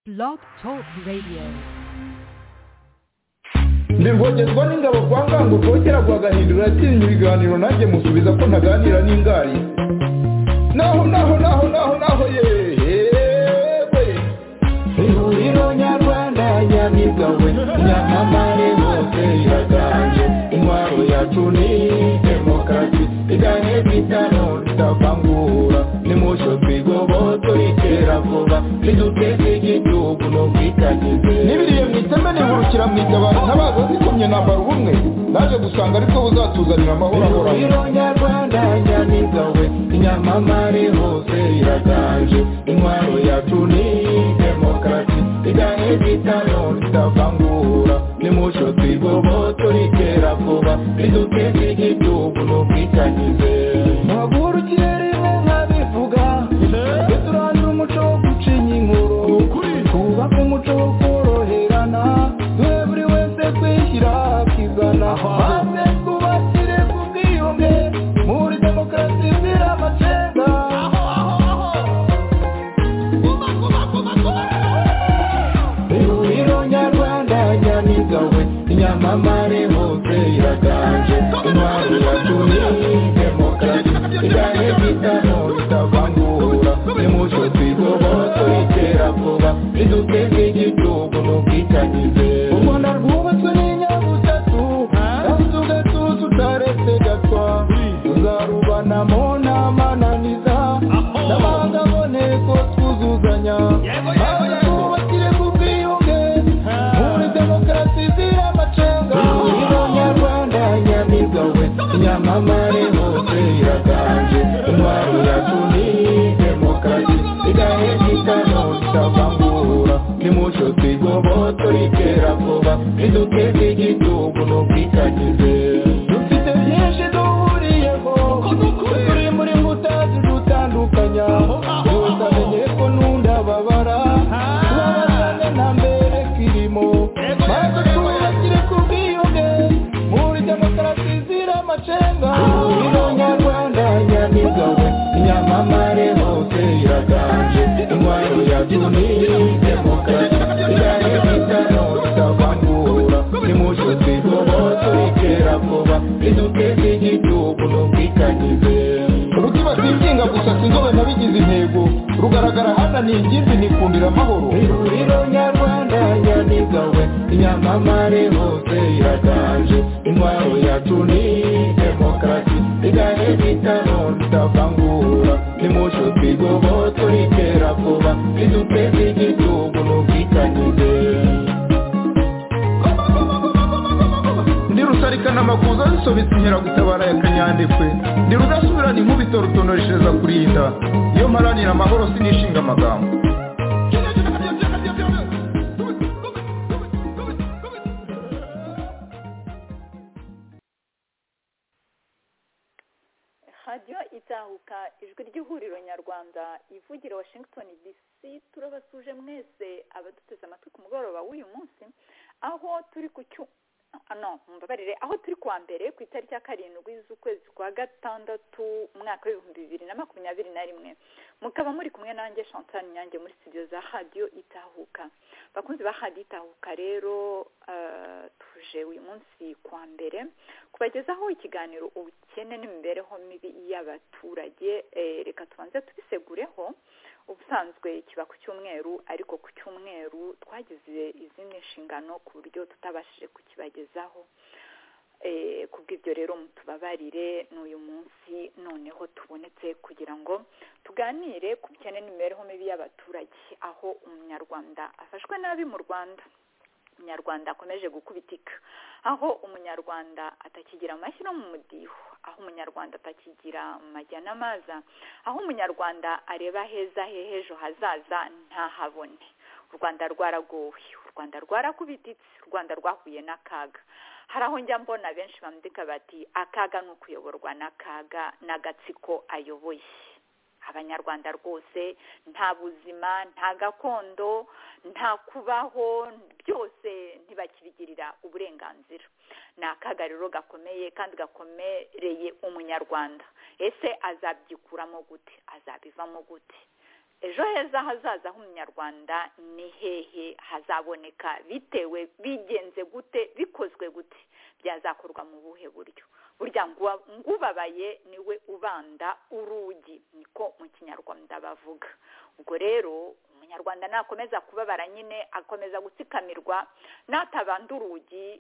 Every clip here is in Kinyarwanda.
Blog Talk Radio. ndivogezwa n'ingabo kwa ngango rwokera rwagahindura yatsinze ibiganiro nanjye musubiza ko ntaganira n'ingari naho naho naho naho naho yewe ihuriro nyarwanda nyamigawe nyamamare bose iraganje intwaro yacu ni demokarasi igane bitano ritavangura nimusho twigoboto itera vuba niduteze igihugu no kwitagize nibiriye mu iteme nihurukira mu itabaro ntabaza zikomye nambara ubumwe naje gusanga ariko buzatuzanira amahoro ahoraho nyarwanda nyamigawe inyamamare hose iraganje intwaro yacu ni demokarasi igane bitano ritavangura nimucyo twigoboto ritera vuba riduteze igihugu n'ubwitanyize muhagurukire rimwe nkabivuga tujye turandura umuco wo gucinya inkuru twubake umuco wo koroherana duhe buri wese kwishyira akizana maze twubakire ku bwiyunge muri demokarasi izira amacenga ihuriro nyarwanda nyamigawe inyamamare hose iraganje intwaro yacu ni demokarasi igane bitano bitavangura nimucyo twigoboto itera vuba riduteze igihugu n'ubwitanyize u rwanda rwubatswe n'inyabutatu kandi tugatuza utaretse gatwa tuzarubanamo n'amananiza n'abanga aboneko twuzuzanya maze twubakire ku bwiyunge muri demokarasi izira amacenga ihuriro nyarwanda nyamigawe nyamamare hose iraganje intwaro yacu ni demokarasi igahe gitano itavangura nimucyo twigoboto ritera vuba riduteze igihugu n'ubwitanyize dufite byinshi duhuriyeho turi muri mbuta zidutandukanya gusa menye ko nundababara tubabarane na mbere kirimo maze twubakire ku bwiyunge muri demokarasi izira amacenga ihuriro nyarwanda nyamigawe inyamamare hose iraganje intwaro yacu ni demokarasi igane bitano itavangura nimucyo twigoboto itera vuba riduteze igihugu n'ubwitanyize urutima rwinginga gusa sinzobe nabigize intego rugaragara hana ni ingimbi nikundira amahoro ihuriro nyarwanda nyamigawe inyamamare hose iraganje intwaro yacu ni demokarasi igane bitano ritavangura nimucyo twigoboto ritera vuba riduteze igihugu n'ubwitanyize ndi rusarikana amakuza zisobetse inkeragutabara ya kanyandekwe ndi rudasubirana inkubito rutonoreshereza kurinda iyo mparanira amahoro sinishinga amagambo radiyo itahuka ijwi ry'ihuriro nyarwanda ivugira washington dc turabasuje mwese abaduteze amatwi ku mugoroba w'uyu munsi aho turi ku cyu ah, no mumbabarire aho turi kuwa mbere ku itariki ya karindwi z'ukwezi kwa gatandatu umwaka w'ibihumbi bibiri na makumyabiri na rimwe mukaba muri kumwe nanjye chantal nyange muri studio za radiyo itahuka bakunzi ba radiyo itahuka rero eh, tuje uyu munsi kuwa mbere kubagezaho ikiganiro ubukene n'imibereho mibi y'abaturage eh, reka tubanze tubisegureho ubusanzwe kiba ku cyumweru ariko ku cyumweru twagize izindi nshingano ku buryo tutabashije kukibagezaho Eh, kubw'ibyo rero mutubabarire n'uyu munsi noneho tubonetse kugira ngo tuganire ku bukene n'imibereho mibi y'abaturage aho umunyarwanda afashwe nabi mu rwanda umunyarwanda akomeje gukubitika aho umunyarwanda atakigira amashyi no mu mudiho aho umunyarwanda atakigira amajya n'amaza aho umunyarwanda areba heza he h'ejo hazaza ntahabone u rwanda rwaragowe u rwanda rwarakubititse u rwanda rwahuye n'akaga hari aho njya mbona benshi bandika bati akaga ni ukuyoborwa n'akaga n'agatsiko ayoboye abanyarwanda rwose nta buzima nta gakondo nta kubaho byose ntibakibigirira uburenganzira ni akaga rero gakomeye kandi gakomereye umunyarwanda ese azabyikuramo gute azabivamo gute ejo heza hazaza h'umunyarwanda ni hehe hazaboneka bitewe bigenze gute bikozwe gute byazakorwa mu buhe buryo burya ngubabaye niwe ubanda urugi niko mu kinyarwanda bavuga ubwo rero umunyarwanda nakomeza kubabara nyine akomeza gutsikamirwa natabanda urugi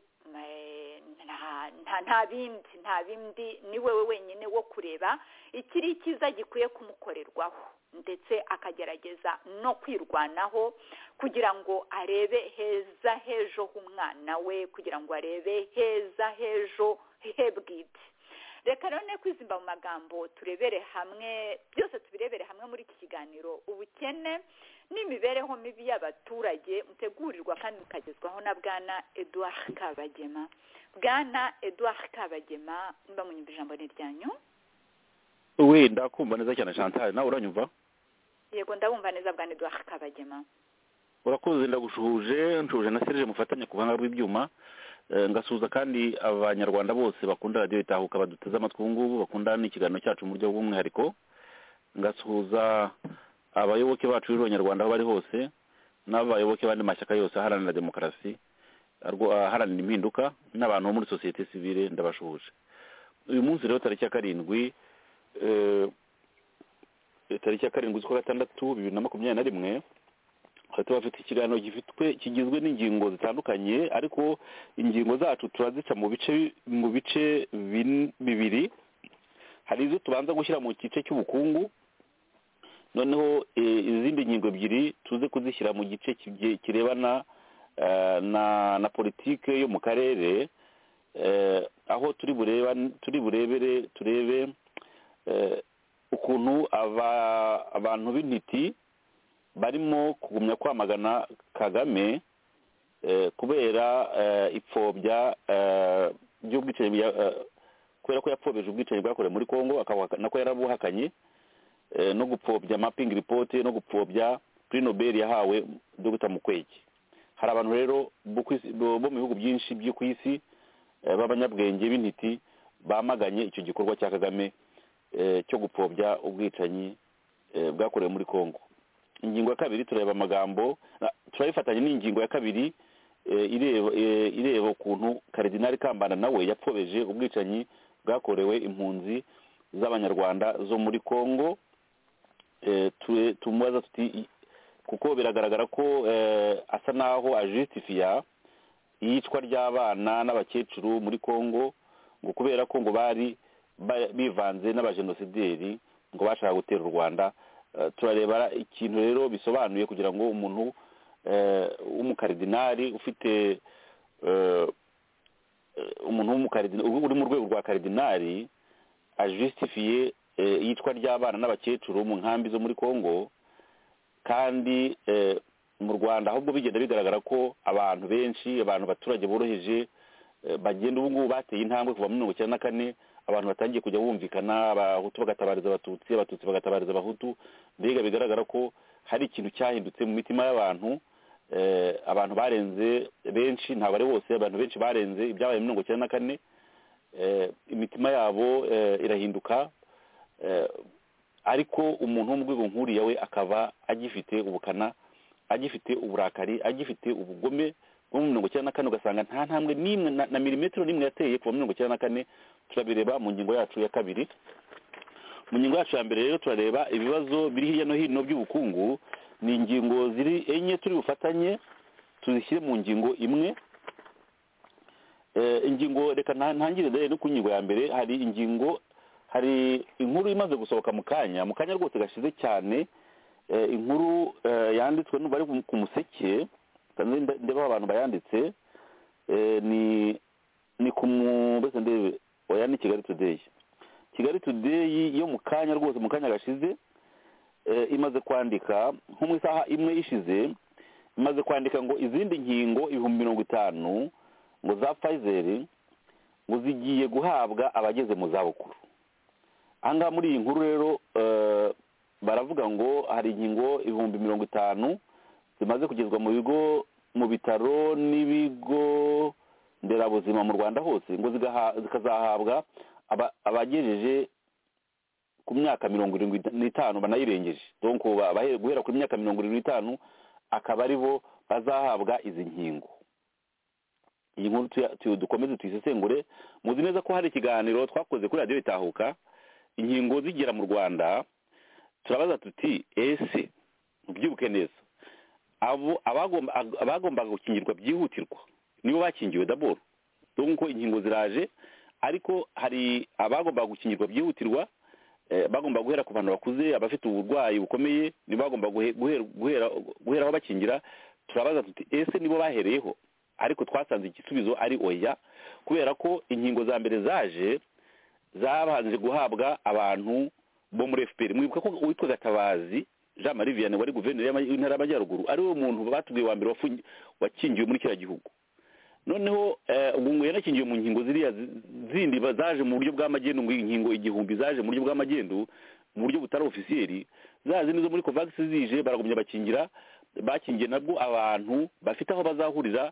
nta bindi nta bindi ni wewe wenyine wo kureba ikiri icyiza gikwiye kumukorerwaho ndetse akagerageza no kwirwanaho kugira ngo arebe heza hejo h'umwana we kugira ngo arebe heza hejo he bwite reka rero kwizimba mu magambo turebere hamwe byose tubirebere hamwe muri iki kiganiro ubukene n'imibereho mibi y'abaturage mutegurirwa kandi mukagezwaho na bwana eduard kabagema bwana eduard kabagema mba munyumva ijambo ni ryanyu wenda kumva neza cyane chantal nawe uranyumva yego ndabumva neza bwana eduard kabagema urakoze ndagushuhuje nshuje na serije mufatanye ku buhanga bw'ibyuma ngasuhuza kandi abanyarwanda bose bakunda radiyo itahuka baduteze amatwi ubu ngubu bakunda n'ikiganiro cyacu mu buryo bw'umwihariko ngasuhuza abayoboke bacu b'abanyarwanda aho bari hose n'abayoboke b'andi mashyaka yose aharanira demokarasi aharanira impinduka n'abantu bo muri sosiyete sivire ndabashuhuje uyu munsi rero tariki ya karindwi tariki ya karindwi z'ukwa gatandatu bibiri na makumyabiri na rimwe tuba bafite ikiganiro gifitwe kigizwe n'ingingo zitandukanye ariko ingingo zacu turazica mu bice mu bice bibiri hari izo tubanza gushyira mu gice cy'ubukungu noneho izindi ngingo ebyiri tuze kuzishyira mu gice kirebana na politiki yo mu karere aho turi bureba turi burebere turebe ukuntu abantu b'intiti barimo kugumya kwamagana kagame kubera ipfobya ry'ubwicanyi kubera ko yapfobije ubwicanyi bwakorewe muri congo nako yarabuhakanye no gupfobya mapingi ripoti no gupfobya kuri nobel yahawe dogita mukwege hari abantu rero bo mu bihugu byinshi byo ku isi b'abanyabwenge b'intiti bamaganye icyo gikorwa cya kagame cyo gupfobya ubwicanyi bwakorewe muri congo ingingo ya kabiri tureba amagambo turayifatanya n'ingingo ya kabiri ireba ukuntu karidinari kambana nawe yapfobeje ubwicanyi bwakorewe impunzi z'abanyarwanda zo muri congo tumubaza tuti kuko biragaragara ko asa n'aho ajisitifiya iyicwa ry'abana n'abakecuru muri congo ngo kubera ko ngo bari bivanze n'abajenosideri ngo bashaka gutera u rwanda turareba ikintu rero bisobanuye kugira ngo umuntu w'umukaridinari ufite umuntu uri mu rwego rwa karidinari ajisitifiye iyicwa ry'abana n'abakecuru mu nkambi zo muri congo kandi mu rwanda ahubwo bigenda bigaragara ko abantu benshi abantu abaturage boroheje bagenda ubu ngubu bateye intambwe kuva mirongo icyenda na kane abantu batangiye kujya bumvikana abahutu bagatabariza abatutsi abatutsi bagatabariza abahutu mbega bigaragara ko hari ikintu cyahindutse mu mitima y'abantu abantu barenze benshi ntabwo ari bose abantu benshi barenze ibyabaye mirongo icyenda na kane imitima yabo irahinduka ariko umuntu wo mu rwego nkuriya we akaba agifite ubukana agifite uburakari agifite ubugome bwo mirongo icyenda na kane ugasanga nta ntambwe n'imwe na milimetero n'imwe yateye kuva mirongo icyenda na kane turabireba mu ngingo yacu ya kabiri mu ngingo yacu ya mbere rero turareba ibibazo biri hirya no hino by'ubukungu ni ingingo ziri enye turi bufatanye tuzishyire mu ngingo imwe ingingo reka ntangire no ku ngingo ya mbere hari ingingo hari inkuru imaze gusohoka mu kanya mu kanya rwose gashize cyane inkuru yanditswe n'ubari ku museke ndeba abantu bayanditse ni ni ku mbese ndebe oya ni kigali today kigali today yo mu kanya rwose mu kanya gashize imaze kwandika nko mu isaha imwe ishize imaze kwandika ngo izindi nkingo ibihumbi mirongo itanu ngo za pfizeri ngo zigiye guhabwa abageze mu zabukuru ahangaha muri iyi nkuru rero baravuga ngo hari inkingo ibihumbi mirongo itanu zimaze kugezwa mu bigo mu bitaro n'ibigo nderabuzima mu rwanda hose ngo zikazahabwa abagejeje ku myaka mirongo irindwi n'itanu banayirengeje donc ba- abahe- guhera ku myaka mirongo irindwi n'itanu akaba ari bo bazahabwa izi nkingo iyi nkuru tuya- tu- dukomeze tuyisesengure muzi neza ko hari ikiganiro twakoze kuri radiyo itahuka inkingo zigera mu rwanda turabaza tuti ese mubyibuke neza abo abagomba- ag- abagombaga gukingirwa byihutirwa nibo bakingiwe daboro nkuko inkingo ziraje ariko hari abagombaga gukingirwa byihutirwa eh, bagomba guhera ku bantu bakuze abafite uburwayi bukomeye nibo bagomba guhe- guhera- guhera- guheraho bakingira turabaza tuti ese nibo bahereyeho ariko twasanze igisubizo ari oya kubera ko inkingo za mbere zaje zabanje guhabwa abantu bo muri fpr mwibuka ko uwitwa gatabazi jean marie vianney wari guverineri y'ama- y'intara y'amajyaruguru ari we muntu batubwiye wa mbere wafungi- wakingiwe muri kiriya gihugu noneho eh, ubu ngo yanakingiwe mu nkingo ziriya zi- zindi ba- zaje mu buryo bw'amagendu ngo inkingo igihumbi zaje mu buryo bw'amagendu mu buryo butari ofisiyeri za zindi zo muri covax zije baragumya bakingira bakingiye nabwo abantu bafite aho bazahurira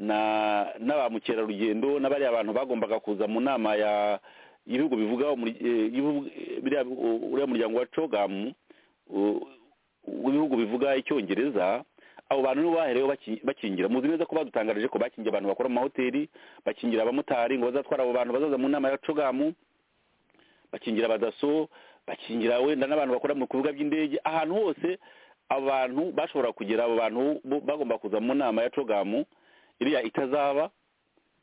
na na ba mukerarugendo n'abariya bantu bagombaga kuza mu nama ya ibihugu bivuga muri- eh, ibihugu- eh, biriya bi- u- uriya muryango wa cogamu u- w'ibihugu bivuga icyongereza abo bantu nibo bahereyeho baki- bakingira muzi neza ko badutangarije ko bakingiye abantu bakora mu mahoteli bakingira abamotari ngo bazatwara abo bantu bazaza mu nama ya cogamu bakingira abadaso bakingira wenda n'abantu bakora mu bibuga by'indege ahantu hose abantu bashobora kugera abo bantu bo- bagomba kuza mu nama ya cogamu iriya itazaba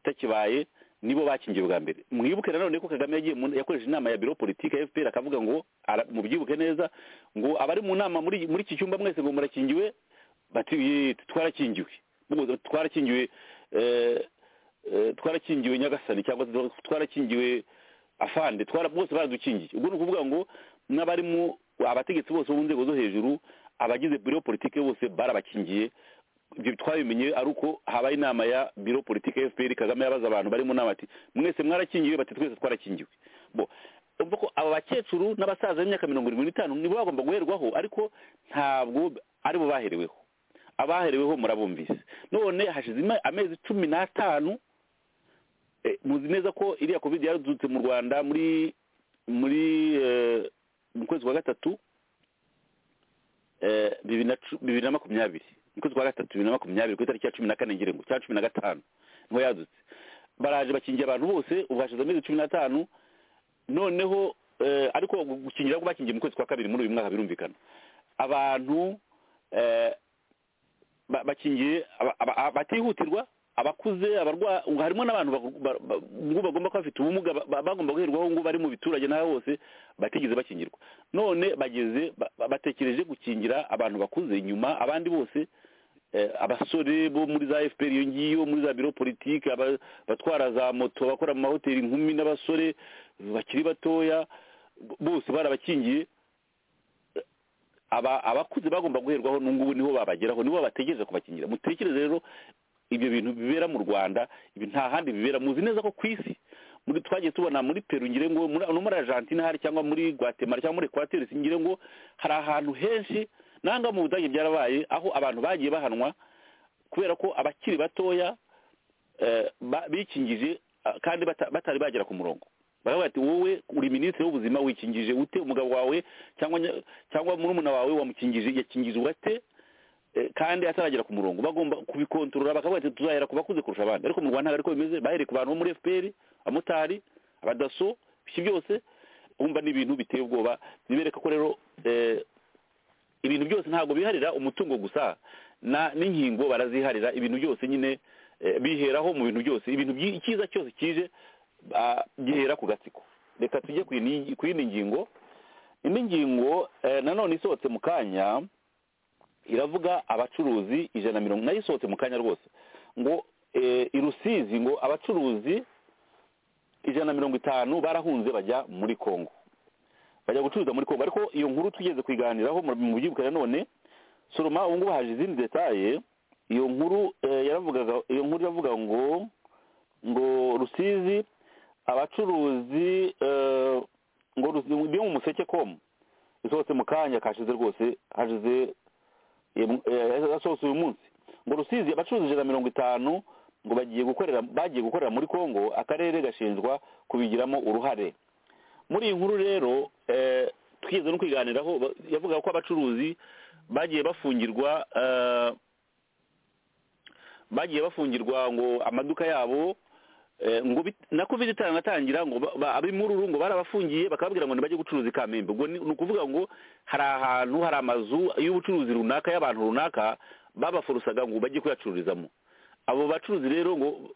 itakibaye nibo bakingiye bwa mbere mwibuke nanone ko kagame yagiye mu- yakoresha inama ya biro politiki ya fpr akavuga ngo ara- mubyibuke neza ngo abari mu nama muri muri iki cyumba mwese ngo murakingiwe bati "Ye, twarakingiwe Ngo twarakingiwe eh, eh, twarakingiwe nyagasani cyangwa se twarakingiwe afande twara bose baradukingiye ubwo ni ukuvuga ngo n'abarimu abategetsi bose bo mu nzego zo hejuru abagize biro politiki bose barabakingiye ibyo twabimenye ari uko habaye inama ya biro politiki ya fpr kagame yabaza abantu bari mu nama ati mwese mwarakingiwe bati twese twarakingiwe bo urumva ko aba bakecuru n'abasaza b'imyaka mirongo irindwi n'itanu nibo bagomba guherwaho ariko ntabwo ari bo bahereweho abahereweho murabumvise none hashize ima- amezi cumi n'atanu eh, muzi neza ko iriya covid yaradutse mu rwanda muri muri eh, mu kwezi kwa gatatu eh, bibiri na cu- bibiri na makumyabiri mu kwezi kwa gatatu bibiri na makumyabiri ku itariki ya cumi na kane ngira ngo cyangwa cumi na gatanu niho yadutse baraje bakingira abantu bose ubu hashize amezi cumi n'atanu noneho eh, ariko gukingira ko bakingiye mu kwezi kwa kabiri muri uyu mwaka birumvikana abantu eh, ba- bakingiye aba- aba- aba- batihutirwa abakuze abarwa ngo harimo n'abantu bagu- ba- ba- ngo bagomba kuba bafite ubumuga ba- ba- bagomba guherwaho ngo bari mu biturage n'aho hose batigeze bakingirwa none bageze ba- ba- batekereje gukingira abantu bakuze inyuma abandi bose eh, abasore bo muri za fpr iyo ngiyo muri za biro politiki aba- abatwara za moto abakora mu mahoteli inkumi n'abasore bakiri batoya b- bose barabakingiye aba abakuze bagomba guherwaho n'ubungubu niho babageraho nibo bategereje kubakingira mutekereze rero ibyo bintu bibera mu rwanda ibi nta handi bibera muzi neza ko ku isi muri twagiye tubona muri peru ngire ngo muri- no muri argentine hari cyangwa muri guatemala cyangwa muri equateur ngire ngo hari ahantu henshi nanga mu budage byarabaye aho abantu bagiye bahanwa kubera ko abakiri batoya eh, ba- bikingije ah, kandi bata- batari bagera ku murongo baravuga ati wowe uri minisitiri w'ubuzima wikingije ute umugabo wawe cyangwa nya- cyangwa murumuna wawe wamukingije yakingije ate Eh, kandi ataragera ku murongo bagomba kubikontorora bakavuga ati tuzahera ku bakuze kurusha abandi ariko mu rwanda ntabwo ariko bimeze bahereye ku bantu bo muri fpr abamotari abadaso ibyo byose wumva ni ibintu biteye ubwoba bibereka ko rero eh, ibintu byose ntabwo biharira umutungo gusa na n'inkingo baraziharira ibintu byose nyine eh, biheraho mu bintu byose ibintu byi- icyiza cyose kije ah, gihera ku gatsiko reka tujye ku yindi ku yindi ngingo indi ngingo eh, nanone isohotse mu kanya iravuga abacuruzi ijana na mirongo nayo isohotse mu kanya rwose ngo eh, i rusizi ngo abacuruzi ijana na mirongo itanu barahunze bajya muri kongo bajya gucuruza muri kongo ariko iyo nkuru tugeze kuyiganiraho mu- mu byibuka nanone soroma ubu ngubu haje izindi detaye iyo nkuru eh, yaravugaga iyo nkuru iravuga ngo ngo rusizi abacuruzi eh, ngo Rusizi- byo mu museke komu isohotse mu kanya kashize rwose hashize yasohotse uyu munsi ngo rusizi abacuruzi ijana na mirongo itanu ngo bagiye gukorera bagiye gukorera muri kongo akarere gashinjwa kubigiramo uruhare muri iyi nkuru rero eh, twigeze no kwiganiraho ba- yavugaga ko abacuruzi bagiye bafungirwa eh, bagiye bafungirwa ngo amaduka yabo eh, ngo bit- na covid itanatangira ngo ba- ba- ab'imururu ngo barabafungiye bakababwira ngo ntibajye gucuruza i kamembe ubwo ni ni ukuvuga ngo hari ahantu hari amazu y'ubucuruzi runaka y'abantu runaka babafurusaga ngo bajye kuyacururizamo abo bacuruzi rero ngo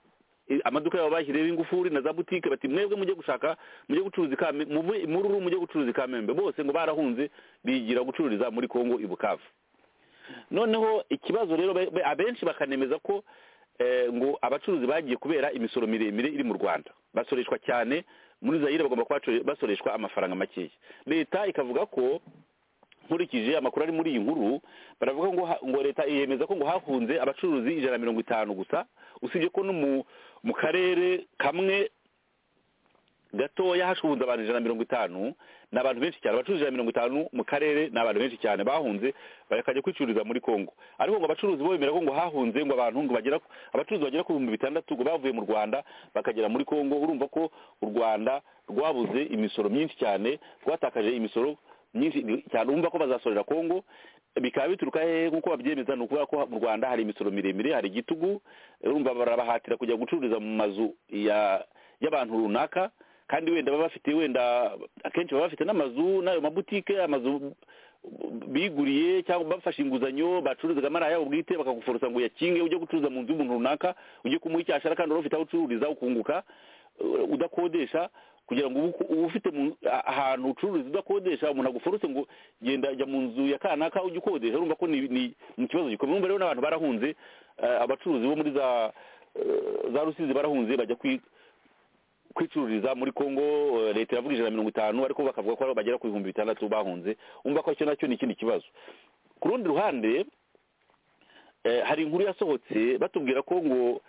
eh, amaduka yabo bashyireho ingufuri na za butike bati mwebwe mujye gushaka mujye gucuruza i Kame- muve i mururu mujye gucuruza i kamembe bose ngo barahunze bigira gucururiza muri kongo i bukavu noneho ikibazo rero be- be- abenshi bakanemeza ko eh, ngo abacuruzi bagiye kubera imisoro miremire iri mu rwanda basoreshwa cyane muri zayire bagomba kuba baco- basoreshwa amafaranga makeya leta ikavuga ko nkurikije amakuru ari muri iyi nkuru baravuga ngo ha- ngo leta yemeza ko ngo hafunze abacuruzi ijana na mirongo itanu gusa usibye ko no mu mu karere kamwe gatoya hashunze abantu ijana na mirongo itanu ni abantu benshi cyane abacuruzi ijana na mirongo itanu mu karere ni abantu benshi cyane bahunze bakajya kwicururiza muri kongo ariko ngo abacuruzi bo bemera ko ngo hahunze ngo abantu ngo bagera ku- abacuruzi bagera ku bihumbi bitandatu ngo bavuye mu rwanda bakagera muri kongo urumva ko u rwanda rwabuze imisoro myinshi cyane rwatakaje imisoro myinshi cyane urumva ko bazasorera kongo bikaba bituruka hehe nk'uko babyemeza ni ukuvuga ko mu rwanda hari imisoro miremire hari igitugu urumva barabahatira kujya gucururiza mu mazu ya y'abantu runaka kandi wenda baba bafite wenda akenshi baba bafite n'amazu n'ayo mabutike amazu biguriye cyangwa bafashe inguzanyo bacururizagamo ari ayabo bwite bakagufurusa ngo uyakinge ujye gucuruza mu nzu y'umuntu runaka ujye kumuha icyo ashaka kandi wari ufite aho ucururiza ukunguka uh, udakodesha kugira ngo ubu- uba ufite mu- a- ahantu ucururiza udakodesha umuntu aguforose ngo genda jya mu nzu ya kanaka ujye ukodesha urumva ko ni ni- ni ikibazo gikomeye urumva rero n'abantu barahunze eh, abacuruzi bo muri za eh, za rusizi barahunze bajya kwi kwicururiza muri Kongo eh, leta iravuga ijana na mirongo itanu ariko bakavuga ko bagera ku bihumbi bitandatu bahunze umva ko icyo nacyo ni ikindi kibazo ku rundi ruhande eh, hari inkuru yasohotse batubwira ko ngo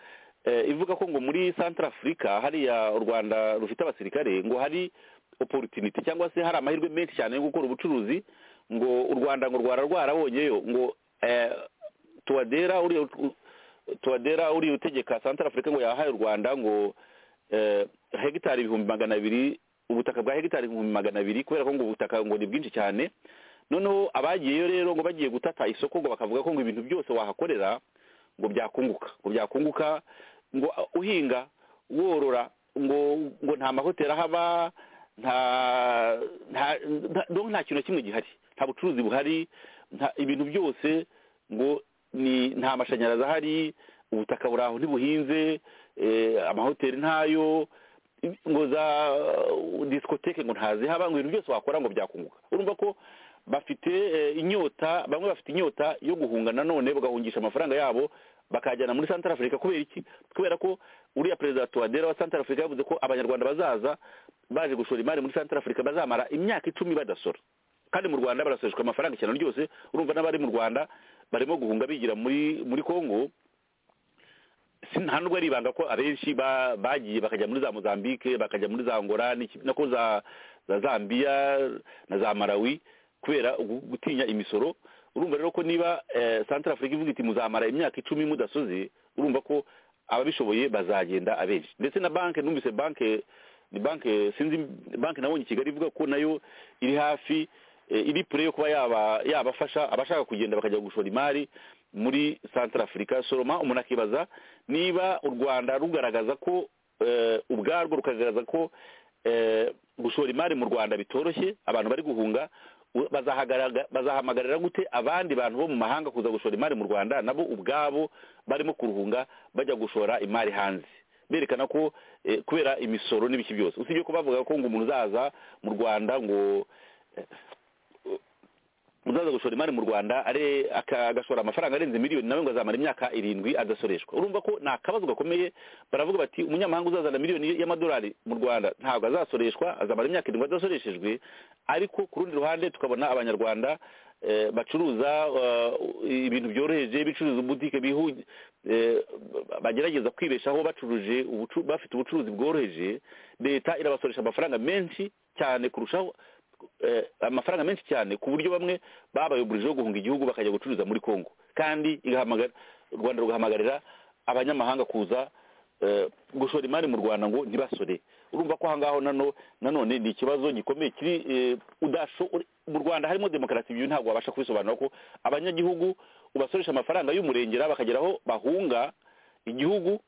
eh, ivuga ko ngo muri Central Africa hariya u Rwanda rufite abasirikare ngo hari opportunity cyangwa se hari amahirwe menshi cyane yo gukora ubucuruzi ngo u Rwanda ngo rwara rwarabonyeyo ngo eh, tuwadera uriya ut- tuwadera uriya utegeka Central Africa ngo yahaye u Rwanda ngo eh, hegitari ibihumbi magana abiri ubutaka bwa hegitari ibihumbi magana abiri kubera ko ngo ubutaka ngo ni bwinshi cyane noneho abagiyeyo rero ngo bagiye gutata isoko ngo bakavuga ko ngo ibintu byose wahakorera ngo byakunguka ngo byakunguka ngo uhinga worora ngo ngo nta mahoteli ahaba nta nta nta- donc nta kintu na kimwe gihari nta bucuruzi buhari nta ibintu byose ngo ni nta mashanyarazi ahari ubutaka buri aho ntibuhinze eh, amahoteli ntayo ngo za uh, disikoteke ngo ntazihaba ngo ibintu byose wakora ngo byakunguka urumva ko bafite eh, inyota bamwe bafite inyota yo guhunga nanone bagahungisha amafaranga yabo bakajyana muri Central Africa kubera iki kubera ko uriya perezida wa Touadera wa Central Africa yavuze ko abanyarwanda bazaza baje gushora imari muri Central Africa bazamara imyaka icumi badasora kandi mu Rwanda barasoreshwa amafaranga cyane ryose urumva n'abari mu Rwanda barimo guhunga bigira muri muri Kongo si- nta nubwo ari ibanga ko abenshi ba- bagiye bakajya muri za mozambique bakajya muri za ngora n'iki- nako za za zambia na za malawi kubera ugu- gutinya imisoro urumva rero ko niba eh, central africa ivuga iti muzamara imyaka icumi mudasoze urumva ko ababishoboye bazagenda abenshi ndetse na banki numvise banki ni banki sinzi banki nabonye i kigali ivuga ko nayo iri hafi eh, iri pure yo kuba yaba yabafasha abashaka kugenda bakajya gushora imari muri central africa soroma umuntu akibaza niba u rwanda rugaragaza ko eh, ubwarwo rukagaragaza ko eh, gushora imari mu rwanda bitoroshye abantu bari guhunga u- bazahagaraga- bazahamagarira gute abandi bantu bo mu mahanga kuza gushora imari mu rwanda nabo ubwabo barimo kuruhunga bajya gushora imari hanze berekana ko eh, kubera imisoro n'ibiki byose usibye ko bavuga ko ngo umuntu uzaza mu rwanda ngo uzaza gushora imari mu rwanda are- aka- agashora amafaranga arenze miliyoni nawe ngo azamara imyaka irindwi adasoreshwa urumva ko ni akabazo gakomeye baravuga bati umunyamahanga uzazana miliyoni y'amadolari mu rwanda ntabwo azasoreshwa azamara imyaka irindwi adasoreshejwe ariko ku rundi ruhande tukabona abanyarwanda eh, bacuruza eh, ibintu byoroheje bicuruza ubutike bihu eh, bagerageza kwibeshaho bacuruje ubucu- bafite ubucuruzi bworoheje leta irabasoresha amafaranga menshi cyane kurushaho eh, amafaranga menshi cyane ku buryo bamwe babayoborije yo guhunga igihugu bakajya gucuruza muri kongo kandi igahamagara u rwanda rugahamagarira abanyamahanga kuza eh, gushora imari mu rwanda ngo ntibasore urumva ko ahangaho nano nanone ni ikibazo gikomeye kiri eh, udasho- uri- mu rwanda harimo demokarasi ibyo ntabwo wabasha kubisobanura ko abanyagihugu ubasoresha amafaranga y'umurengera bakageraho bahunga igihugu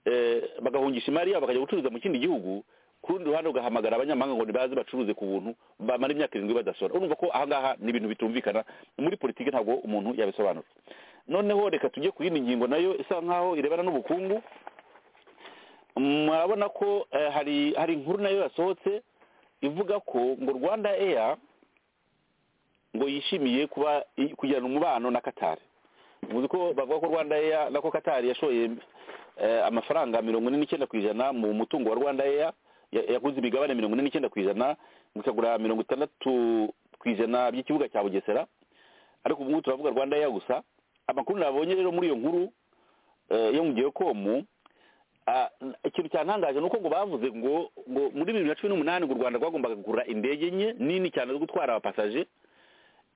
eh, bagahungisha imari yabo bakajya gucuruza mu kindi gihugu ku rundi ruhande ugahamagara abanyamahanga ngo nibaze bacuruze ku buntu bamara imyaka irindwi badasora urumva ko ahangaha ni ibintu bitumvikana muri politiki ntabwo umuntu yabisobanura noneho reka tujye ku yindi ngingo nayo isa nkaho irebana n'ubukungu murabona ko eh, hari hari inkuru nayo yasohotse ivuga ko ngo rwanda eya ngo yishimiye kuba i- kugirana umubano na katari muzi ko bavuga ko rwanda eya nako katari yashoye eh, amafaranga mirongo ine n'icyenda ku ijana mu mutungo wa rwanda eya Ya- yaguze imigabane mirongo ine n'icyenda ku ijana ngo ikagura mirongo itandatu ku ijana by'ikibuga cya bugesera ariko ubu ngubu turavuga rwanda eya gusa amakuru nabonye rero muri iyo nkuru eh, yo mu gihe komu ah, ikintu cyantangaje ni uko ngo bavuze ngo ngo muri bibiri na cumi n'umunani ngo u rwanda rwagombaga kugura indege nke nini cyane zo gutwara abapasaje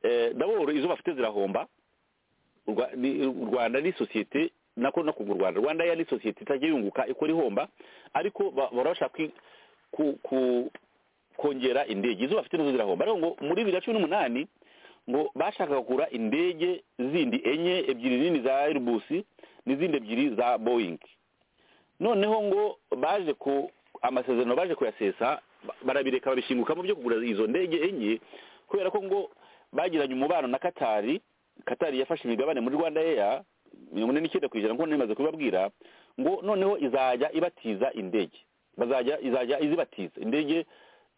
eh, d'abord izo bafite zirahomba Urwa- ni- u rwanda ni sosiyete nako no kugu rwanda rwanda ya ni sosiyete itajya yunguka ikora ihomba ariko ba- bahora bashaka kwi- ku- ku- kongera indege izo bafite nazo zirahomba ariko ngo muri bibiri na cumi n'umunani ngo bashakaga kugura indege zindi enye ebyiri nini za airibusi n'izindi ebyiri za boyingi noneho ngo baje ku amasezerano baje kuyasesa ba- barabireka babishingukamo byo kugura izo ndege enye kubera ko ngo bagiranye umubano na katari katari yafashe imigabane muri rwanda eya mirongo ine n'icyenda ku ijana nk'uko nari maze kubibabwira ngo noneho izajya ibatiza indege bazajya izajya izibatiza indege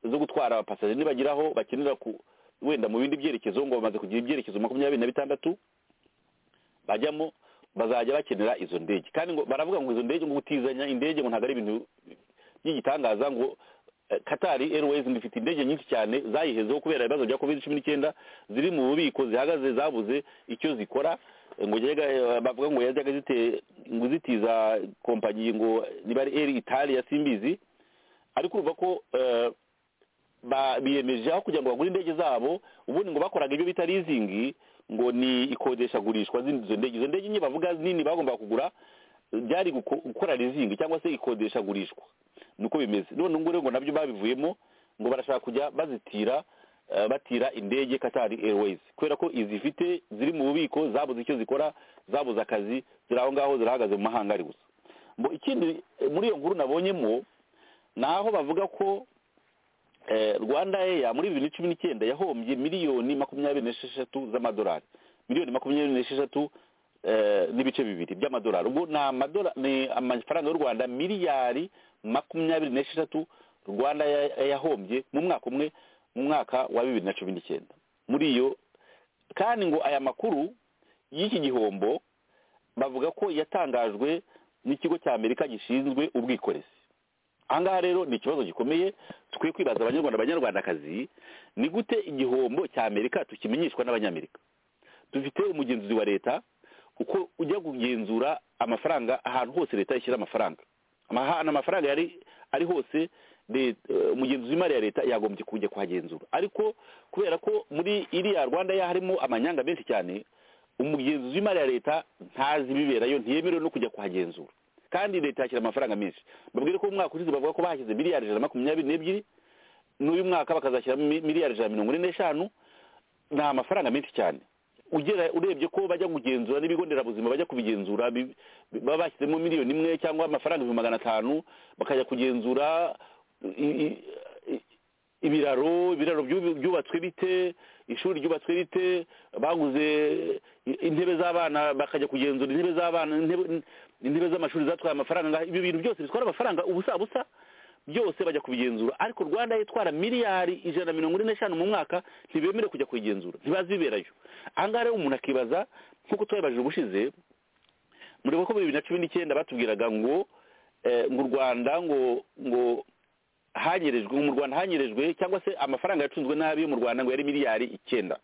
zo gutwara abapasaje nibageraho bakenera ku wenda mu bindi byerekezo ngo bamaze kugira ibyerekezo makumyabiri na bitandatu bajyamo bazajya bakenera izo ndege kandi ngo baravuga ngo izo ndege ngo gutizanya indege ngo ntabwo ari ibintu by'igitangaza ngo eh, Qatar Airways ngo ifite indege nyinshi cyane zayihezeho kubera ibibazo bya covid cumi n'icyenda ziri mu bubiko zihagaze zabuze icyo zikora eh, ngo yajyaga, eh, bavuga ngo yajyaga zite ngo zitiza kompanyi ngo niba ari Air Italia simbizi ariko urumva ko eh, ba- biyemeje aho kugira ngo bagure indege zabo ubundi ngo bakoraga ibyo bita leasing ngo ni ikodeshagurishwa z'indi- izo ndege izo ndege nke bavuga nini bagombaga kugura eh, byari guko- gukora leasing cyangwa se ikodeshagurishwa niko bimeze none ubu ngo nabyo babivuyemo ngo barashaka kujya bazitira eh, batira indege katari airways kubera ko izifite ziri mu bubiko zabuze icyo zikora zabuze akazi ziri aho ngaho zirahagaze mu mahanga ari gusa Mbo ikindi eh, muri iyo nkuru nabonyemo ni aho bavuga ko Eh, rwanda eya muri bibiri na cumi n'icyenda yahombye miliyoni makumyabiri n'esheshatu z'amadolari miliyoni makumyabiri n'esheshatu eh, n'ibice bibiri by'amadolari ubwo ni amadolari ni amafaranga y'u rwanda miliyari makumyabiri n'esheshatu rwanda ya- yahombye mu mwaka umwe mu mwaka wa bibiri na cumi n'icyenda muri iyo kandi ngo aya makuru y'iki gihombo bavuga ko yatangajwe n'ikigo cya amerika gishinzwe ubwikorezi ahangaha rero ni ikibazo gikomeye tukwiye kwibaza abanyarwanda abanyarwandakazi ni gute igihombo cya amerika tukimenyeshwa n'abanyamerika dufite umugenzuzi wa leta uko ujya kugenzura amafaranga ahantu hose leta ishyira amafaranga ahantu amafaranga yari ari hose leta- eh, umugenzuzi w'imari ya leta yagombye kujya kuhagenzura ariko kubera ko muri iriya rwanda ya harimo amanyanga menshi cyane umugenzuzi w'imari ya leta ntazi ibiberayo ntiyemerewe no kujya kuhagenzura kandi leta yashyira amafaranga menshi babwire ko umwaka ushize bavuga ko bahashyize miliyari ijana na makumyabiri n'ebyiri n'uyu mwaka bakazashyiramo mi- miliyari ijana na mirongo ine n'eshanu ni amafaranga menshi cyane ugera urebye ko bajya kugenzura n'ibigo nderabuzima bajya kubigenzura bi- bi- baba bashyizemo miliyoni imwe cyangwa amafaranga ibihumbi magana atanu bakajya kugenzura i- i- i- ibiraro ibiraro byubi- byubatswe bite ishuri ryubatswe rite baguze i- intebe z'abana bakajya kugenzura intebe z'abana intebe- intebe z'amashuri zatwaye amafaranga angahe. ibyo bintu byose bitwara amafaranga ubusa busa byose bajya kubigenzura ariko rwanda yitwara miliyari ijana na mirongo ine n'eshanu mu mwaka ntibemere kujya kuyigenzura ntibazi ibiberayo ahangaha rero umuntu akibaza nk'uko twabibajije ubushize muribuka ko muri bibiri na cumi n'icyenda batubwiraga ngo eh, ngo u rwanda ngo ngo hanyerejwe ngo mu rwanda hanyerejwe cyangwa se amafaranga yacunzwe nabi yo mu rwanda ngo yari miliyari icyenda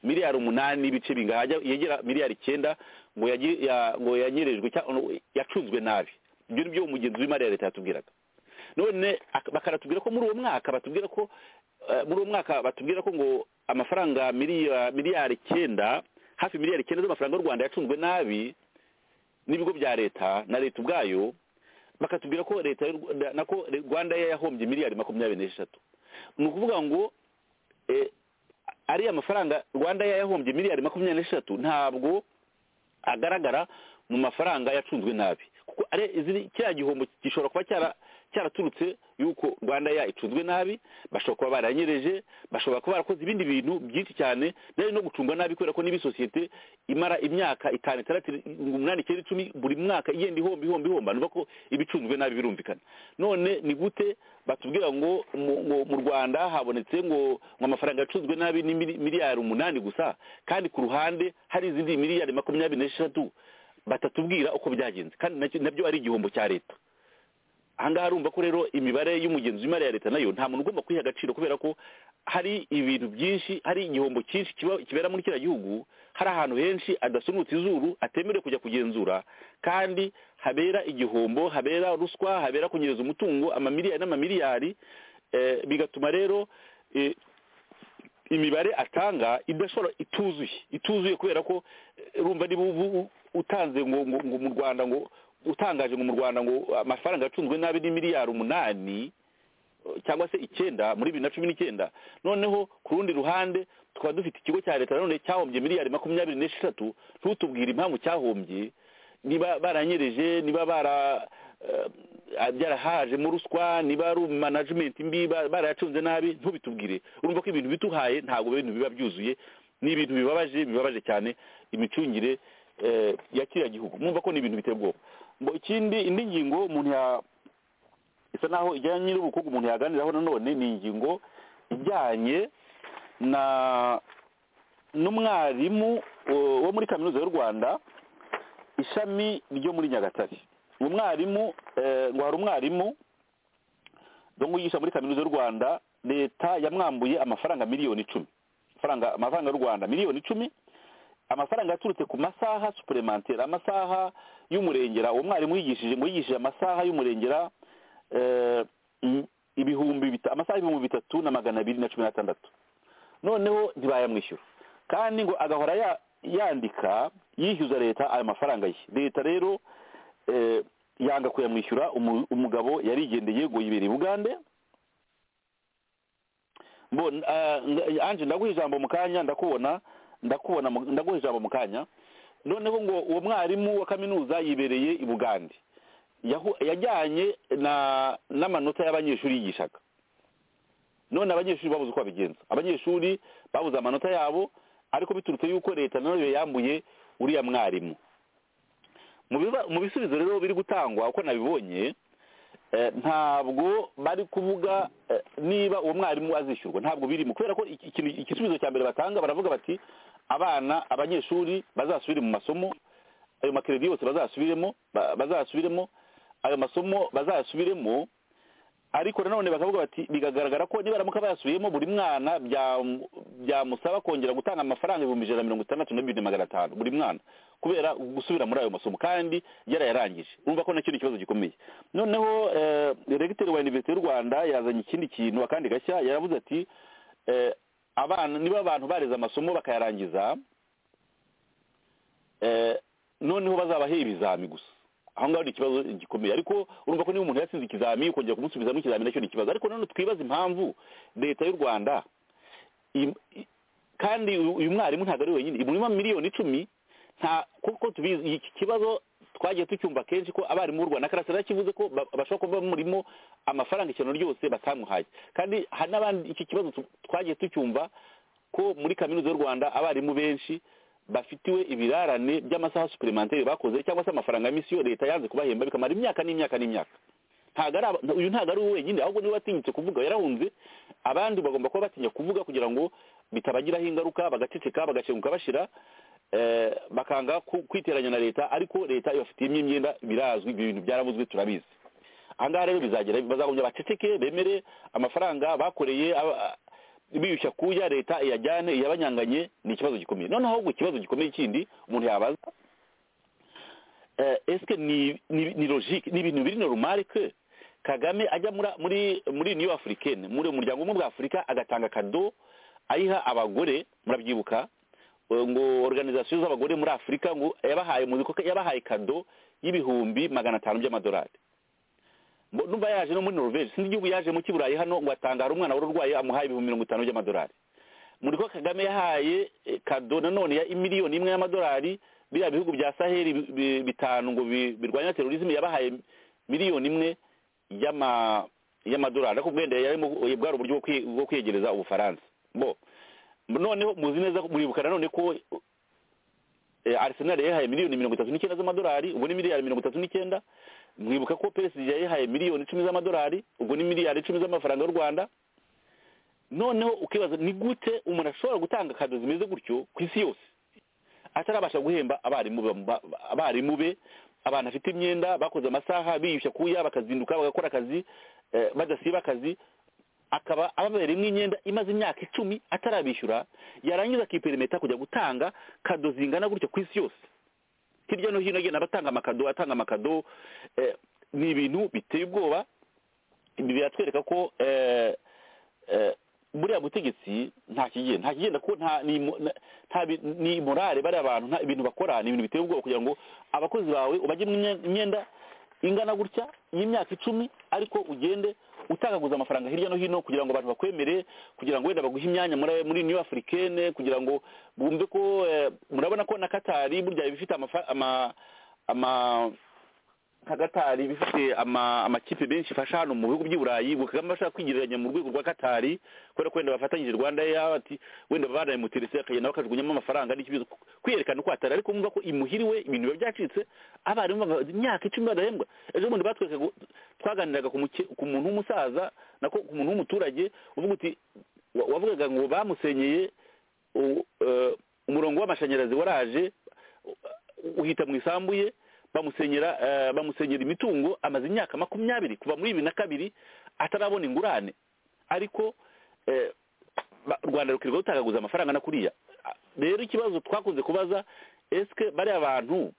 miliyari umunani n'ibice bingahe ajya- yegera miliyari icyenda ngo yagi- ya- ngo yanyerejwe cyangwa- yacunzwe nabi ibyo ni byo umugenzi w'imari ya leta yatubwiraga none ak- bakaratubwira ko muri uwo mwaka batubwira ko eh, muri uwo mwaka batubwira ko ngo amafaranga miliya- miliyari icyenda hafi miliyari icyenda z'amafaranga y'u rwanda yacunzwe nabi n'ibigo bya leta na leta ubwayo bakatubwira ko leta y'u Rwanda- nako rwanda yo yahombye miliyari makumyabiri n'eshatu ni ukuvuga ngo eh, ariya mafaranga rwanda yo yahombye miliyari makumyabiri n'eshatu ntabwo agaragara mu mafaranga yacunzwe nabi kuko ari iziri- kiriya gihombo gishobora kuba cyara- cyaraturutse yuko rwanda ya icunzwe nabi bashobora kuba baranyereje bashobora kuba barakoze ibindi bintu byinshi cyane byari no gucungwa nabi kubera ko niba sosiyete imara imyaka itanu itandatu irindwi, umunani icyenda icumi buri mwaka igenda ihomba ihomba ihomba nuva ko iba icunzwe nabi birumvikana none ni gute batubwira ngo mu- ngo mu rwanda habonetse ngo ngo amafaranga yacunzwe nabi ni mili- miliyari umunani gusa kandi ku ruhande hari izindi miliyari makumyabiri n'eshatu batatubwira uko byagenze kandi nacyo- nabyo ari igihombo cya leta ahangaha urumva ko rero imibare y'umugenzi w'imari ya leta nayo nta muntu ugomba kuyiha agaciro kubera ko hari ibintu byinshi hari igihombo cyinshi kiba- kibera muri kiriya gihugu hari ahantu henshi adasunutse izuru atemerewe kujya kugenzura kandi habera igihombo habera ruswa habera kunyereza umutungo amamiliyari n'amamiliyari eh, bigatuma rero eh, imibare atanga idashobora ituzuye ituzuye kubera ko eh, urumva niba ubu ubu utanze ngo ngo ngo mu rwanda ngo utangaje ngo mu rwanda ngo amafaranga yacunzwe nabi ni miliyari umunani eh, cyangwa se icyenda muri bibiri na cumi n'icyenda noneho ku rundi ruhande tukaba dufite ikigo cya leta nanone cyahombye miliyari makumyabiri n'esheshatu ntutubwire impamvu cyahombye niba baranyereje niba bara eh, byarahajemo ruswa niba ari management mbi ba- barayacunze nabi ntubitubwire urumva ko ibintu bituhaye ntabwo ibintu biba byuzuye ni ibintu bibabaje bibabaje cyane imicungire eh, ya kiriya gihugu mwumva ko ni ibintu biteye ubwoba ngo ikindi indi ngingo umuntu ya isa naho ijyanye n'ubukungu umuntu yaganiraho nanone ni ingingo ijyanye na n'umwarimu eh, wo muri kaminuza y'u rwanda ishami ryo muri nyagatare uwo mwarimu eh, ngo hari umwarimu ngo yigisha muri kaminuza y'u rwanda leta yamwambuye amafaranga miliyoni icumi amafaranga amafaranga y'u rwanda miliyoni icumi amafaranga yaturutse ku masaha suplementary amasaha y'umurengera uwo mwarimu yigishije ngo yigishije amasaha y'umurengera eh, i- ibihumbi bita- amasaha ibihumbi bitatu na magana abiri na cumi n'atandatu noneho ntibayamwishyura kandi ngo agahora ya- yandika yishyuza leta ayo mafaranga ye leta rero eh, yanga kuyamwishyura umu- umugabo yarigendeye ngo yibere i bugande Mbo, ah, nga- anje ndaguha ijambo mu kanya ndakubona ndakubona mu- ndaguha ijambo mu kanya noneho ngo uwo mwarimu wa kaminuza yibereye i bugande Yahu- yajyanye na n'amanota y'abanyeshuri yigishaga none abanyeshuri babuze uko babigenza abanyeshuri babuze amanota yabo ariko biturutse yuko leta nayo yambuye uriya mwarimu Mu biba- mu bisubizo rero biri gutangwa uko nabibonye eh, ntabwo bari kuvuga eh, niba uwo mwarimu azishyurwa ntabwo birimo kubera ko iki- ikintu- igisubizo cya mbere batanga baravuga bati abana abanyeshuri bazasubire mu masomo ayo makeredi yose bazasubiremo ba- bazasubiremo ayo masomo bazayasubiremo ariko nanone bakavuga bati bigagaragara ko niba baramuka bayasubiyemo buri mwana bya- byamusaba kongera gutanga amafaranga ibihumbi ijana na mirongo itandatu na bibiri na magana atanu buri mwana kubera gusubira muri ayo masomo kandi yarayarangije urumva ko nacyo ni ikibazo gikomeye noneho eh, regiteri wa iniverisite y'u rwanda yazanye ikindi kintu akandi gashya yaravuze ati eh, abana niba abantu bareze amasomo bakayarangiza eh, noneho bazabahe ibizami gusa aho ngaho ni ikibazo gikomeye ariko urumva ko niba umuntu yatsinze ikizami ukongera kumusubizamo ikizami nacyo ni ikibazo ariko nanone twibaza impamvu leta y'u rwanda im- i- kandi uyu uyu mwarimu ntabwo ari wenyine imurima miliyoni icumi nta kuko tubizi iki kibazo twagiye tucyumva kenshi ko abarimu b'u rwanda karasira yakivuze ko ba- bashobora kuba bamurimo amafaranga ikintu ryose batamuhaye kandi hari n'abandi iki kibazo tu- twagiye tucyumva ko muri kaminuza y'u rwanda abarimu benshi bafitiwe ibirarane by'amasaha suplementary bakoze cyangwa se amafaranga ya misiyo leta yanze kubahemba bikamara imyaka n'imyaka n'imyaka ntago ari aba- uyu ntago ari we wenyine ahubwo niba watinyutse kuvuga yarahunze abandi bagomba kuba batinya kuvuga kugira ngo bitabagiraho ingaruka bagaceceka bagacenguka bashira eh, bakanga ku- kwiteranya na leta ariko leta ibafitiyemo imyenda birazwi ibyo bintu byaravuzwe turabizi ahangaha rero bizagera bazagombye baceceke bemere amafaranga bakoreye aba- biyushya kuya leta iyajyane iyabanyanganye ni ikibazo gikomeye noneho ahubwo ikibazo gikomeye kindi umuntu yabaza eh, eske ni ni ni logique ni ibintu biri normal que kagame ajya muri muri muri union africaine muri umuryango umwe bwa afurika agatanga kado ayiha abagore murabyibuka eh, ngo organisation z'abagore muri afurika ngo yabahaye muzi ko yabahaye kado y'ibihumbi magana atanu by'amadolari Mbo- numva yaje no muri norvege sinzi igihugu yajemo cy'i burayi hano ngo atangara umwana wari urwaye amuhaye ibihumbi mirongo itanu by'amadolari muri ko kagame yahaye eh, kado nanone ya miliyoni imwe y'amadolari biriya bihugu bya saheli bi- bi- bitanu ngo bi- birwanya terorisme yabahaye miliyoni imwe y'ama- y'amadolari ariko bwenda yarimo bwari uburyo bwo kwi- bwo kwiyegereza ubufaransa bo noneho muzi neza ko- muribuka nanone ko eh, arsenal yahaye miliyoni mirongo itatu n'icyenda z'amadolari ubu ni miliyari mirongo itatu n'icyenda mwibuka ko psg yayihaye miliyoni icumi z'amadolari ubwo ni miliyari icumi z'amafaranga y'u rwanda noneho ukibaza ni gute umuntu ashobora gutanga kado zimeze gutyo ku isi yose atarabasha guhemba abarimu bam- ba- abarimu be abantu afite imyenda bakoze amasaha biyushya kuya bakazinduka bagakora akazi eh, badasiba akazi akaba ababereyemo imyenda imaze imyaka icumi atarabishyura yarangiza akiperimeta kujya gutanga kado zingana gutyo ku isi yose hirya no hino agenda abatanga amakado atanga amakado eh, ni ibintu biteye ubwoba ibi biratwereka ko eh, eh, buriya butegetsi nta kigenda nta kigenda kuko nta ni mo- na- nta bi- ni morale bariya bantu nta ibintu bakora ni ibintu biteye ubwoba kugira ngo abakozi bawe ubajyemo imye- imyenda ingana gutya y'imyaka icumi ariko ugende utagaguza amafaranga hirya no hino kugira ngo abantu bakwemere kugira ngo wenda baguhe imyanya muri muri new africaine kugira ngo bumve ko eh, murabona ko na katari burya iba ifite amafa- ama ama nka katari iba ifite ama- amakipe menshi ifasha hano mu bihugu by'i burayi ubu kagame ashaka kwigereranya mu rwego rwa katari kubera ko wenda bafatanyije rwanda Air, ati wenda baraye mutirisi akagenda bakajugunyamo amafaranga n'ikibazo kwiyerekana uko hatari ariko mwumva ko imuhiriwe ibintu biba byacitse abarimu bamaze imyaka icumi badahembwa ejo bundi batwerekaga twaganiraga ku muke- ku muntu w'umusaza nako ku muntu w'umuturage uvuga uti wa- wavugaga ngo bamusenyeye u- eh, umurongo w'amashanyarazi waraje u- uhita mu isambu ye bamusenyera eh, bamusenyera imitungo amaze imyaka makumyabiri kuva muri bibiri na kabiri atarabona ingurane ariko eh, ba- rwanda rukirirwa rutagaguza amafaranga na kuriya Ah, rero ikibazo twakunze kubaza esike bariya bantu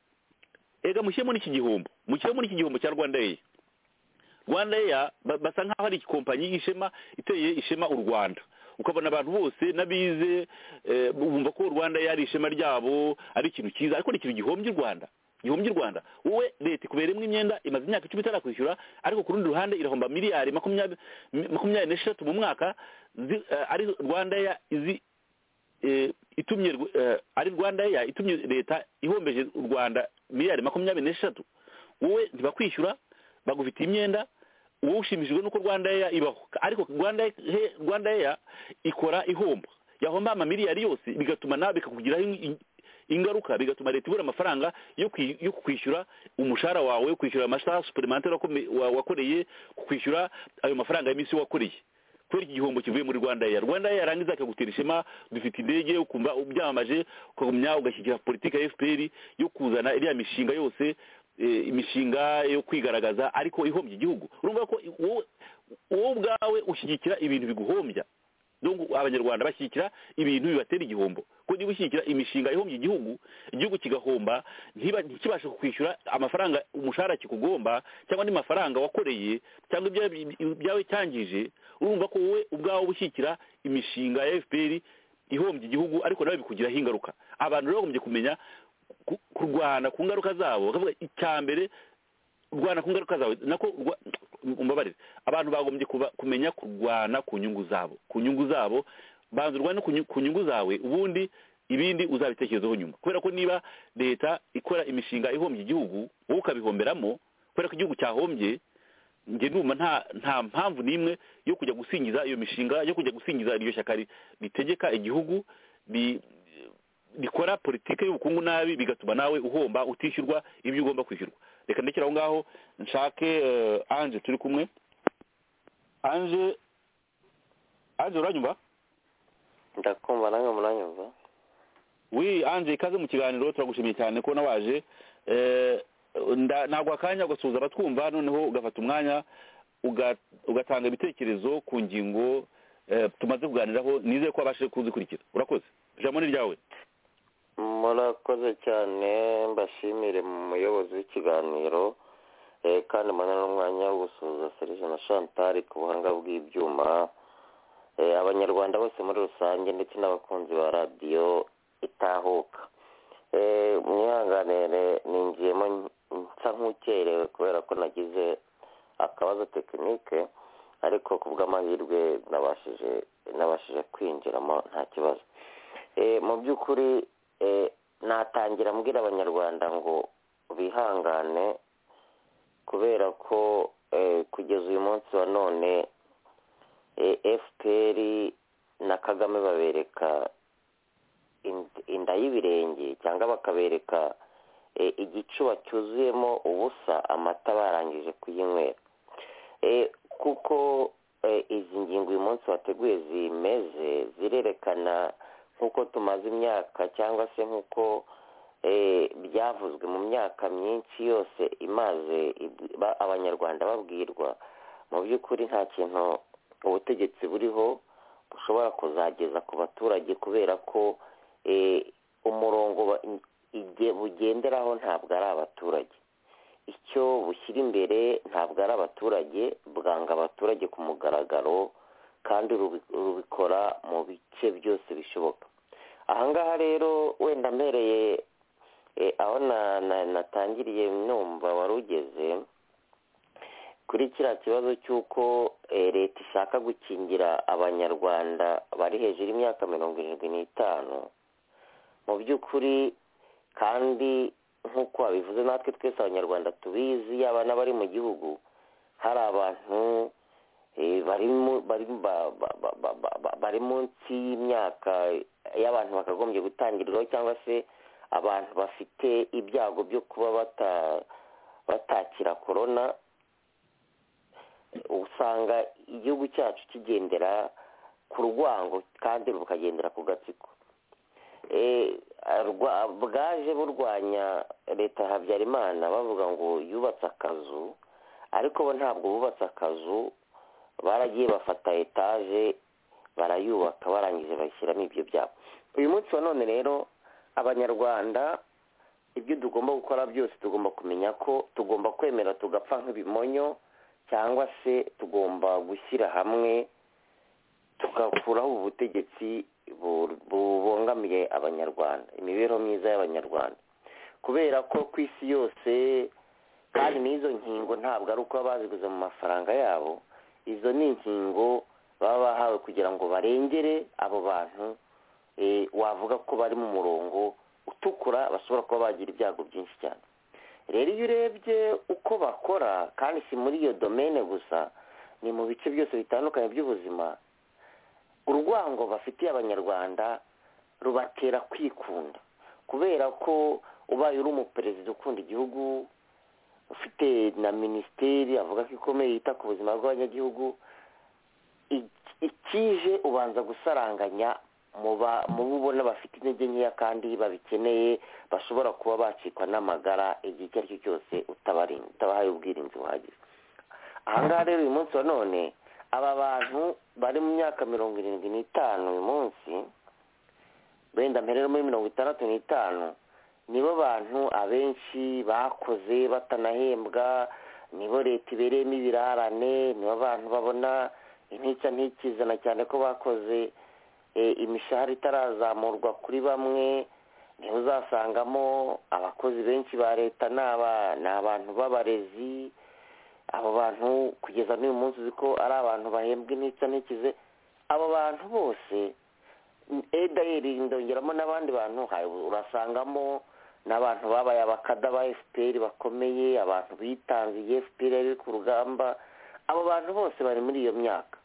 ega mushyire muri iki gihombo mushyire muri iki gihombo cya rwanda eya rwanda eya ba- basa nk'aho ari ikompanyi y'ishema iteye ishema u rwanda ukabona abantu bose n'abize eh, bumva ko rwanda eya ari ishema ryabo ari ikintu cyiza ariko ni ikintu gihombye u rwanda gihombye u rwanda wowe leta ikubereyemo imyenda imaze imyaka icumi itarakwishyura ariko ku rundi ruhande irahomba miliyari makumyabiri makumyabiri n'esheshatu mu mwaka zi- eh, ari rwanda eya izi eh, itumye Rw- eh, ari rwanda ya itumye leta ihombeje u rwanda miliyari makumyabiri n'eshatu wowe ntibakwishyura bagufitiye imyenda wowe ushimishijwe n'uko rwanda ya ibaho ariko rwanda Air- rwanda ya ikora ihomba yahomba amamiliyari yose bigatuma nawe bikakugiraho in- ingaruka bigatuma leta ibura amafaranga yo kwi- yo kwishyura umushahara wawe yo kwishyura amasaha superimentari wakome- wa- wakoreye kwishyura ayo mafaranga y'iminsi wakoreye kubera iki gihombo kivuye muri rwanda eya rwanda eya yarangiza akagutera ishema dufite indege ukumva ubyamamaje ukagumya ugashyigikira politiki ya fpr yo kuzana iriya mishinga yose eh, imishinga yo kwigaragaza ariko ihombya igihugu urumva ko i- wowe- wowe ubwawe ushyigikira ibintu biguhombya donc abanyarwanda bashyigikira ibintu bibatera igihombo ko niba ushyigikira imishinga ihombya igihugu igihugu kigahomba ntiba- ntikibashe kukwishyura amafaranga umushahara kikugomba cyangwa andi mafaranga wakoreye cyangwa ibya- ibyawe cyangije urumva ko wowe ubwawe uba ushyigikira imishinga ya fpr ihombya igihugu ariko nawe bikugiraho ingaruka abantu rero bagombye kumenya ku- kurwana ku ngaruka zabo bakavuga icya mbere kurwana ku ngaruka zawe nako rwa- umbabarire abantu bagombye kuba- kumenya kurwana ku nyungu zabo ku nyungu zabo banza urwane ku nyu- ku nyungu zawe ubundi ibindi uzabitekerezaho nyuma kubera ko niba leta ikora imishinga ihombya igihugu wowe ukabihomberamo kubera ko igihugu cyahombye njye numva nta nta mpamvu n'imwe yo kujya gusingiza iyo mishinga yo kujya gusingiza iryo shyaka ri- ritegeka igihugu ri- rikora politiki y'ubukungu nabi bigatuma nawe uhomba utishyurwa ibyo ugomba kwishyurwa reka ndekere aho ngaho nshake eh, anje turi kumwe anje anje uranyumva ndakumva nange muranyumva wi anje ikaze mu kiganiro turagushimiye cyane ko nawaje Eh, nda- ntabwo akanya ugasuhuza abatwumva noneho ugafata umwanya uga- ugatanga ibitekerezo ku ngingo eh, tumaze kuganiraho nizeye ko wabashije kuzikurikira urakoze ijambo ni ryawe murakoze cyane mbashimire mu muyobozi w'ikiganiro eh, kandi mbona n'umwanya wo gusuhuza serije na chantal ku buhanga bw'ibyuma Eh, abanyarwanda bose muri rusange ndetse n'abakunzi ba radiyo itahuka Eh, mwihanganire ninjiyemo nsa nk'ukerewe kubera ko nagize akabazo tekinike ariko ku bw'amahirwe nabashije nabashije kwinjiramo nta kibazo Eh, mu by'ukuri eh, natangira mbwira abanyarwanda ngo bihangane kubera ko eh, kugeza uyu munsi wa none fpr na kagame babereka ind- inda y'ibirenge cyangwa bakabereka eh, igicuba cyuzuyemo ubusa amata barangije kuyinywera Eh, kuko eh, izi ngingo uyu munsi wateguye zimeze zirerekana nk'uko tumaze imyaka cyangwa se nk'uko eh, byavuzwe mu myaka myinshi yose imaze ib- ba- abanyarwanda babwirwa mu by'ukuri nta kintu ubutegetsi buriho bushobora kuzageza ku baturage kubera ko eh, umurongo ba- ige- bugenderaho ntabwo ari abaturage icyo bushyira imbere ntabwo ari abaturage bwanga abaturage ku mugaragaro kandi rubi- rubikora mu bice byose bishoboka ahangaha rero wenda mbereye eh, aho na- na- natangiriye numva wari ugeze kuri kiriya kibazo cy'uko eh, leta ishaka gukingira abanyarwanda bari hejuru y'imyaka mirongo irindwi n'itanu mu by'ukuri kandi nk'uko wabivuze natwe twese abanyarwanda tubizi yaba n'abari mu gihugu hari abantu eh, bari mu- bari ba- ba- ba- ba- ba- ba- bari munsi y'imyaka y'abantu bakagombye gutangirirwaho cyangwa se abantu bafite ibyago byo kuba bata- batakira korona usanga igihugu cyacu kigendera ku rwango kandi rukagendera ku gatsiko Eh, arwa- bwaje burwanya leta ya habyarimana bavuga ngo yubatse akazu ariko bo ntabwo bubatse akazu baragiye bafata etaje barayubaka barangije bashyiramo ibyo byabo uyu munsi wa none rero abanyarwanda ibyo tugomba gukora byose tugomba kumenya ko tugomba kwemera tugapfa nk'ibimonyo cyangwa se tugomba gushyira hamwe tugakuraho ubutegetsi bu- bubangamiye abanyarwanda imibereho myiza y'abanyarwanda kubera ko ku isi yose kandi n'izo nkingo ntabwo ari uko baba baziguze mu mafaranga yabo izo ni inkingo baba bahawe kugira ngo barengere abo bantu eh, wavuga ko bari mu murongo utukura bashobora kuba bagira ibyago byinshi cyane rero iyo urebye uko bakora kandi si muri iyo domene gusa ni mu bice byose bitandukanye by'ubuzima urwango bafitiye abanyarwanda rubatera kwikunda kubera ko ubaye uri umuperezida ukunda igihugu ufite na minisiteri avuga ko ikomeye yita ku buzima bw'abanyagihugu iki- ikije ubanza gusaranganya mu ba- mu bo ubona bafite intege nkeya kandi babikeneye bashobora kuba bacikwa n'amagara igihe icyo ari cyo cyose utabarinda utabahaye ubwirinzi buhagije ahangaha rero uyu munsi wa none aba bantu bari mu myaka mirongo irindwi n'itanu uyu munsi wenda mbere no muri mirongo itandatu n'itanu nibo bantu abenshi bakoze batanahembwa nibo leta ibereyemo ibirarane nibo bantu babona intica ntikizana cyane ko bakoze eh, imishahara itarazamurwa kuri bamwe niho uzasangamo abakozi benshi ba leta ni aba- ni abantu b'abarezi abo bantu kugeza n'uyu munsi uzi ko ari abantu bahembwa intica ntikize abo bantu bose edayeri ndongeramo n'abandi bantu ha- urasangamo n'abantu babaye abakada ba fpr bakomeye abantu bitangiye fpr yari ku rugamba abo bantu bose bari muri iyo myaka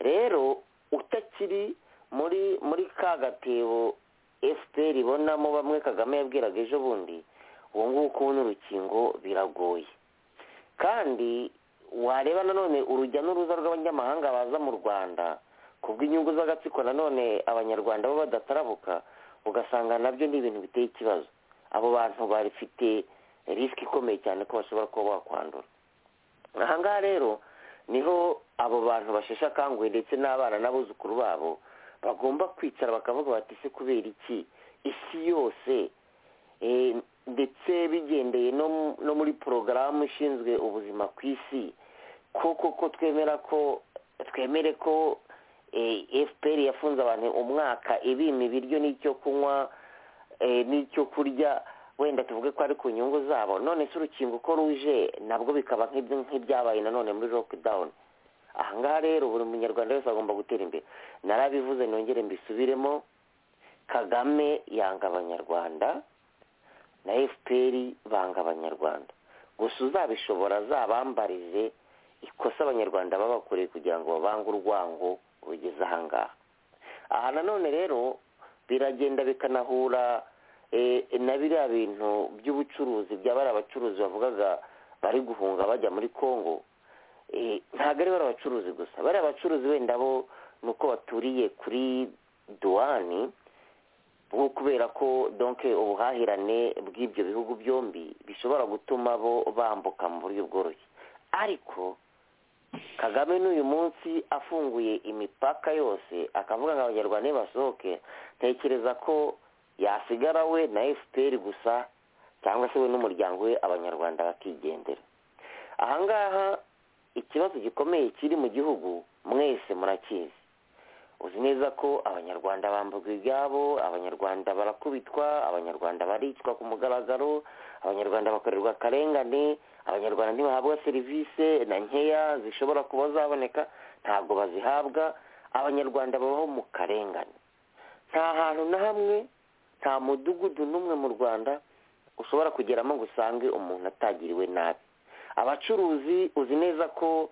rero utakiri muri muri ka gatebo fpr ibonamo bamwe kagame yabwiraga ejo bundi ubu ngubu kubona urukingo biragoye kandi wareba nanone urujya n'uruza rw'abanyamahanga baza mu rwanda ku bw'inyungu z'agatsiko nanone abanyarwanda bo badatarabuka ugasanga nabyo ni ibintu biteye ikibazo abo bantu bafite risiki ikomeye cyane ko bashobora kuba bakwandura ahangaha rero niho abo bantu basheshe akanguhe ndetse n'abana n'abuzukuru babo bagomba kwicara bakavuga bati se kubera iki isi yose Eh, ndetse bigendeye no mu- no muri porogaramu ishinzwe ubuzima ku isi koko ko twemera ko twemere ko eh, fpr yafunze abantu umwaka ibima ibiryo n'icyo kunywa eh, n'icyo kurya wenda tuvuge ko ari ku nyungu zabo none se urukingo uko ruje nabwo bikaba nk'ibyo- nk'ibyabaye nanone muri lockdown aha ngaha rero buri munyarwanda wese agomba gutera imbere narabivuze nongere mbisubiremo kagame yanga abanyarwanda na fpr banga abanyarwanda gusa uzabishobora azabambarize ikosa abanyarwanda babakoreye kugira ngo babange urwango rugeze aha ngaha aha nanone rero biragenda bikanahura eh, na biriya bintu by'ubucuruzi bya bariya abacuruzi bavugaga bari guhunga bajya muri congo Eh, ntabwo ari bariya abacuruzi gusa bariya abacuruzi wenda bo ni uko baturiye kuri duwani bwo kubera ko donke ubuhahirane bw'ibyo bihugu byombi bishobora gutuma bo bambuka mu buryo bworoshye ariko kagame n'uyu munsi afunguye imipaka yose akavuga ngo abanyarwanda nibasohoke ntekereza ko yasigara we na fpr gusa cyangwa se we n'umuryango we abanyarwanda bakigendera ahangaha ikibazo gikomeye kiri mu gihugu mwese murakizi uzi neza ko abanyarwanda bamburwa ibyabo abanyarwanda barakubitwa abanyarwanda baricwa ku mugaragaro abanyarwanda bakorerwa akarengane abanyarwanda ntibahabwa serivisi na nkeya zishobora kuba zaboneka ntabwo bazihabwa abanyarwanda babaho mu karengane nta hantu na hamwe nta mudugudu n'umwe mu rwanda ushobora kugeramo ngo usange umuntu atagiriwe nabi abacuruzi uzi neza ko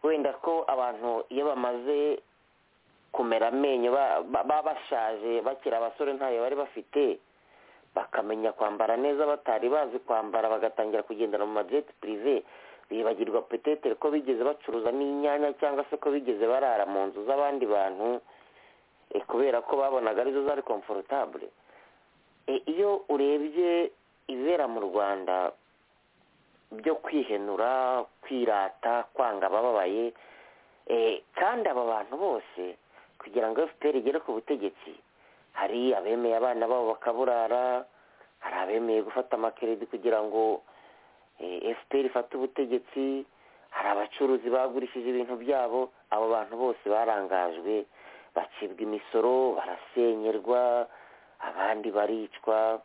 wenda ko abantu iyo bamaze kumera amenyo ba- ba- baba bashaje bakiri abasore ntayo bari bafite bakamenya kwambara neza batari bazi kwambara bagatangira kugendera mu madireti pirive bibagirwa petetere ko bigeze bacuruza n'inyanya cyangwa se ko bigeze barara mu nzu z'abandi bantu eh, kubera ko babonaga arizo zari komforotabure Eh, iyo urebye ibibera mu rwanda byo kwihenura kwirata kwanga abababaye Eh, kandi aba bantu bose kugira ngo fpr igere ku butegetsi hari abemeye abana babo bakaburara hari abemeye gufata amakeredi kugira ngo eh, fpr ifate ubutegetsi hari abacuruzi bagurishije ibintu byabo abo bantu bose barangajwe bacibwa imisoro barasenyerwa abandi baricwa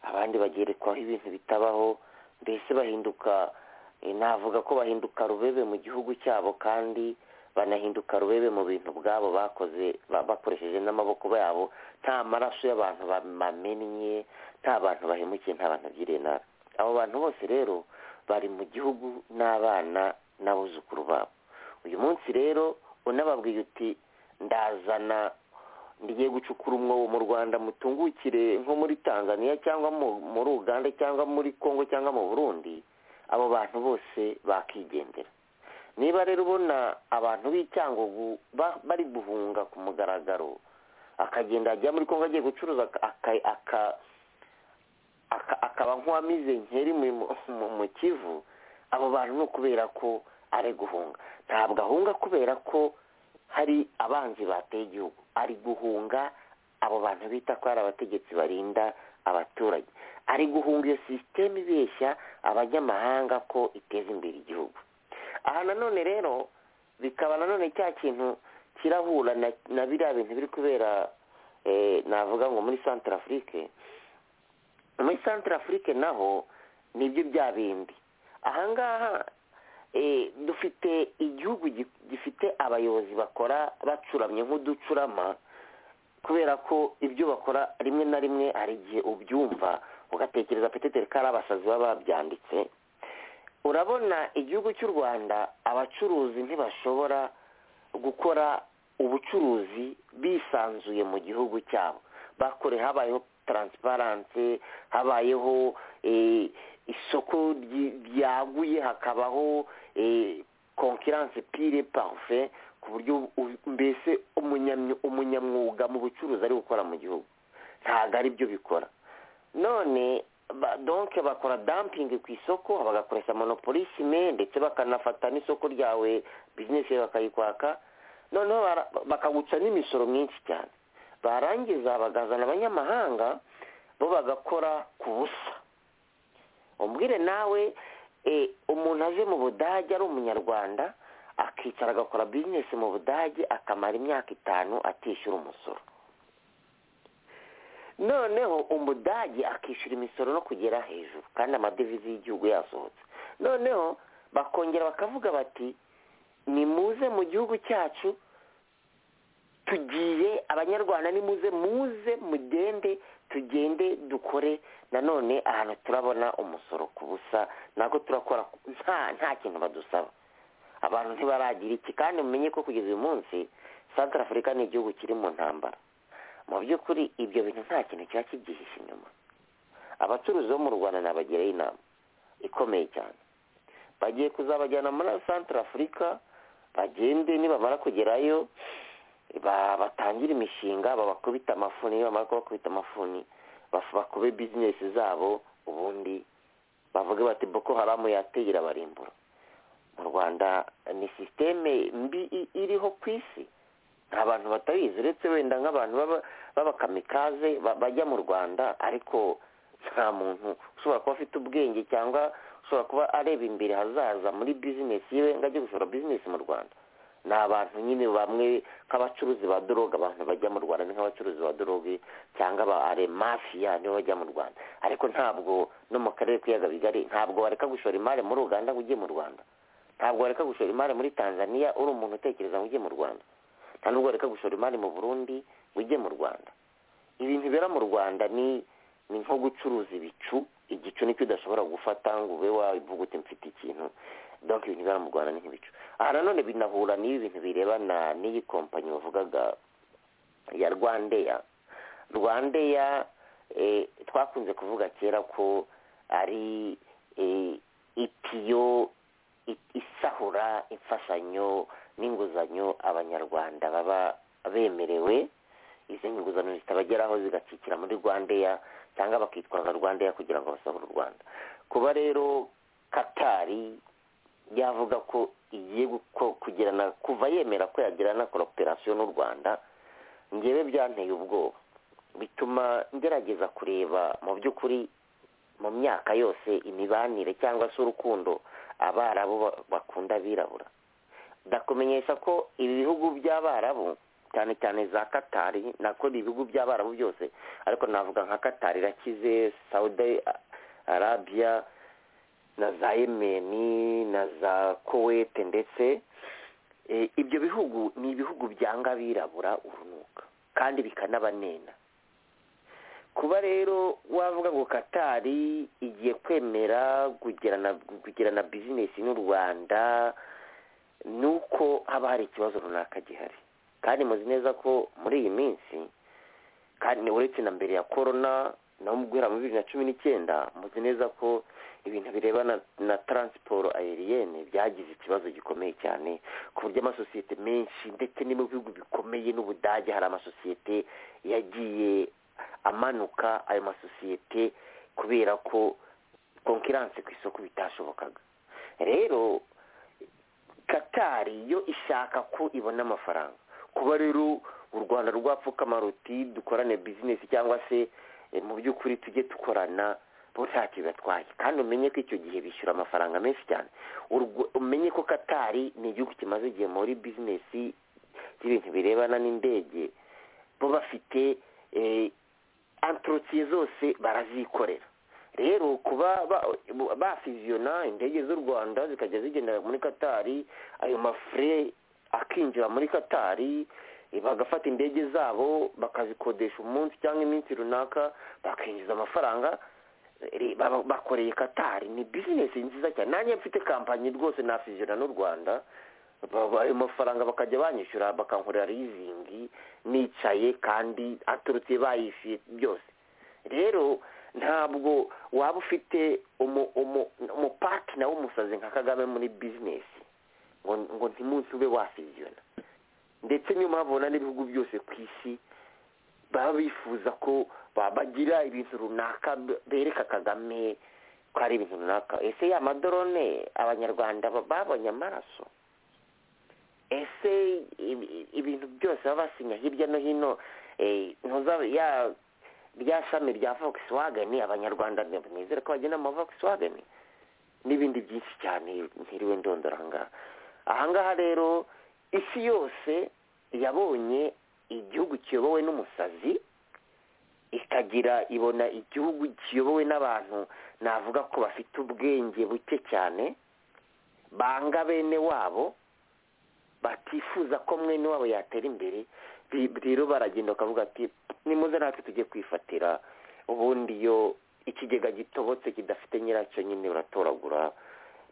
abandi bagerekwaho ibintu bitabaho mbese bahinduka eh, navuga ko bahinduka rubebe mu gihugu cyabo kandi banahinduka rubebe mu bintu bwabo bakoze ba- bakoresheje n'amaboko yabo nta maraso y'abantu bamennye nta bantu bahemukiye nta bantu byiriye nabi abo bantu bose rero bari mu gihugu n'abana n'abuzukuru babo uyu munsi rero unababwiye uti ndazana ngiye gucukura umwobo mu rwanda mutungukire nko muri tanzania cyangwa mu- muri uganda cyangwa muri congo cyangwa mu burundi abo bantu bose bakigendera niba rero ubona abantu b'icyangugu ba- bari guhunga ku mugaragaro akagenda ajya muri congo agiye gucuruza aka- aka- aka- akaba nk'uwamize nkeri mu- mu- mu kivu abo bantu ni ukubera ko ari guhunga ntabwo ahunga kubera ko hari abanzi bateye igihugu ari guhunga abo bantu bita ko ari abategetsi barinda abaturage ari guhunga iyo sisiteme ibeshya abanyamahanga ko iteza imbere igihugu aha nanone rero bikaba nanone cya kintu kirahura na, na biriya bintu biri kubera eh, navuga ngo muri centre afrique muri centre afrique naho nibyo bya bindi ahangaha eh, dufite igihugu gi- gifite abayobozi bakora bacuramye nk'uducurama kubera ko ibyo bakora rimwe na rimwe hari igihe ubyumva ugatekereza petetere ko ari abasazi baba babyanditse urabona igihugu cy'u rwanda abacuruzi ntibashobora gukora ubucuruzi bisanzuye mu gihugu cyabo bakore habayeho taransiparanse habayeho eh, isoko ryi- ryaguye hakabaho konkiranse pire parufe ku buryo u- mbese umunyamyu- umunyamwuga mu bucuruzi ari gukora mu gihugu ntabwo ari byo bikora none ba- donc bakora dumping ku isoko bagakoresha monopolisme ndetse bakanafata n'isoko ryawe bizinesi yawe bakayikwaka noneho bara- bakaguca n'imisoro myinshi cyane barangiza bagazana abanyamahanga bo bagakora ku busa umbwire nawe eh, umuntu aje mu budage ari umunyarwanda akicara agakora bizinesi mu budage akamara imyaka itanu atishyura umusoro noneho umudage akishyura imisoro no kugera hejuru kandi amadevize y'igihugu yasohotse noneho bakongera bakavuga bati nimuze mu gihugu cyacu tugiye abanyarwanda nimuze muze mugende tugende dukore nanone ahantu turabona umusoro ku busa ntabwo turakora nta nta kintu badusaba abantu ntibaragira iki kandi mumenye ko kugeza uyu munsi santara afurika ni igihugu kiri mu ntambara mu by'ukuri ibyo bintu nta kintu kiba kibyihishe inyuma abacuruzi bo mu rwanda nabagiraho inama ikomeye cyane bagiye kuzabajyana muri santara afurika bagende nibamara kugerayo batangire imishinga babakubita amafuni nibamara kubakubita amafuni bakube bizinesi zabo ubundi bavuge bati boko haramu yateye irabarimbura mu rwanda ni sisiteme mbi iriho ku isi nta bantu batabizi uretse wenda nk'abantu b'abakamikaze bajya mu rwanda ariko nta muntu ushobora kuba afite ubwenge cyangwa ushobora kuba areba imbere hazaza muri bizinesi yiwe ngo ajye gushora bizinesi mu rwanda ni abantu nyine bamwe nk'abacuruzi ba doroga abantu bajya mu rwanda ni nk'abacuruzi ba doroge cyangwa ba mafiya nibo bajya mu rwanda ariko ntabwo no mu karere k'ibiyaga bigari ntabwo bareka gushora imari muri uganda ngo ujye mu rwanda ntabwo bareka gushora imari muri tanzania uri umuntu utekereza ngo ujye mu rwanda nta nubwo bareka gushora imari mu burundi ngo ujye mu rwanda ibintu bibera mu rwanda ni ni nko gucuruza ibicu igicu nicyo udashobora gufata ngo ube wavuga uti mfite ikintu donc ibintu bibera mu rwanda ni nk'ibicu aha nanone binahura n'ibi bintu birebana n'iyi kompanyi bavugaga ya rwandeya rwandeya twakunze kuvuga kera ko ari itiyo isahura imfashanyo n'inguzanyo abanyarwanda baba bemerewe izi nguzanyo zitabageraho zigacikira muri rwandeya cyangwa bakitwaza rwandeya kugira ngo basohore u rwanda kuba rero katari yavuga ko igiye kugirana kuva yemera ko yagirana koroperasiyo n'u rwanda ngewe byanteye ubwoba bituma ngerageza kureba mu by'ukuri mu myaka yose imibanire cyangwa se urukundo abarabu bakunda abirabura ndakumenyesha ko ibi bihugu by'abarabu cyane cyane za katari nako ni ibihugu by'abarabu byose ariko navuga nka katari irakize saudi arabiya na za yemeni na za kowete ndetse ibyo bihugu ni ibihugu byanga abirabura urunuka kandi bikanabanena kuba rero wavuga ngo katari igiye kwemera kugirana bizinesi n'u rwanda ni uko haba hari ikibazo runaka gihari kandi muzi neza ko muri iyi minsi kandi uretse na mbere ya korona naho mu guhera muri bibiri na cumi n'icyenda muzi neza ko ibintu birebana na taransiporo ayeriyene byagize ikibazo gikomeye cyane ku buryo amasosiyete menshi ndetse no mu bihugu bikomeye n'ubudage hari amasosiyete yagiye amanuka ayo masosiyete kubera ko konkiranse ku isoko bitashobokaga rero katari yo ishaka ko ibona amafaranga kuba rero u rwanda rwapfukama ruti dukorane bizinesi cyangwa se mu by'ukuri tujye dukorana bo ntacyo bibatwaye kandi umenye ko icyo gihe bishyura amafaranga menshi cyane umenye ko katari ni igihugu kimaze igihe muri bizinesi y'ibintu birebana n'indege bo bafite antorotire zose barazikorera rero kuba bafiziyona indege z'u rwanda zikajya zigendera muri katari ayo mafure akinjira muri katari bagafata indege zabo bakazikodesha umunsi cyangwa iminsi runaka bakinjiza amafaranga bakoreye katari ni bizinesi nziza cyane nanjye mfite kampanyi rwose nafiziyona n'u rwanda ayo mafaranga bakajya banyishyura bakankorera rizingi nicaye kandi aturutse bayishyuye byose rero ntabwo waba ufite umupatina w'umusazi nka kagame muri bizinesi ngo ntimunsi ube wasiziyona ndetse niyo mpamvu ubona n'ibihugu byose ku isi baba bifuza ko bagira ibintu runaka bereka kagame ko ari ibintu runaka ese ya madorone abanyarwanda babonye amaraso ese ibintu byose baba basinya hirya no hino ya rya shami rya Volkswagen abanyarwanda nizere ko bagenda mu Volkswagen n'ibindi byinshi cyane ntiriwe ndondora ahangaha ahangaha rero isi yose yabonye igihugu kiyobowe n'umusazi ikagira ibona igihugu kiyobowe n'abantu navuga ko bafite ubwenge buke cyane banga bene wabo batifuza ko mwene wabo yatera imbere bi- rero baragenda bakavuga ati nimuze natwe tujye kwifatira ubundi iyo ikigega gitobotse kidafite nyiracyo nyine baratoragura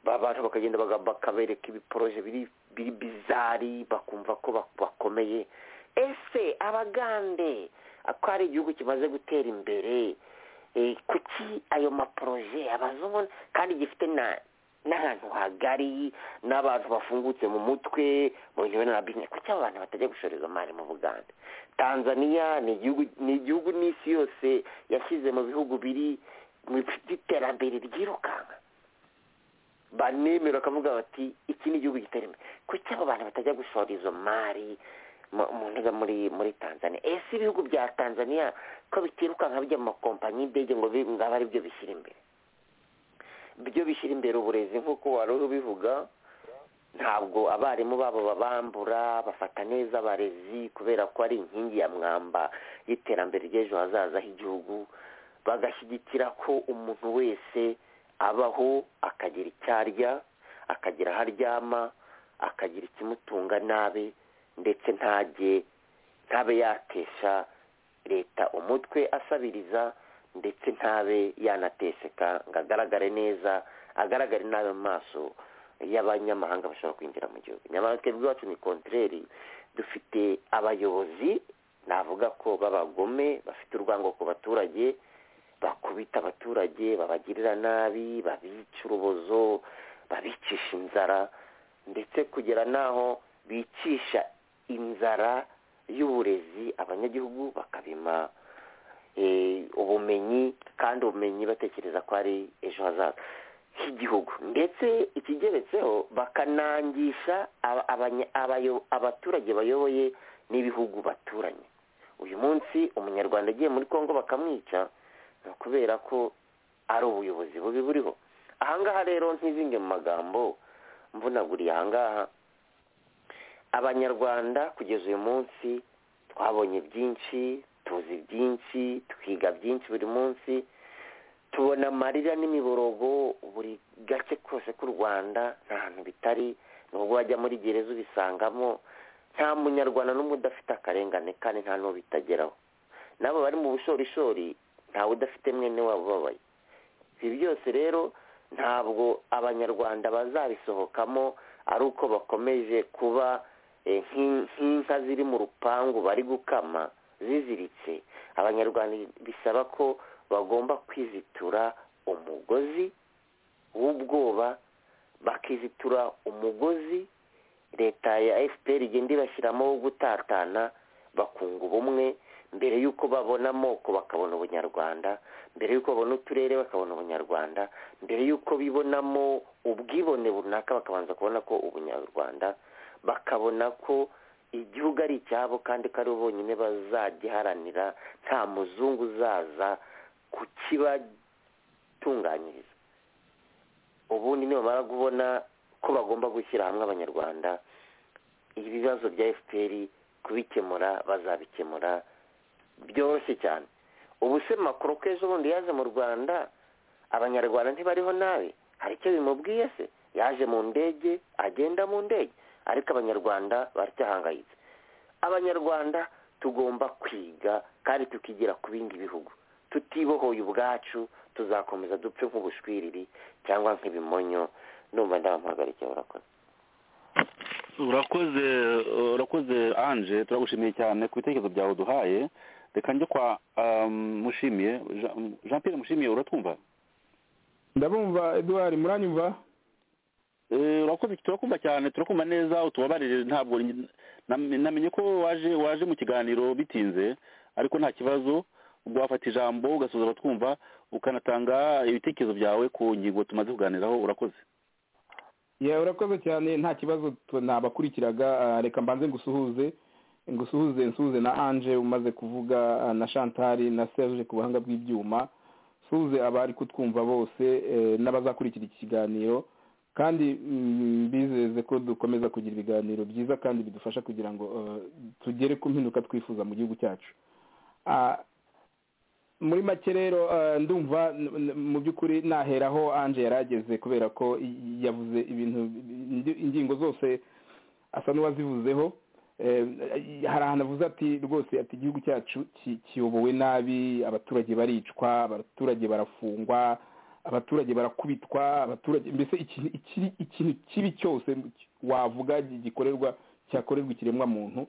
ba bantu bakagenda baga- bakabereka ibiporoje biri biri bizari bakumva ko bak- bakomeye ese abagande ko ari igihugu kimaze gutera imbere eh, kuki ayo maporoje abazungu kandi gifite na n'ahantu hagari n'abantu bafungutse mu mutwe mu bintu na bizinesi kuki abo bantu batajya gushoreza imari mu buganda tanzania ni igihugu ni igihugu n'isi yose yashyize mu bihugu biri mu iterambere ryirukanka banemera bakavuga bati iki ni igihugu gitera imbere kuki abo bantu batajya gushora izo mari mu- mu ntuza muri muri tanzania ese ibihugu bya tanzania ko bitirukanka bijya mu makompanyi y'indege ngo bi- ngo abe ari byo bishyira imbere byo bishyira imbere uburezi nk'uko wari ubivuga ntabwo abarimu babo babambura bafata neza abarezi kubera ko ari inkingi ya mwamba y'iterambere ry'ejo hazaza h'igihugu bagashyigikira ko umuntu wese abaho akagira icyo arya akagira aho aryama akagira ikimutunga nabi ndetse ntajye ntabe yakesha leta umutwe asabiriza ndetse ntabe yanateseka ngo agaragare neza agaragare nabi mu maso y'abanyamahanga bashobora kwinjira mu gihugu nyamara twebwe iwacu ni kontreri dufite abayobozi navuga ko b'abagome bafite urwango ku baturage bakubita abaturage babagirira nabi babica urubozo babicisha inzara ndetse kugera n'aho bicisha inzara y'uburezi abanyagihugu bakabima eh, ubumenyi kandi ubumenyi batekereza ko ari ejo hazaza h'igihugu ndetse ikigeretseho bakanangisha aba- abanya- abayo- abaturage bayoboye n'ibihugu baturanye uyu munsi umunyarwanda agiye muri congo bakamwica ni ukubera ko ari ubuyobozi bubi buriho ahangaha rero ntizinge mu magambo mvunaguriye ahangaha abanyarwanda kugeza uyu munsi twabonye byinshi tuzi byinshi twiga byinshi buri munsi tubona amarira n'imiborogo buri gace kose k'u rwanda nta hantu bitari nubwo wajya muri gereza ubisangamo nta munyarwanda n'umwe udafite akarengane kandi nta n'uwo bitageraho n'abo bari mu bushorishori ntawe udafite mwene wabo ubabaye ibi byose rero ntabwo abanyarwanda bazabisohokamo ari uko bakomeje kuba eh, nk'in- nk'inka ziri mu rupangu bari gukama ziziritse abanyarwanda bisaba ko bagomba kwizitura umugozi w'ubwoba bakizitura umugozi leta ya fpr igenda ibashyiramo wo gutatana bakunga ubumwe mbere y'uko babona amoko bakabona ubunyarwanda mbere y'uko babona uturere bakabona ubunyarwanda mbere y'uko bibonamo ubwibone runaka bakabanza kubona ko ubunyarwanda bakabona ko igihugu ari icyabo kandi ko ari bo bonyine bazagiharanira nta muzungu uzaza kukibatunganyiriza ubundi nibamara kubona ko bagomba gushyira hamwe abanyarwanda ibibazo bya fpr kubikemura bazabikemura byoroshye cyane ubu se makuru ko ejo bundi yaje mu rwanda abanyarwanda ntibariho nabi hari icyo bimubwiye se yaje mu ndege agenda mu ndege ariko abanyarwanda baracyahangayitse abanyarwanda tugomba kwiga kandi tukigira ku bindi bihugu tutibohoye ubwacu tuzakomeza dupfe nk'ubushwiriri cyangwa nk'ibimonyo numva ndabamuhagarike murakoze urakoze urakoze anje turagushimiye cyane ku bitekerezo byawe uduhaye reka njye kwa um, mushimiye Jean- jean pierre mushimiye uratwumva ndabumva eduard muranyumva Eh, urakoze turakumva cyane turakumva neza utubabarire ntabwo njye- nam- namenye ko waje waje mu kiganiro bitinze ariko nta kibazo ubwo wafata ijambo ugasoza abatwumva ukanatanga ibitekerezo byawe ku ngingo tumaze kuganiraho urakoze ya urakoze cyane nta kibazo t- nabakurikiraga ah, reka mbanze ngusuhuze ngusuhuze nsuhuze na anje umaze kuvuga ah, na shantari na serge ku buhanga bw'ibyuma suze abari kutwumva bose eh, n'abazakurikira iki kiganiro kandi mm, mbizeze ko dukomeza kugira ibiganiro byiza kandi bidufasha kugira ngo eh, tugere ku mpinduka twifuza mu gihugu cyacu Ah, muri make rero ndumva mu by'ukuri naheraho anje yari ageze kubera ko yavuze ibintu ingingo zose asa n'uwazivuzeho hari ahantu avuze ati rwose ati igihugu cyacu kiyobowe nabi abaturage baricwa abaturage barafungwa abaturage barakubitwa abaturage mbese ikintu kibi cyose wavuga gikorerwa cyakorerwa ikiremwamuntu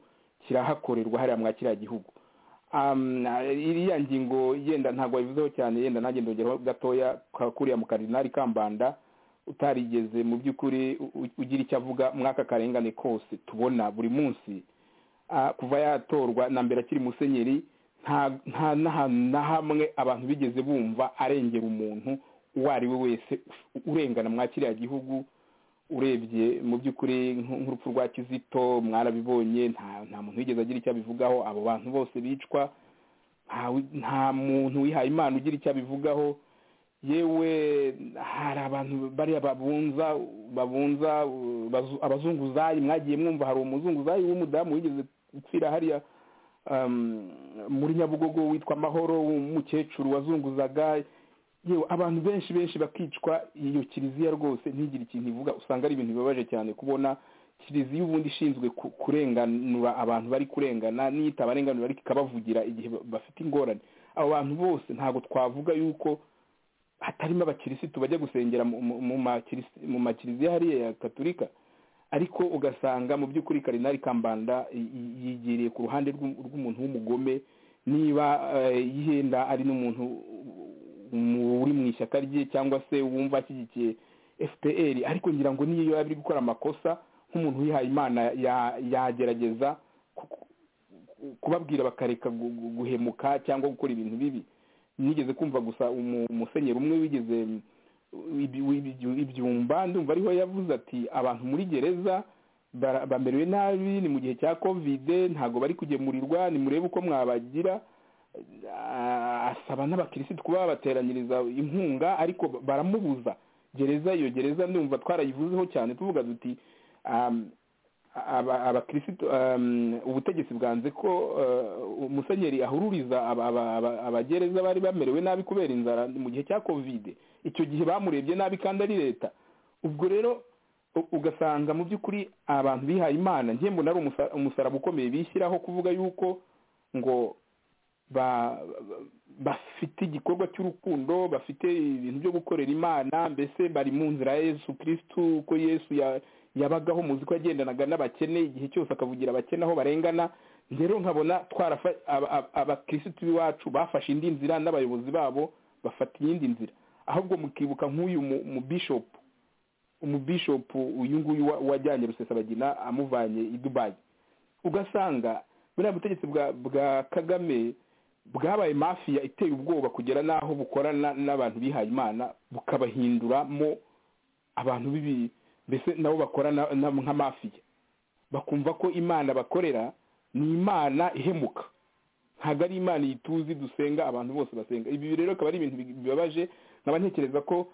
kirahakorerwa hariya mwa kiriya gihugu iriya ngingo yenda ntabwo wabivuzeho cyane yenda nanjye ndongeraho gatoya kakuriya mu karinari kambanda utarigeze mu by'ukuri ugira icyo avuga mwaka karengane kose tubona buri munsi kuva yatorwa na mbere akiri musenyeri nta n'ahantu na hamwe abantu bigeze bumva arengera umuntu uwo ari we wese urengana mwa kiriya gihugu urebye mu by'ukuri nk'urupfu rwa kizito mwarabibonye nta muntu wigeze agira icyo abivugaho abo bantu bose bicwa nta muntu wihaye imana ugira icyo abivugaho yewe hari abantu bariya babunza babunza abazunguzayi mwagiye mwumva hari umuzunguzayi w'umudamu wigeze gupfira hariya muri nyabugogo witwa amahoro w'umukecuru wazunguzaga yewe abantu benshi benshi bakicwa iyo kiliziya rwose ntigire ikintu ivuga usanga ari ibintu bibabaje cyane kubona kiliziya ubundi ishinzwe kurenganura abantu bari kurengana niyo itabarenganura ariko ikabavugira igihe bafite ingorane abo bantu bose ntabwo twavuga yuko hatarimo abakirisitu bajya gusengera mu makiliziya hariya ya katurika ariko ugasanga mu by'ukuri karinari kambanda yigereye ku ruhande rw'umuntu w'umugome niba yihenda ari n'umuntu uri mu ishyaka rye cyangwa se wumva ashyigikiye fpr ariko ngira ngo niyo yaba ari gukora amakosa nk'umuntu wihaye imana yagerageza kubabwira bakareka guhemuka cyangwa gukora ibintu bibi nigeze kumva gusa umusenyeri umwe wigeze ibyumba ndumva ariho yavuze ati abantu muri gereza bamerewe nabi ni mu gihe cya kovide ntabwo bari kugemurirwa nimurebe uko mwabagira asaba n'abakirisitu kuba babateranyiriza inkunga ariko baramubuza gereza iyo gereza ndumva twarayivuzeho cyane tuvuga duti abakirisitu ubutegetsi bwanze ko umusenyeri ahururiza abagereza bari bamerewe nabi kubera inzara mu gihe cya kovide icyo gihe bamurebye nabi kandi ari leta ubwo rero ugasanga mu by'ukuri abantu bihaye imana njyewe mbona ari umusaraba ukomeye bishyiraho kuvuga yuko ngo bafite igikorwa cy'urukundo bafite ibintu byo gukorera imana mbese bari mu nzira ya yesu kirisitu uko yesu yabagaho muzi ko yagendanaga n'abakene igihe cyose akavugira abakene aho barengana rero nkabona abakirisitu b'iwacu bafashe indi nzira n'abayobozi babo bafata iyindi nzira ahubwo mukibuka nk'uyu mubishopu umubishopu uyu nguyu wajyanye rusesabagina amuvanye i dubayi ugasanga buriya butegetsi bwa kagame bwabaye mafiya iteye ubwoba kugera n'aho bukorana n'abantu bihaye imana bukabahinduramo abantu bibi mbese nabo bakorana nka mafiya bakumva ko imana bakorera ni imana ihemuka ntabwo ari imana iyi tuzi dusenga abantu bose basenga ibi rero akaba ari ibintu bibabaje nkaba ntekereza ko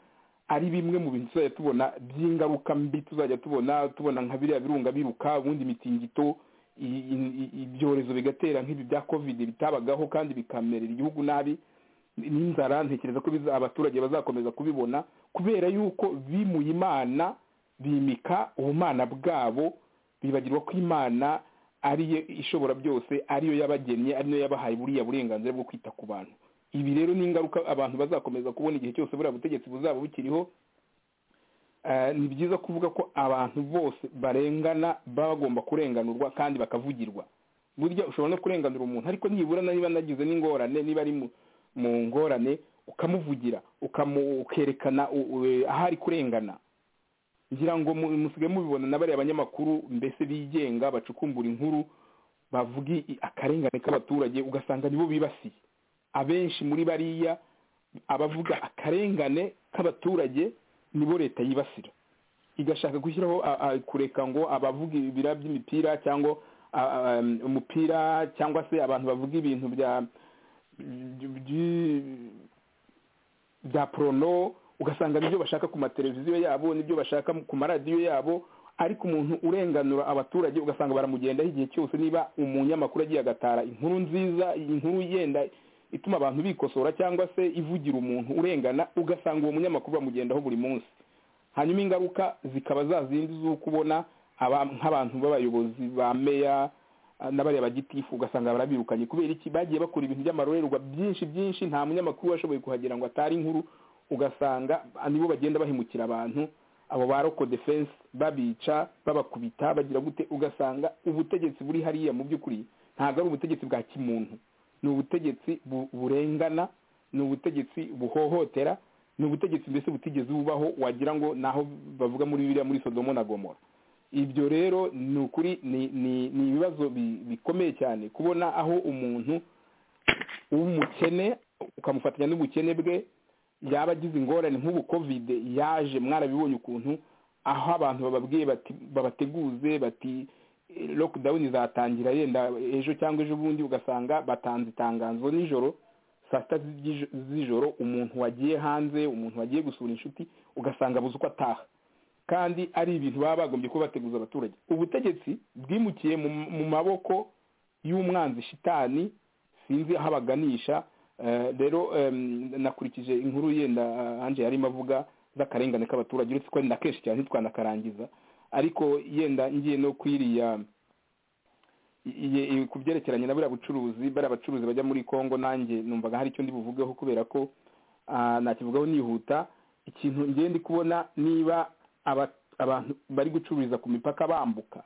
ari bimwe mu bintu tuzajya tubona by'ingaruka mbi tuzajya tubona tubona nka biriya birunga biruka ubundi mitingito ibyorezo bigatera nk'ibi bya kovide bitabagaho kandi bikamerera igihugu nabi n'inzara ntekereza ko abaturage bazakomeza kubibona kubera yuko bimuye imana bimika ubumana bwabo bibagirwa ko imana ariyo ishobora byose ariyo yabagennye ariyo yabahaye buriya burenganzira bwo kwita ku bantu ibi rero ni ingaruka abantu bazakomeza kubona igihe cyose buriya butegetsi buzaba bukiriho ni byiza kuvuga ko abantu bose barengana baba bagomba kurenganurwa kandi bakavugirwa burya ushobora no kurenganura umuntu ariko nibura niba nagize n'ingorane niba ari mu ngorane ukamuvugira ukerekana aho ari kurengana ngira ngo musigaye mubibona na bariya banyamakuru mbese bigenga bacukumbura inkuru bavuga akarengane k'abaturage ugasanga nibo bibasiye abenshi muri bariya abavuga akarengane k'abaturage nibo leta yibasira igashaka gushyiraho kureka ngo abavuga ibira by'imipira cyangwa umupira cyangwa se abantu bavuga ibintu bya bya porono ugasanga nibyo bashaka ku mateleviziyo yabo nibyo bashaka ku maradiyo yabo ariko umuntu urenganura abaturage ugasanga baramugendaho igihe cyose niba umunyamakuru agiye agatara inkuru nziza inkuru yenda ituma abantu bikosora cyangwa se ivugira umuntu urengana ugasanga uwo munyamakuru bamugendaho buri munsi hanyuma ingaruka zikaba za zindi z'uko ubona aba- nk'abantu b'abayobozi ba meya ah, n'abariya bagitifu ugasanga barabirukanye kubera iki bagiye bakora ibintu by'amarorerwa byinshi byinshi nta munyamakuru washoboye kuhagera ngo atari inkuru ugasanga ah, nibo bagenda bahemukira abantu abo ba roko defense babica babakubita bagira gute ugasanga ubutegetsi buri hariya mu by'ukuri ntabwo ari ubutegetsi bwa kimuntu ni ubutegetsi bu- burengana ni ubutegetsi buhohotera ni ubutegetsi mbese butigeze bubaho wagira ngo naho bavuga muri biriya muri sodomo na gomora ibyo rero ni ukuri ni- ni ni ibibazo bi- bikomeye cyane kubona aho umuntu w'umukene ukamufatanya n'ubukene bwe yaba agize ingorane nk'ubu kovide yaje mwarabibonye ukuntu aho abantu bababwiye bati babateguze bati eh, lockdown izatangira yenda ejo cyangwa ejo bundi ugasanga batanze itangazo nijoro saa sita z'iji- z'ijoro umuntu wagiye hanze umuntu wagiye gusura inshuti ugasanga abuze uko ataha kandi ari ibintu baba bagombye kuba bateguza abaturage ubutegetsi bwimukiye mu, mu maboko y'umwanzi shitani sinzi aho abaganisha Eh, rero em, nakurikije inkuru yenda ah, Angel yarimo avuga z'akarengane k'abaturage uretse ko na kenshi cyane ntitwanakarangiza ariko yenda ngiye no kwiriya iye- iye- ku byerekeranye na buriya bucuruzi bariya bacuruzi bajya muri congo nanjye numvaga hari icyo ndi buvugeho kubera ko ah, nakivugaho nihuta ikintu ngiye ndi kubona niba aba- abantu bari gucururiza ku mipaka bambuka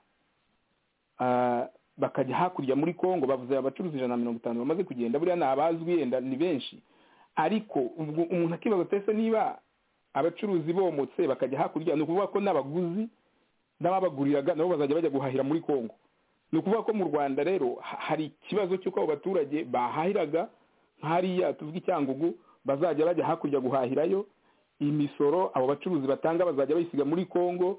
Ah, bakajya hakurya muri congo bavuze abacuruzi ijana na mirongo itanu bamaze kugenda buriya ni abazwi yenda ni benshi ariko ubwo umuntu akibaza pese niba abacuruzi bomotse bakajya hakurya ni ukuvuga ko n'abaguzi n'ababaguriraga nabo bazajya bajya guhahira muri congo ni ukuvuga ko mu rwanda rero ha- hari ikibazo cy'uko abo baturage bahahiraga nk'hariya tuvuga icyangugu bazajya bajya hakurya guhahirayo imisoro abo bacuruzi batanga bazajya bayisiga muri congo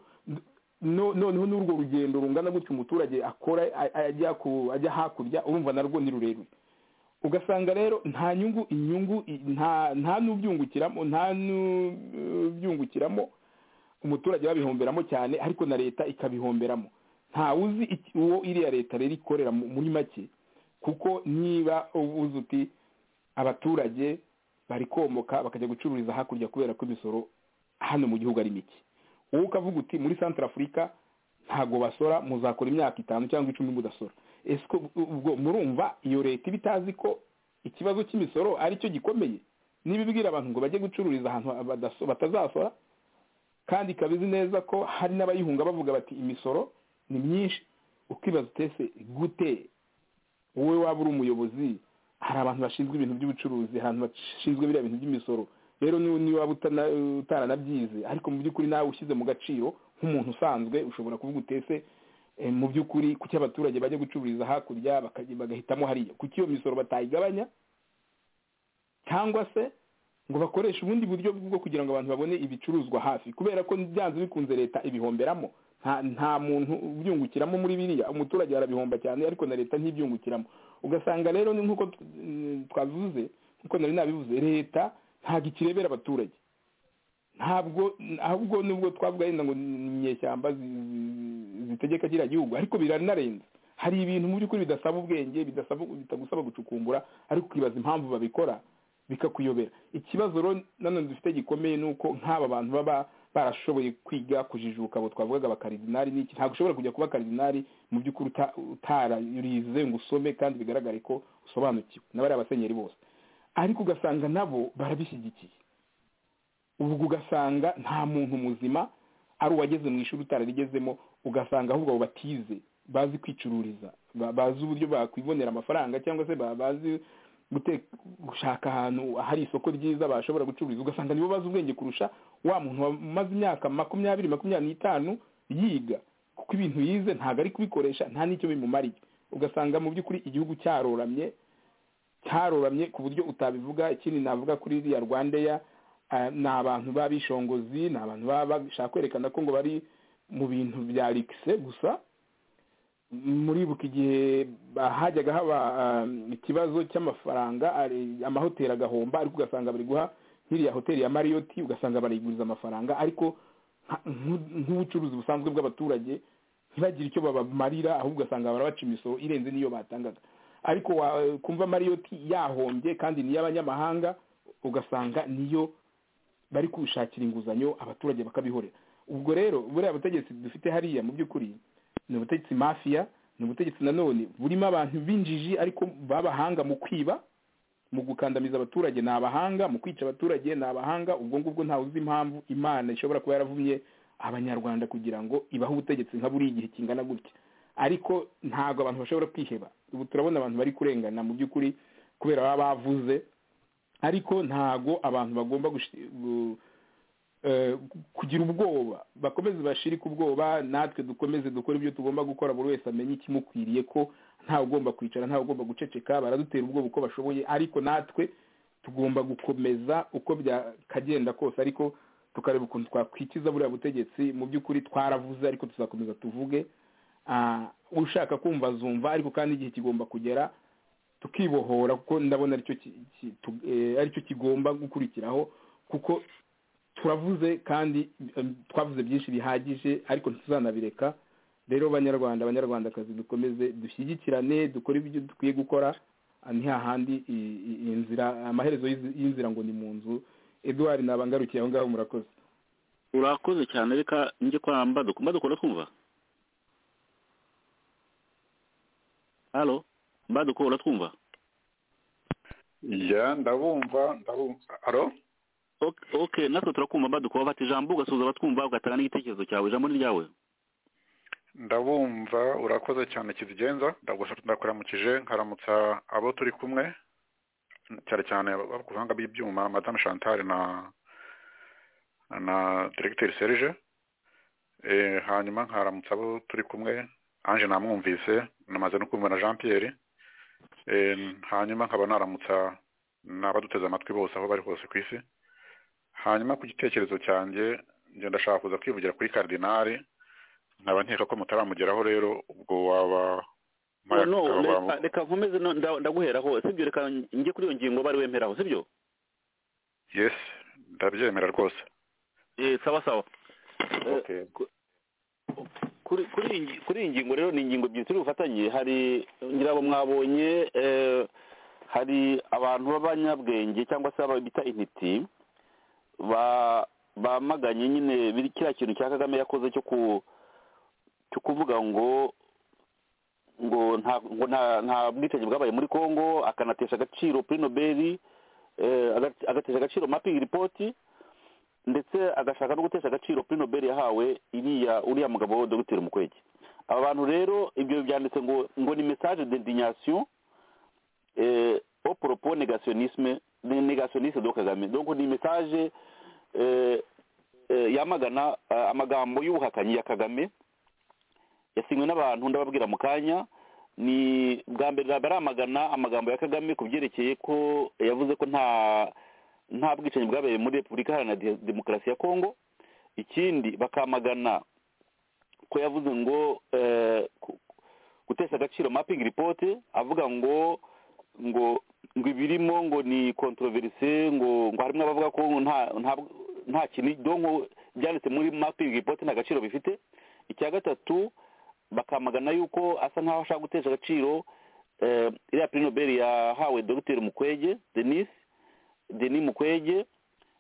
no- noneho n'urwo rugendo rungana gutyo umuturage akora a- a- ajya ku- ajya hakurya urumva narwo ni rurerure ugasanga rero nta nyungu inyungu i- nta nta n'ubyungukiramo nta n'ubyungukiramo umuturage babihomberamo cyane ariko na leta ikabihomberamo nta uzi iki- uwo iriya leta rero ikorera mu- muri make kuko niba uvuze uti abaturage bari komoka bakajya gucururiza hakurya kubera ko imisoro hano mu gihugu ari mike wowe ukavuga uti muri santara afurika ntabwo basora muzakora imyaka itanu cyangwa icumi mudasora ese ko ubwo murumva iyo leta iba itazi ko ikibazo cy'imisoro ari cyo gikomeye niba ibwira abantu ngo bajye gucururiza ahantu badaso- batazasora kandi ikaba izi neza ko hari n'abayihunga bavuga bati imisoro ni myinshi ukibaza utese gute wowe waba uri umuyobozi hari abantu bashinzwe ibintu by'ubucuruzi hari abantu bashinzwe biriya bintu by'imisoro rero ni- niba waba utana- utaranabyize ariko mu by'ukuri nawe ushyize mu gaciro nk'umuntu usanzwe ushobora kuvuga utese eh, mu by'ukuri kuki abaturage bajya gucururiza hakurya bakajya- bagahitamo hariya kuki iyo misoro batayigabanya cyangwa se ngo bakoreshe ubundi buryo bwo kugira ngo abantu babone ibicuruzwa hafi kubera ko byanze bikunze leta ibihomberamo nta nta muntu ubyungukiramo muri biriya umuturage arabihomba cyane ariko na leta ntibyungukiramo ugasanga rero ni nk'uko t- mm, twavuze nk'uko nari nabivuze leta ntabwo ikirebera abaturage ntabwo ahubwo nubwo twavuga yenda ngo ni inyeshyamba zi- zi- zitegeka kiriya gihugu ariko biranarenze hari ibintu mu by'ukuri bidasaba ubwenge bidasaba bitagusaba gucukumbura ariko ukibaza impamvu babikora bikakuyobera ikibazo rero nanone dufite gikomeye ni uko nk'aba bantu baba barashoboye kwiga kujijuka abo twavugaga abakaridinari n'iki ntabwo ushobora kujya kuba karidinari mu by'ukuri uta- utararize ngo usome kandi bigaragare ko usobanukiwe n'abari abasenyeri bose ariko ugasanga nabo barabishyigikiye ubwo ugasanga nta muntu muzima ari uwageze mu ishuri utararigezemo ugasanga ahubwo abo batize bazi kwicururiza ba- bazi uburyo bakwibonera amafaranga cyangwa se ba- bazi gute- gushaka ahantu hari isoko ryiza bashobora gucururiza ugasanga nibo bazi ubwenge kurusha wa muntu wamaze imyaka makumyabiri makumyabiri n'itanu yiga kuko ibintu yize ntabwo ari kubikoresha nta n'icyo bimumariye ugasanga mu by'ukuri igihugu cyaroramye cyaroramye ku buryo utabivuga ikindi navuga kuri iriya rwandeya eh, ni abantu b'abishongozi ni abantu baba bashaka kwerekana ko ngo bari mu bintu bya rikise gusa muribuka igihe hajyaga haba eh, ikibazo cy'amafaranga ari- amahoteli agahomba ariko ugasanga bari guha nk'iriya hoteli ya mariyoti ugasanga barayiguriza amafaranga ariko nka- nk'u- nk'ubucuruzi busanzwe bw'abaturage ntibagire icyo babamarira ahubwo ugasanga barabaca imisoro irenze n'iyo batangaga ariko wa- kumva mariyoti yahombye kandi ni iy'abanyamahanga ugasanga niyo bari gushakira inguzanyo abaturage bakabihorera ubwo rero buriya butegetsi dufite hariya mu by'ukuri ni ubutegetsi mafiya ni ubutegetsi nanone burimo abantu b'injiji ariko b'abahanga mu kwiba mu gukandamiza abaturage ni abahanga mu kwica abaturage ni abahanga ubwo ngubwo ntawe uzi impamvu imana ishobora kuba yaravumye abanyarwanda kugira ngo ibahe ubutegetsi nka buriya igihe kingana gutya ariko ntabwo abantu bashobora kwiheba ubu turabona abantu bari kurengana mu by'ukuri kubera baba bavuze ariko ntago abantu bagomba gushi- gu- eh, kugira ubwoba bakomeze bashirike ubwoba natwe dukomeze dukore ibyo tugomba gukora buri wese amenye ikimukwiriye ko ntawe ugomba kwicara ntawe ugomba guceceka baradutera ubwoba uko bashoboye ariko natwe tugomba gukomeza uko byakagenda kose ariko tukareba ukuntu twakwikiza buriya butegetsi mu by'ukuri twaravuze ariko tuzakomeza tuvuge Ah, ushaka kumva azumva ariko kandi igihe kigomba kugera tukibohora kuko ndabona aricyo ki- ki- tu- eh, aricyo kigomba gukurikiraho kuko turavuze kandi em, twavuze byinshi bihagije ariko ntituzanabireka rero banyarwanda abanyarwandakazi dukomeze dushyigikirane dukore ibyo dukwiye gukora ah, ni hahandi i- i- inzira amaherezo y'izi- y'inzira ngo ni mu nzu eduwari nabangarukiye aho ngaho murakoze urakoze cyane reka njye kwa mbaduko mbaduko uratwumva halo mbaduko uratwumva ya ndabumva ndabumva aro Ok- ok natwe turakumva mbaduko wafata ijambo ugasoza abatwumva ugatanga n'igitekerezo cyawe ijambo ni ryawe ndabumva urakoze cyane kizigenza ndagusha- ndakuramukije nkaramutsa abo turi kumwe cyane cyane ku buhanga bw'ibyuma madame chantal na na diregiteri serge Eh, hanyuma nkaramutsa abo turi kumwe ange namwumvise namaze no kumva na jean pierre Eh, hanyuma nkaba naramutsa n'abaduteze amatwi bose aho bari hose ku isi hanyuma ku gitekerezo cyanjye ngenda ndashaka kuza kwivugira kuri karidinari nkaba nkeka ko mutaramugeraho rero ubwo waba Mike no akaba reka wamu- reka nkomeze no- nda- ndaguheraho sibyo reka njye kuri iyo ngingo bari wemeraho sibyo yes ndabyemera rwose Eh, sawa sawa Eh, Okay. kuri kuri iyi ngi- kuri iyi ngingo rero ni ingingo ebyiri turi bufatanye hari ngira ngo mwabonye eh, hari abantu b'abanyabwenge cyangwa se aba- bita intiti ba- bamaganye nyine biri- kiriya kintu cya kagame yakoze cyo ku cyo kuvuga ngo ngo nta ngo nta- nta bwicanyi bwabaye muri congo akanatesha agaciro puri nobeli eh, aga- agatesha agaciro mapingi ripoti ndetse agashaka no gutesha agaciro kuri nobel yahawe iriya uriya mugabo dogiteri mukwege aba bantu rero ibyo byanditse ngo ngo ni message d'indignation eh, au propos négationnisme négationniste de kagame donc ni message eh, eh, yamagana eh, amagambo y'ubuhakanyi ya kagame yasinywe n'abantu ndababwira mu kanya ni bwa mbere ntabwo aramagana amagambo ya kagame ku byerekeye ko yavuze ko nta nta bwicanyi bwabereye muri repubulika iharanira de- demokarasi ya kongo ikindi bakamagana ko yavuze ngo eh, ku- gutesha agaciro mapping report avuga ngo ngo ngo ibirimo ngo ni controverse ngo ngo harimo abavuga ko nta nta nta kintu donko byanditse muri mapping report nta gaciro bifite icya gatatu bakamagana yuko asa nkaho ashaka gutesha agaciro eh, iriya prix nobel yahawe dr mukwege denis denis mukwege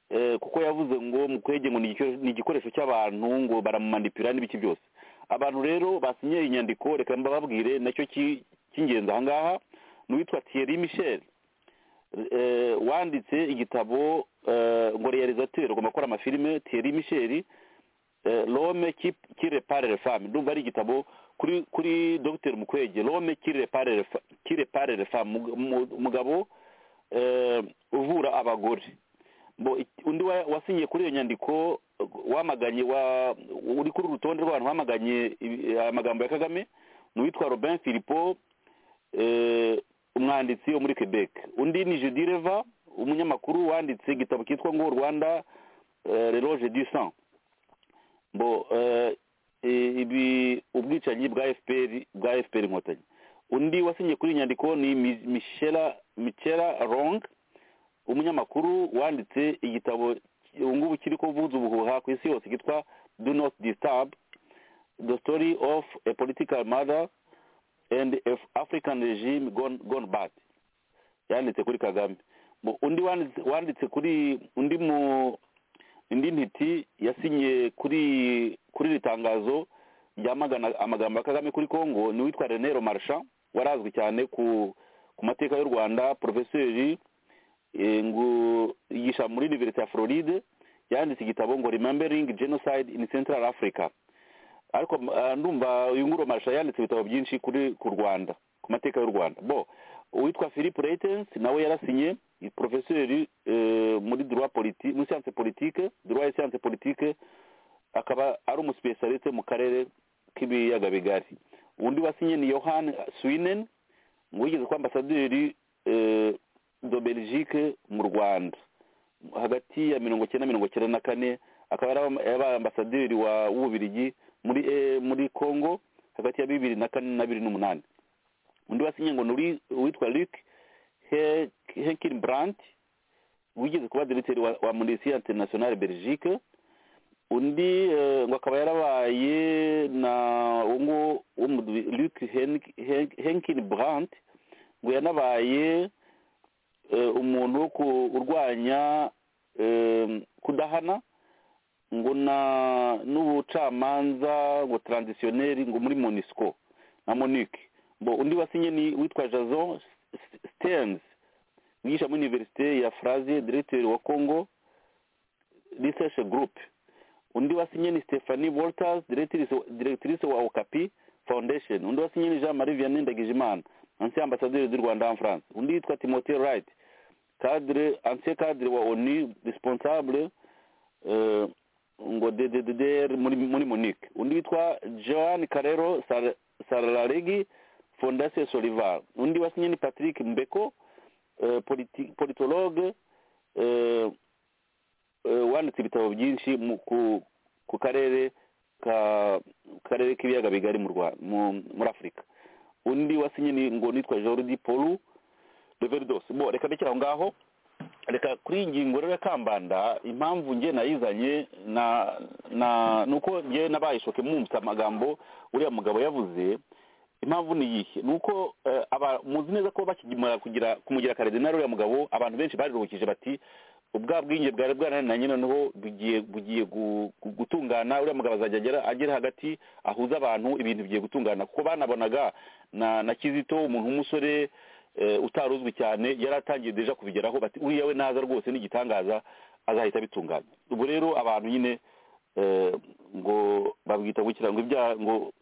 eh, kuko yavuze ngo mukwege ngo ni igikoresho- ni igikoresho cy'abantu ngo baramumanipura n'ibiki byose abantu rero basinye inyandiko reka mbababwire nacyo ki- cy'ingenzi aha ngaha ni uwitwa thierry michel eh, wanditse igitabo eh, ngo realisateur ugomba gukora amafilime thierry michel eh, l'homme qui qui répare les femmes ndumva ari igitabo kuri kuri dr mukwege l'homme qui répare les fe- qui répare les femmes Mug- mu- mugabo eh, uvura abagore Bo- i- undi wa- wasinyiye kuri iyo nyandiko eh, wamaganye wa uri kuri uru rutonde rw'abantu bamaganye ibi- amagambo ya kagame ni uwitwa robin filipo eh, umwanditsi wo muri quebec undi ni judireva umunyamakuru wanditse igitabo cyitwa ngo rwanda eh, l'Éloge du sang bo eh, eh, ibi ubwicanyi bwa fpr bwa fpr inkotanyi undi wasinyiye kuri iyi nyandiko ni Mi- michela michela rong umunyamakuru wanditse igitabo ubu ngubu kiri kuvuza ubuhuha ku isi yose cyitwa do not disturb the story of a political mother and if african regime gone, gone bad yanditse kuri kagame Mu- undi wanditse wanditse kuri undi mu indi ntiti yasinye kuri kuri iri tangazo ryamagana amagambo ya kagame kuri congo ni uwitwa rene romarcha wari azwi cyane ku ku mateka y'u rwanda porofeseri eh, ngo yigisha muri universite ya floride yanditse igitabo ngo remembering genocide in central africa ariko ah, ndumva uyu nguro marisha yanditse ibitabo byinshi kuri ku rwanda ku mateka y'u rwanda bo uwitwa philip reitens nawe yarasinye ni porofeseri eh, muri droit politi muri science politique droit et science politique akaba ari umuspesialiste mu karere k'ibiyaga bigari undi wasinye ni yohan swinen ngo yigeze kuba ambasaderi eh, do belgique mu rwanda hagati ya mirongo icyenda na mirongo icyenda na kane akaba yari yabaye ambasaderi wa w'ububirigi muri eh, muri congo hagati ya bibiri na kane na bibiri n'umunani undi wasinye ngo ni uri- uwitwa luc henkin brandt wigeze kuba diriteri wa, wa munisiyo internationale belgique undi eh, ngo akaba yarabaye na ungu luc henkin brandt ngo yanabaye eh, umuntu wo ku- urwanya eh, kudahana ngo na n'ubucamanza ngo transitionnel ngo muri monisco na monique bo undi wasinye ni witwa jason stearns wigisha muri universite ya fraze diregiteri wa congo research group undi wasinye ni stephanie walters diregitirice diregitirice wa okapi foundation undi wasinye ni jean marie vianney ndagijimana ancien ambassadeur du rwanda en france undi yitwa timothée wright cadre ancien cadre wa onu responsable eh, ngo DDDR muri muri Munich undi witwa Joan Carrero Sar- Sararegi Fondation Solivar undi wasinye ni Patrick Mbeko eh, politi- politologue eh, eh, wanditse ibitabo byinshi mu- ku ku karere ka karere k'ibiyaga bigari mu Rwa- mu- muri Afurika undi wasinye ni ngo nitwa Jordi Paul Leverdos bo reka ndekere aho ngaho reka kuri iyi ngingo rero ya kambanda impamvu nge nayizanye na na nuko nge nabayishoke mwumvise amagambo uriya mugabo yavuze impamvu ni iyihe ni uko eh, aba- muzi neza ko bakigimara kugira kumugira karidinari uriya mugabo abantu benshi bariruhukije bati ubwa bwinge bwari bwaranananye noneho bugiye bugiye gu- gu- gutungana uriya mugabo azajya agera agera hagati ahuza abantu ibintu bigiye gutungana kuko banabonaga na na kizito umuntu w'umusore eh, utari uzwi cyane yari atangiye deja kubigeraho bati uriya we naza rwose n'igitangaza azahita abitunganya ubwo rero abantu nyine eh, ngo babwita gukira ngo ibyaha ngo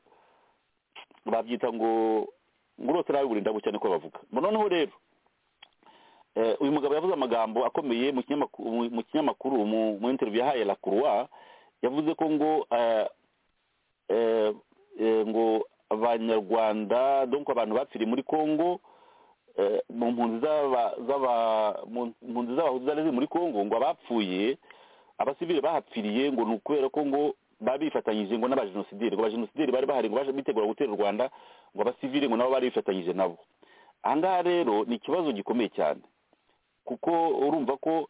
babyita ngo ngo urota nawe burinda bucya niko bavuga Ngo noneho rero eh, uyu mugabo yavuze amagambo akomeye mu kinyamakuru mu kinyamakuru mu- mu interview yahaye la croix yavuze ko ngo eh, eh, eh, ngo abanyarwanda donc abantu bapfiriye muri congo eh, mu mpunzi z'aba- z'aba- mu mpunzi z'abahutu zari ziri muri congo ngo abapfuye abasivile bahapfiriye ngo ni ukubera ko ngo baba bifatanyije ngo n'abajenosideri ngo abajenosideri bari bahari ngo baje- bitegura gutera u rwanda ngo abasivile ngo nabo bari bifatanyije nabo ahangaha rero ni ikibazo gikomeye cyane kuko urumva ko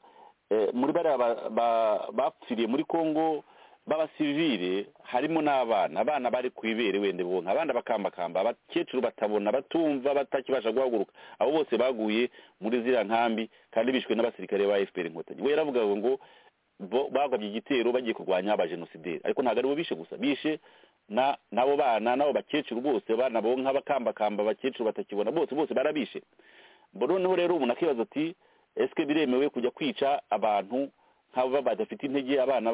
eh, muri bariya ba- ba- bapfiriye muri congo b'abasivile harimo n'abana abana bari ku ibere wende bonka abana bakambakamba abakecuru batabona batumva batakibasha guhaguruka abo bose baguye muri ziriya nkambi kandi bishwe n'abasirikare ba fpr inkotanyi we yaravugaga ngo bo- bagabye igitero bagiye kurwanya abajenosideri ariko ntabwo aribo bishe gusa bishe na n'abo bana n'abo bakecuru bose abana bonka bakambakamba abakecuru batakibona bose bose barabishe Bo noneho rero umuntu akibaza ati esike biremewe kujya kwica abantu nk'aba badafite intege abana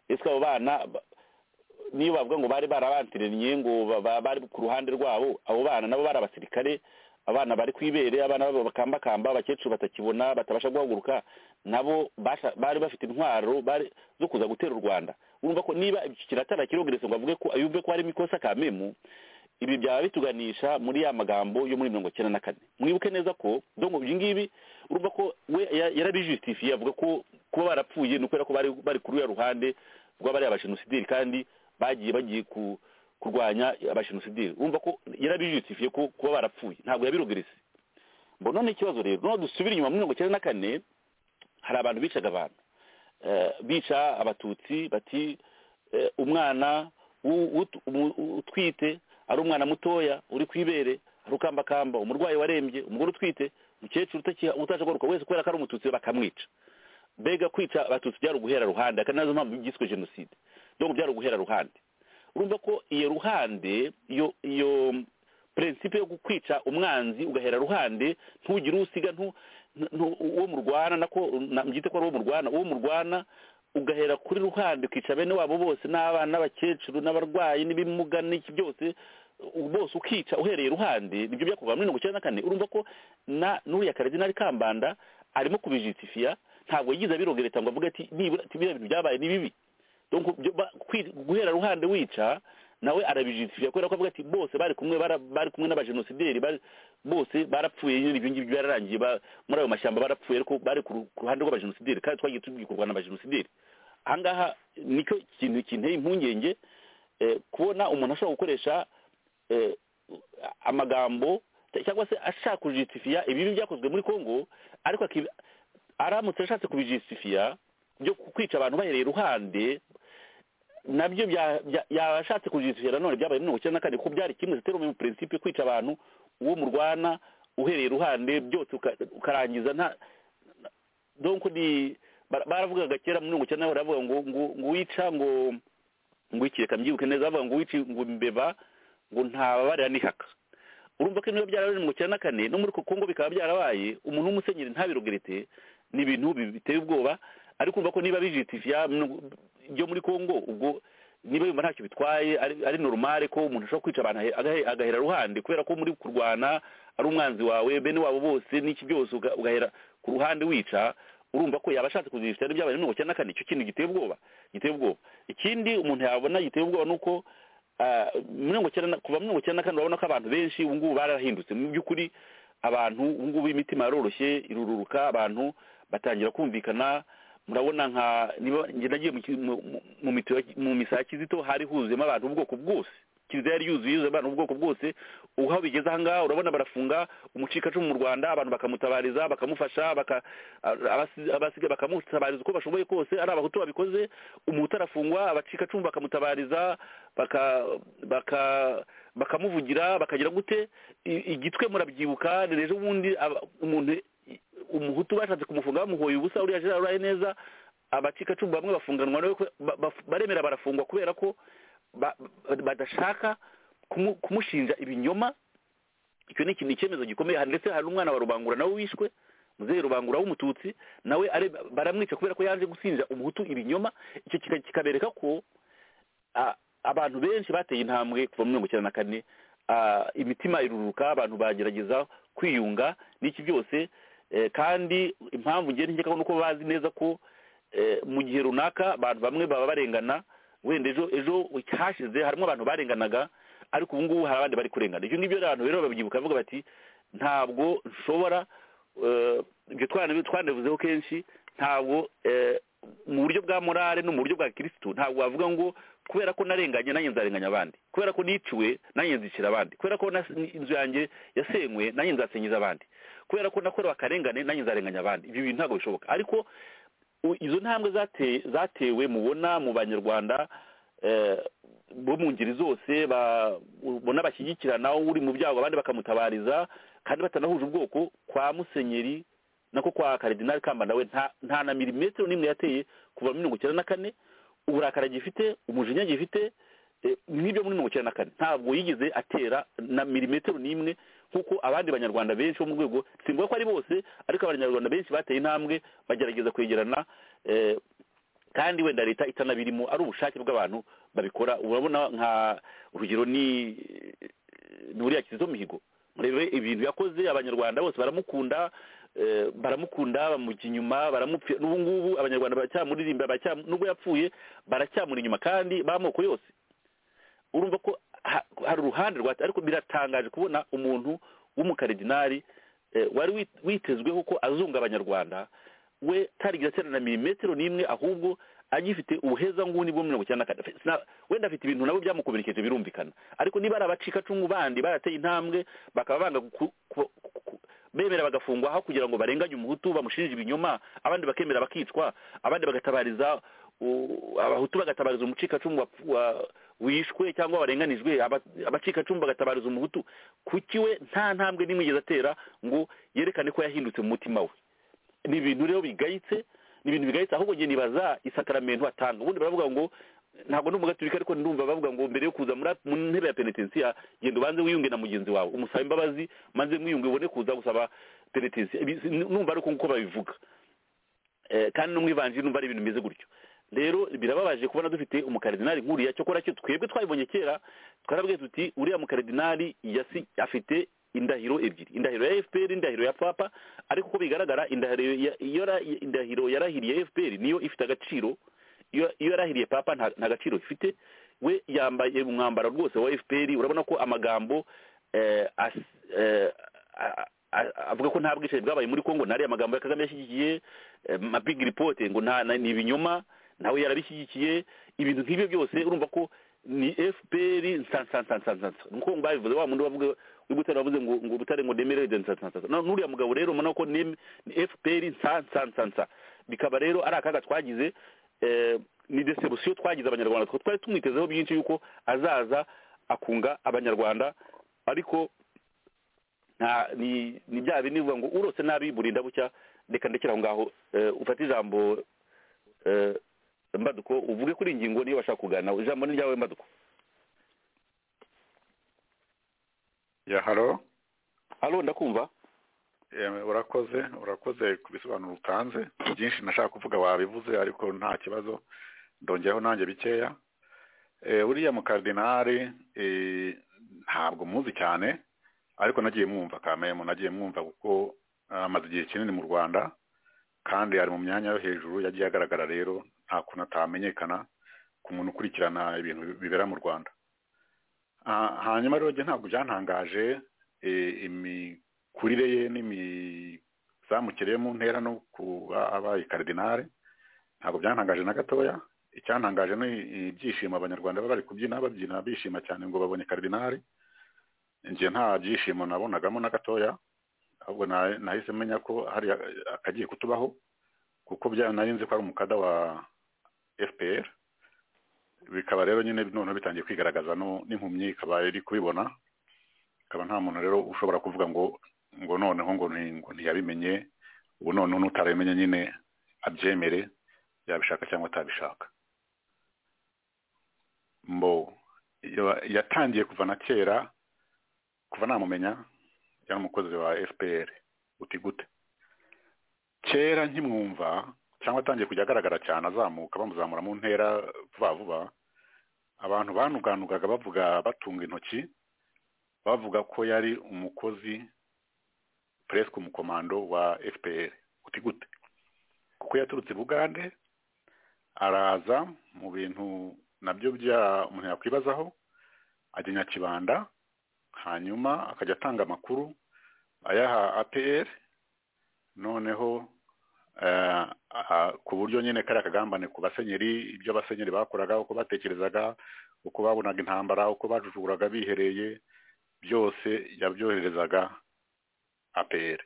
esike abo bana ba- niyo bavuga ngo bari barabantiraniye ngo ba- ba- bari ku ruhande rwabo abo bana nabo bari abasirikare abana bari kwibere abana babo bakambakamba abakecuru batakibona batabasha guhaguruka nabo basha- bari bafite intwaro bari zo kuza gutera u rwanda urumva ko niba iki kiratara kirogeretse ngo avuge ko yumve ko harimo ikosa kamemu ibi byaba bituganisha muri ya magambo yo muri mirongo icyenda na kane mwibuke neza ko dongo ibi ngibi urumva ko we ya- yarabijusitifiye avuga ko kuba barapfuye ni ukubera ko bari bari kuri uriya ruhande rw'abari abajenosideri kandi bagiye bagiye ku- kurwanya abajenosideri urumva ko yarabijusitifiye ko kuba barapfuye ntabwo yabirogeretse mbo none ikibazo rero none dusubira inyuma muri mirongo icyenda na kane hari abantu bicaga abantu Eh, bica abatutsi bati eh, umwana w'u- w'ut- umu- utwite ari umwana mutoya uri ku ibere ari ukambakamba umurwayi warembye umugore utwite umukecuru utakiha- utasha kugaruka wese kubera ko ari umututsi bakamwica mbega kwica abatutsi byari uguhera ruhande akaba nazo mpamvu byiswe jenoside donc byari uguhera ruhande urumva ko iyo ruhande iyo iyo prinsipe yo kwica umwanzi ugahera ruhande ntugire usiga ntu ntu- uwo murwana nako na- mbyite ko ari uwo murwana uwo murwana ugahera kuri ruhande ukica bene wabo bose n'abana n'abakecuru n'abarwayi n'ibimuga n'iki byose u- bose ukica uhereye ruhande nibyo byakorwa muri mirongo icyenda na kane urumva ko na n'uriya karidinari kambanda arimo kubijitifiya ntabwo yigize abirogereta ngo avuge ati nibura ati biriya bintu byabaye ni bibi donc byo- ba- kwi- guhera ruhande wica nawe arabijitifiya kubera ko avuga ati bose bari kumwe bara- bari kumwe n'abajenosideri bari- bose barapfuye nyine ibyo ngibyo byararangiye ba- muri ayo mashyamba barapfuye ariko bari ku ru- ku ruhande rw'abajenosideri kandi twagiye tubikorwa n'abajenosideri aha ngaha nicyo kintu kinteye impungenge eh, kubona umuntu ashobora gukoresha eh, amagambo cyangwa se ashaka kujisitifiya ibibi byakozwe muri congo ariko akibi- aramutse ashatse kubijisitifiya byo kwica abantu bahereye iruhande nabyo bya- bya- yaba ashatse kujisitifiya nanone byabaye muri mirongo icyenda na kane kuko byari kimwe zitera mu prinsipe kwica abantu uwo murwana uhereye iruhande byose uka- ukarangiza nta donc ni bara- baravugaga kera muri mirongo icyenda na kane baravuga ngo ngo ngo wica ngo ngo iki reka mbyibuke neza bavuga ngo wica ngo mbeba ngo ntababarira n'ihaka urumva ko niba byarabaye mu cyenda kane no muri kongo bikaba byarabaye umuntu w'umusenyeri ntabirogerete ni ibintu bi- biteye ubwoba ariko urumva ko niba bijitifiya byo muri kongo ubwo niba yumva ntacyo bitwaye ari ari normale ko umuntu ashobora kwica abantu ahe- agahe- agahera ruhande kubera ko muri kurwana ari umwanzi wawe bene wabo bose n'iki byose uga- ugahera ku ruhande wica urumva ko yaba ashatse kuzifita n'ibyabaye mirongo icyenda na kane icyo kintu giteye ubwoba giteye ubwoba ikindi umuntu yabona giteye ubwoba ni uko ah, mirongo icyenda na- kuva mirongo icyenda na kane urabona ko abantu benshi ubu ngubu barahindutse mu by'ukuri abantu ubu ngubu imitima yaroroshye irururuka abantu batangira kumvikana murabona nka niba njye nagiye mu ki- mu- mu- mu mito- mu misa ya kizito hari huzuyemo abantu ubwoko bwose kiliziya yari yuzuye yuzuye abantu ubwoko bwose ubu aho bigeze aha ngaha urabona barafunga umucikacumu mu rwanda abantu bakamutabariza bakamufasha baka a- abasi- abasigaye bakamutabariza uko bashoboye kose ari abahutu babikoze umuhutu arafungwa abacikacumu bakamutabariza baka baka bakamuvugira bakagira gute I- igitwe murabyibuka ni ejo bundi aba- umuntu umuhutu bashatse kumufunga bamuhoye ubusa uriya gerard uraye neza abacikacumu bamwe bafunganwa nawe kwe- ba- ba- baremera barafungwa kubera ko ba- ba- badashaka kumu- kumushinja ibinyoma icyo ni ikintu icyemezo gikomeye hari- ndetse hari umwana wa rubangura nawe wishwe muzehe rubangura w'umututsi nawe are- baramwica kubera ko yaje gusinja umuhutu ibinyoma icyo kika- kikabereka ko a- abantu benshi bateye intambwe kuva mu mirongo icyenda na kane a, imitima iruruka abantu bagerageza kwiyunga n'iki byose eh, kandi impamvu ngenda nkeka ko nuko bazi neza ko eh, mu gihe runaka abantu bamwe baba barengana wenda ejo ejo hashize harimo abantu barenganaga ariko ubu ngubu hari abandi bari kurengana ibyo ngibyo rero abantu rero babyibuka bavuga bati ntabwo nshobora eh, ibyo twana- twanabivuzeho kenshi ntabwo eh, mu buryo bwa morale no mu buryo bwa kirisitu ntabwo wavuga ngo kubera ko narenganye nanjye nzarenganya abandi kubera ko niciwe nanjye nzicira abandi kubera ko nas- inzu yanjye yasenywe nanjye nzasenyiza abandi kubera ko nakorewe akarengane nanjye nzarenganya abandi ibyo bintu ntabwo bishoboka ariko u- izo ntambwe zate- zatewe mubona mu banyarwanda eh, bo mu ngeri zose ba- ubona bashyigikirana uri mu byago abandi bakamutabariza kandi batanahuje ubwoko kwa musenyeri nako kwa karidinari kamba nawe nta- nta na milimetero n'imwe yateye kuva muri mirongo icyenda na kane uburakari gifite umujinya gifite eh, n'ibyo muri mirongo icyenda na kane ntabwo yigeze atera na milimetero n'imwe nk'uko abandi banyarwanda benshi bo mu rwego simvuga ko ari bose ariko abanyarwanda benshi bateye intambwe bagerageza kwegerana eh, kandi wenda leta itanabirimo ari ubushake bw'abantu babikora urabona nka urugero ni ni uriya kizito mihigo murebe ibintu yakoze abanyarwanda bose baramukunda eh, baramukunda bamujya inyuma baramupfira n'ubu ngubu abanyarwanda baracyamuririmba baracyam- nubwo yapfuye baracyamuri inyuma kandi b'amoko yose urumva ko ha- hari uruhande rwa ariko biratangaje kubona umuntu w'umukaridinari eh, wari wit- witezweho ko azunga abanyarwanda we tarigira atera na milimetero n'imwe ahubwo agifite ubuheza nguni bwo mirongo icyenda na kane Sina- wenda afite ibintu nabo byamukomerekeje birumvikana ariko niba ari abacikacumu bandi barateye intambwe bakaba banga ku- ku- ku- bemera bagafungwa aho kugira ngo barenganye umuhutu bamushinje ibinyoma abandi bakemera bakicwa abandi bagatabariza u- abahutu bagatabariza umucikacumu wa- wa- wishwe cyangwa warenganijwe aba- abacikacumbi agatabariza umuhutu kuki we nta ntambwe n'imwe yigeze atera ngo yerekane ko yahindutse mu mutima we ni ibintu rero bigayitse ni ibintu bigayitse ahubwo njye nibaza isakaramentu atanga ubundi baravuga ngo ntabwo ndi umugaturika ariko ndumva bavuga ngo mbere yo kuza muri mu ntebe ya penitensiya genda ubanze wiyunge na mugenzi wawe umusaba imbabazi maze mwiyunge ubone kuza gusaba penitensiya Ibi si- numva ari uko nguko babivuga Eh, kandi no mu ivanjiri numva ari ibintu bimeze gutyo rero birababaje kubona dufite umukaridinali nkuriya cyokora cyo twebwe twabibonye kera twarabwiye tuti uriya mukaridinali yasi afite indahiro ebyiri indahiro ya fpr indahiro ya papa ariko uko bigaragara indahiro ya- iyo ra- indahiro yarahiriye fpr niyo ifite agaciro iyo iyo yarahiriye papa nta nta gaciro ifite we yambaye umwambaro rwose wa fpr urabona ko amagambo eh, as- eh, a- a- avuga ko nta bwicanyi bwabaye muri congo nariya amagambo ya kagame yashyigikiye eh, ma big report ngo nta na- ni ibinyoma nawe yarabishyigikiye ibintu nk'ibyo byose urumva ko ni fpr nsansansansansansa nuko ngo babivuze wa muntu wavuga uri butare wavuze ngo ngo butare ngo nemererwe nsansansansa no nuriya mugabo rero ubona ko ni fpr nsansansansa bikaba rero ari akaga twagize eh, ni desebusiyo twagize abanyarwanda Twe twari tumwitezeho byinshi yuko azaza akunga abanyarwanda ariko nta ni ni bya bindi bivuga ngo urose nabi burinda bucya reka ndekere aho ngaho Eh, ufate ijambo eh, mbaduko uvuge kuri iyi ngingo niyo bashaka kuganira ijambo ni ryawe mbaduko ya haro halo ndakumva Eh, urakoze urakoze ku bisobanuro utanze byinshi nashaka kuvuga wabivuze ariko nta kibazo ndongeyeho nanjye bikeya Eh, buriya mukaridinari eh, ntabwo muzi cyane ariko nagiye mwumva kamemu nagiye mwumva kuko amaze igihe kinini mu rwanda kandi ari mu myanya yo hejuru yagiye agaragara rero nta kuntu atamenyekana ku muntu ukurikirana ibintu bibera mu rwanda Ah, hanyuma rero njye ntabwo byantangaje eh, imi- imikurire ye n'imizamukire ye mu ntera no kuba abaye karidinari ntabwo byantangaje na gatoya icyantangaje ni ibyishimo abanyarwanda baba bari kubyina babyina bishima cyane ngo babonye karidinari njye nta byishimo nabonagamo na gatoya ahubwo na- nahise menya ko hari akagiye kutubaho kuko bya nari nzi ko ari umukada wa fpr bikaba rero nyine noneho bitangiye kwigaragaza no- n'impumyi ikaba iri kubibona akaba nta muntu rero ushobora kuvuga ngo ngo noneho ngo nti- ngo ntiyabimenye ubu noneho n'utarabimenye nyine abyemere yabishaka cyangwa atabishaka mbo ya- yatangiye kuva na kera kuva namumenya yari umukozi wa fpr uti gute kera nkimwumva cyangwa atangiye kujya agaragara cyane azamuka bamuzamura mu ntera vuba vuba abantu banuganugaga bavuga batunga intoki bavuga ko yari umukozi presque umukomando wa fpr uti gute kuko yaturutse i bugande araza mu bintu nabyo bya umuntu yakwibazaho ajya nyakibanda hanyuma akajya atanga amakuru ayaha apr noneho eh, ah, ku buryo nyine kariya kagambane ku basenyeri ibyo abasenyeri bakoraga uko batekerezaga uko babonaga intambara uko bajujuraga bihereye byose yabyoherezaga APR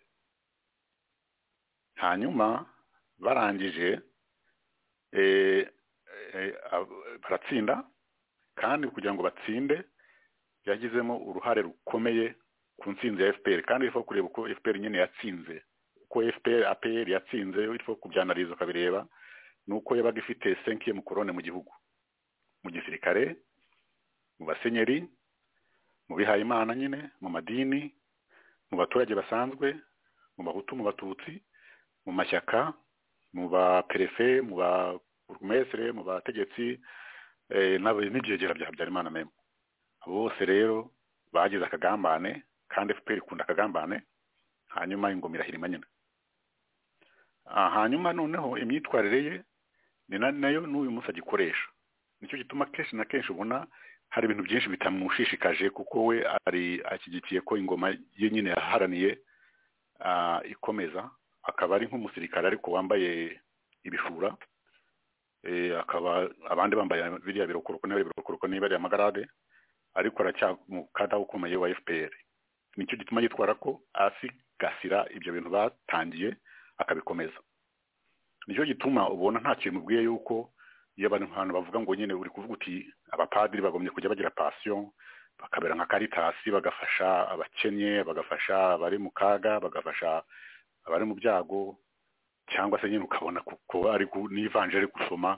hanyuma barangije eh, eh, ab- baratsinda kandi kugira ngo batsinde yagizemo uruhare rukomeye ku ntsinzi ya FPR kandi ifo kureba uko FPR nyine yatsinze uko FPR APR yatsinze ifo kubyanariza ukabireba nuko yabaga ifite 5e mukorone mu gihugu mu gisirikare mu basenyeri mu bihayimana nyine mu madini mu baturage basanzwe mu bahutu mu batutsi mu mashyaka mu baperefe mu baburugumesire mu bategetsi eh, n'aba- n'ibyegera bya habyarimana meme abo bose rero bagize akagambane kandi fpr ikunda akagambane hanyuma ingoma irahirima nyine Ah, hanyuma noneho imyitwarire ye ni na- nayo n'uyu munsi agikoresha nicyo gituma kenshi na kenshi ubona hari ibintu byinshi bitamushishikaje kuko we ari ashyigikiye ko ingoma ye nyine yaharaniye ah, ikomeza akaba ari nk'umusirikare ariko wambaye ibishura Eh, akaba abandi bambaye biriya birokoroko niba ari birokoroko niba ari amagarade ariko aracyamukada ukomeye wa fpr nicyo gituma yitwara ko asigasira ibyo bintu batangiye akabikomeza nicyo gituma ubona nta kintu mubwiye yuko iyo abantu bavuga ngo nyine uri kuvuga uti abapadiri bagombye kujya bagira pasiyo bakabera nka karitasi bagafasha abakennye bagafasha abari mu kaga bagafasha abari mu byago cyangwa se nyine ukabona kuko ari nivanje ari gusoma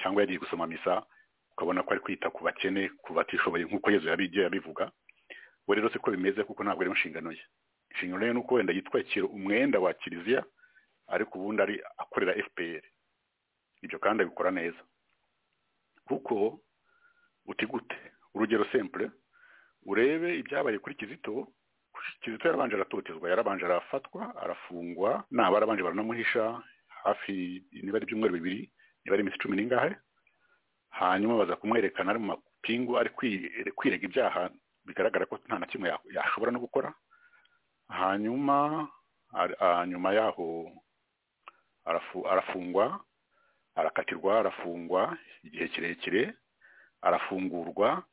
cyangwa yagiye gusoma misa ukabona ko ari kwita ku bakene ku batishoboye nk'uko yezu yabigiye yabivuga we rero siko bimeze kuko ntabwo ari inshingano ye inshingano ye ni uko wenda yitwakira umwenda wa kiliziya ariko ubundi ari akorera fpr ibyo kandi abikora neza kuko uti gute urugero sempure urebe ibyabaye kuri kizito kizito yarabanje aratotezwa yarabanje arafatwa arafungwa naba arabanje baranamuhisha hafi niba ari ibyumweru bibiri niba ari iminsi cumi n'ingahe hanyuma baza kumwerekana ari mu mapingu ari kwirega ibyaha bigaragara ko nta na kimwe yashobora no gukora hanyuma nyuma yaho arafungwa arakatirwa arafungwa igihe kirekire arafungurwa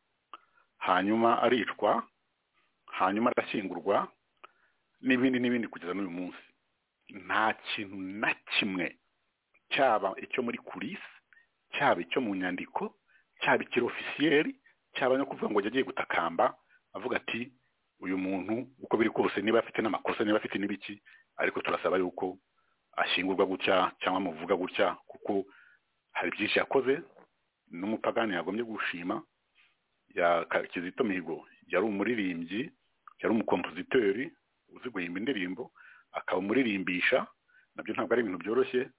hanyuma aricwa hanyuma arashyingurwa n'ibindi n'ibindi kugeza n'uyu munsi nta kintu na kimwe cyaba icyo muri kurisi cyaba icyo mu nyandiko cyaba ikirofisiyeri cyaba no kuvuga ngo agiye gutakamba avuga ati uyu muntu uko biri kose niba afite n'amakosa niba afite n'ibiki ariko turasaba yuko ashingurwa gutya cyangwa amuvuga gutya kuko hari byinshi yakoze n'umupagani yagombye gushima kizito mihigo yari umuririmbyi yari umukompositeri uzi guhimba indirimbo akaba umuririmbisha nabyo ntabwo ari ibintu byoroshye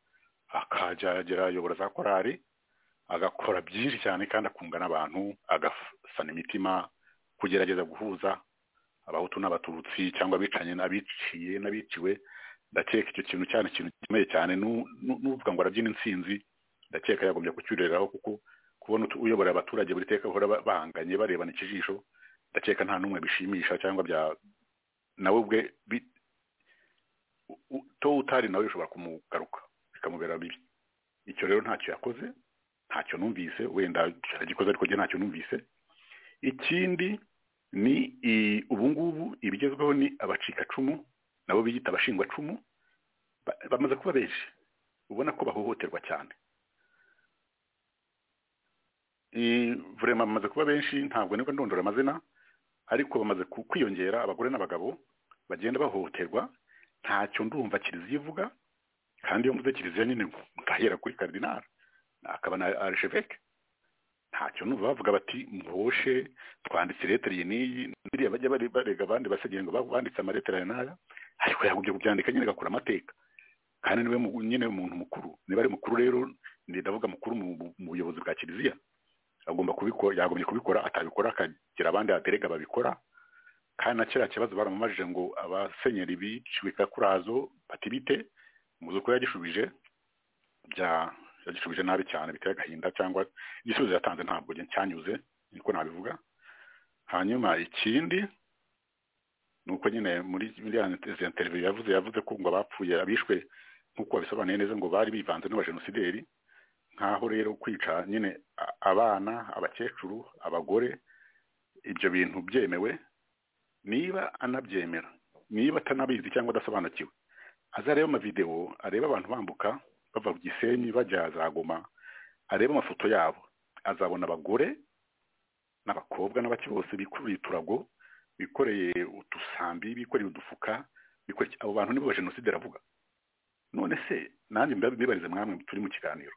akajya ayobora za korari agakora byinshi cyane kandi akunga n'abantu agasana imitima kugerageza guhuza abahutu n'abatutsi cyangwa abicanye n'abiciye n'abiciwe ndakeka icyo kintu cyane ikintu gikomeye cyane n'uvuga ngo arabyina insinzi ndakeka yagombye kucyuriraho kuko kubona uyobora abaturage buri teka bahora bahanganye barebana ikijisho ndakeka nta n'umwe bishimisha cyangwa bya nawe ubwe to utari nawe bishobora kumugaruka bikamubera bibi icyo rero ntacyo yakoze ntacyo numvise wenda aragikoze ariko njye ntacyo numvise ikindi ni ubu ngubu ibigezweho ni abacikacumu nabo biyita abashingwacumu bamaze kuba benshi ubona ko bahohoterwa cyane vurema bamaze kuba benshi ntabwo nibwo ndondora amazina ariko bamaze kwiyongera abagore n'abagabo bagenda bahohoterwa ntacyo ndumva kiliziya ivuga kandi iyo mvuze kiliziya nyine ngahera kuri karidinari akaba na arisheveke ntacyo numva bavuga bati muhoshe twanditse ireteri iyi n'iyi biriya bajya barega abandi basigaye ngo banditse amaretera aya n'aya ariko yagumye kubyandika nyine agakora amateka kandi niwe nyine umuntu mukuru niba ari mukuru rero ndavuga mukuru mu buyobozi bwa kiliziya agomba kubikora yagombye kubikora atabikora akagira abandi baterega babikora kandi na kiriya kibazo baramumajije ngo abasenyeri biciwe kakurazo batibite muzi uko yagishubije bya yagishubije nabi cyane biteye agahinda cyangwa igisubizo yatanze ntabwo cyanyuze niko nabivuga hanyuma ikindi ni uko nyine muri izi interiviyo yavuze yavuze ko ngo abapfuye abishwe nk'uko babisobanuye neza ngo bari bivanze n'abajenosideri nk'aho rero kwica nyine abana abakecuru abagore ibyo bintu byemewe niba anabyemera niba atanabizi cyangwa adasobanukiwe azareba amavidewo areba abantu bambuka bava ku gisenyi bajya za goma areba amafoto yabo azabona abagore n'abakobwa n'abaki bose bikoreye uturago bikoreye udusambi bikoreye udufuka abo bantu nibo ba jenoside aravuga none se nanjye mbibarize mwamwe turi mu kiganiro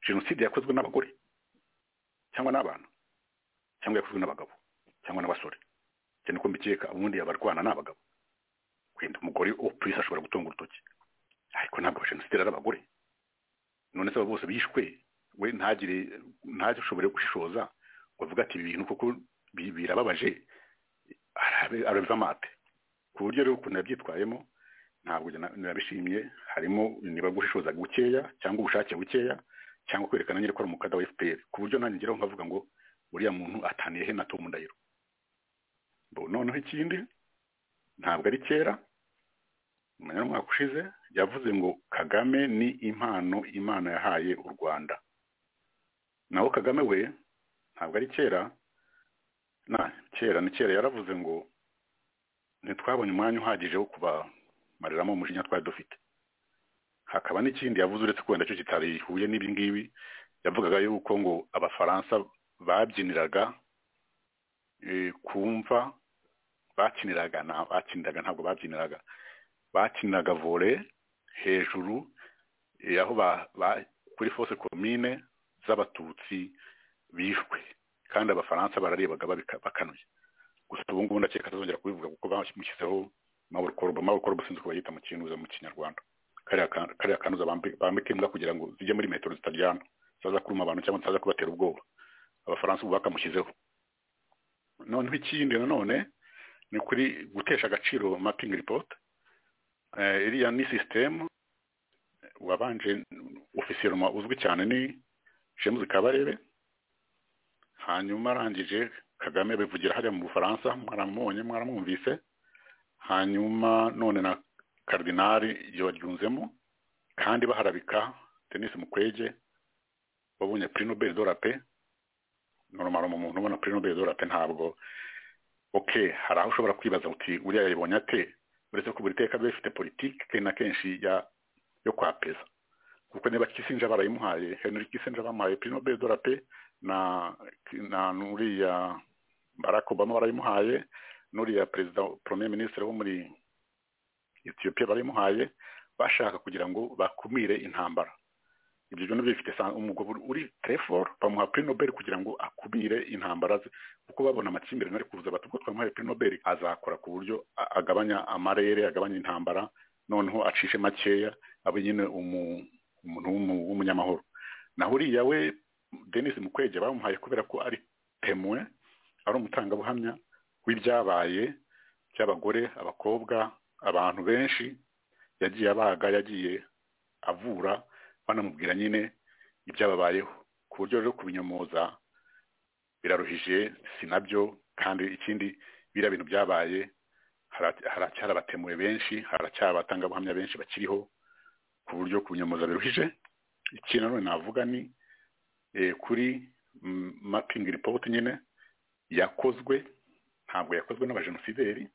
jenoside yakozwe n'abagore cyangwa n'abana cyangwa yakozwe n'abagabo cyangwa n'abasore cyane ko mbikeka ubundi abarwana ni abagabo wenda umugore opurisi ashobora gutunga urutoki ariko ntabwo jenoside ari abagore none se abo bose bishwe we ntagire ntashobore gushishoza ngo avuge ati ibi bintu kuko birababaje arabiza amate ku buryo rero ukuntu yabyitwayemo ntabwo nabishimye harimo niba gushishoza gukeya cyangwa ubushake bukeya cyangwa kwerekana nyine ko ari umukada wa fpr ku buryo nanjye ngeraho nkavuga ngo uriya muntu ataniye he na tom ndahiro noneho ikindi ntabwo ari kera umenya n'umwaka ushize yavuze ngo kagame ni impano imana yahaye u rwanda naho kagame we ntabwo ari kera na kera ni kera yaravuze ngo ntitwabonye umwanya uhagije wo kubamariramo umujinya twari dufite hakaba n'ikindi yavuze uretse ko wenda cyo kitarihuye n'ibi ngibi yavugaga yuko ngo abafaransa babyiniraga eh, kumva bakiniraga na bakiniraga ntabwo babyiniraga bakiniraga vore hejuru eh, aho ba- ba- kuri fose komine z'abatutsi bishwe kandi abafaransa bararebaga babika- bakanuye gusa ubu ngubu ndakeka atazongera kubivuga kuko bamushyizeho mahoro korobo mahoro korobo sinzi uko bayita mu kinuza mu kinyarwanda kariya ka- kariya kanuza bambi- bambika imbwa kugira ngo zijye muri metero zitaryana zitaza kuruma abantu cyangwa zitaza kubatera ubwoba abafaransa ubu bakamushyizeho noneho ikindi nanone ni kuri gutesha agaciro mapping report Eh, iriya ni system wabanje ofisiye uzwi cyane ni james kabarebe hanyuma arangije kagame bivugira hariya mu bufaransa mwaramubonye mwaramwumvise hanyuma none na karidinali yabaryunzemo kandi baharabika denis mukwege wabonye puri nobel dora pe normal mu muntu ubona puri nobel dora pe ntabwo ok hari aho ushobora kwibaza uti uriya yayibonye ate uretse ko buri teka biba bifite politiki kenshi na kenshi ya yo kwapeza kuko niba kisinja barayimuhaye henry kisinja bamuhaye puri nobel dora pe na na n'uriya barack obama barayimuhaye n'uriya perezida premier ministre wo muri Ethiopia barayimuhaye bashaka kugira ngo bakumire intambara ibyo bintu bifite sa- umugabo uri trefor bamuha prix nobel kugira ngo akumire intambara ze kuko babona amakimbirane ari kuza bati ubwo twamuhaye prix nobel azakora ku buryo a- agabanya amarere agabanya intambara noneho acishe makeya abe nyine umu- umuntu w'umu- w'umunyamahoro naho uriya we denis mukwege bamuhaye kubera ko ari temwe ari umutangabuhamya w'ibyabaye by'abagore abakobwa abantu benshi yagiye abaga yagiye avura banamubwira nyine ibyababayeho ku buryo rero kubinyomoza biraruhije si nabyo kandi ikindi biriya bintu byabaye hara- haracyari abatemuwe benshi haracyari abatangabuhamya benshi bakiriho ku buryo kubinyomoza biruhije ikindi nanone navuga ni eh, kuri mm, mapping report nyine yakozwe ntabwo yakozwe n'abajenosideri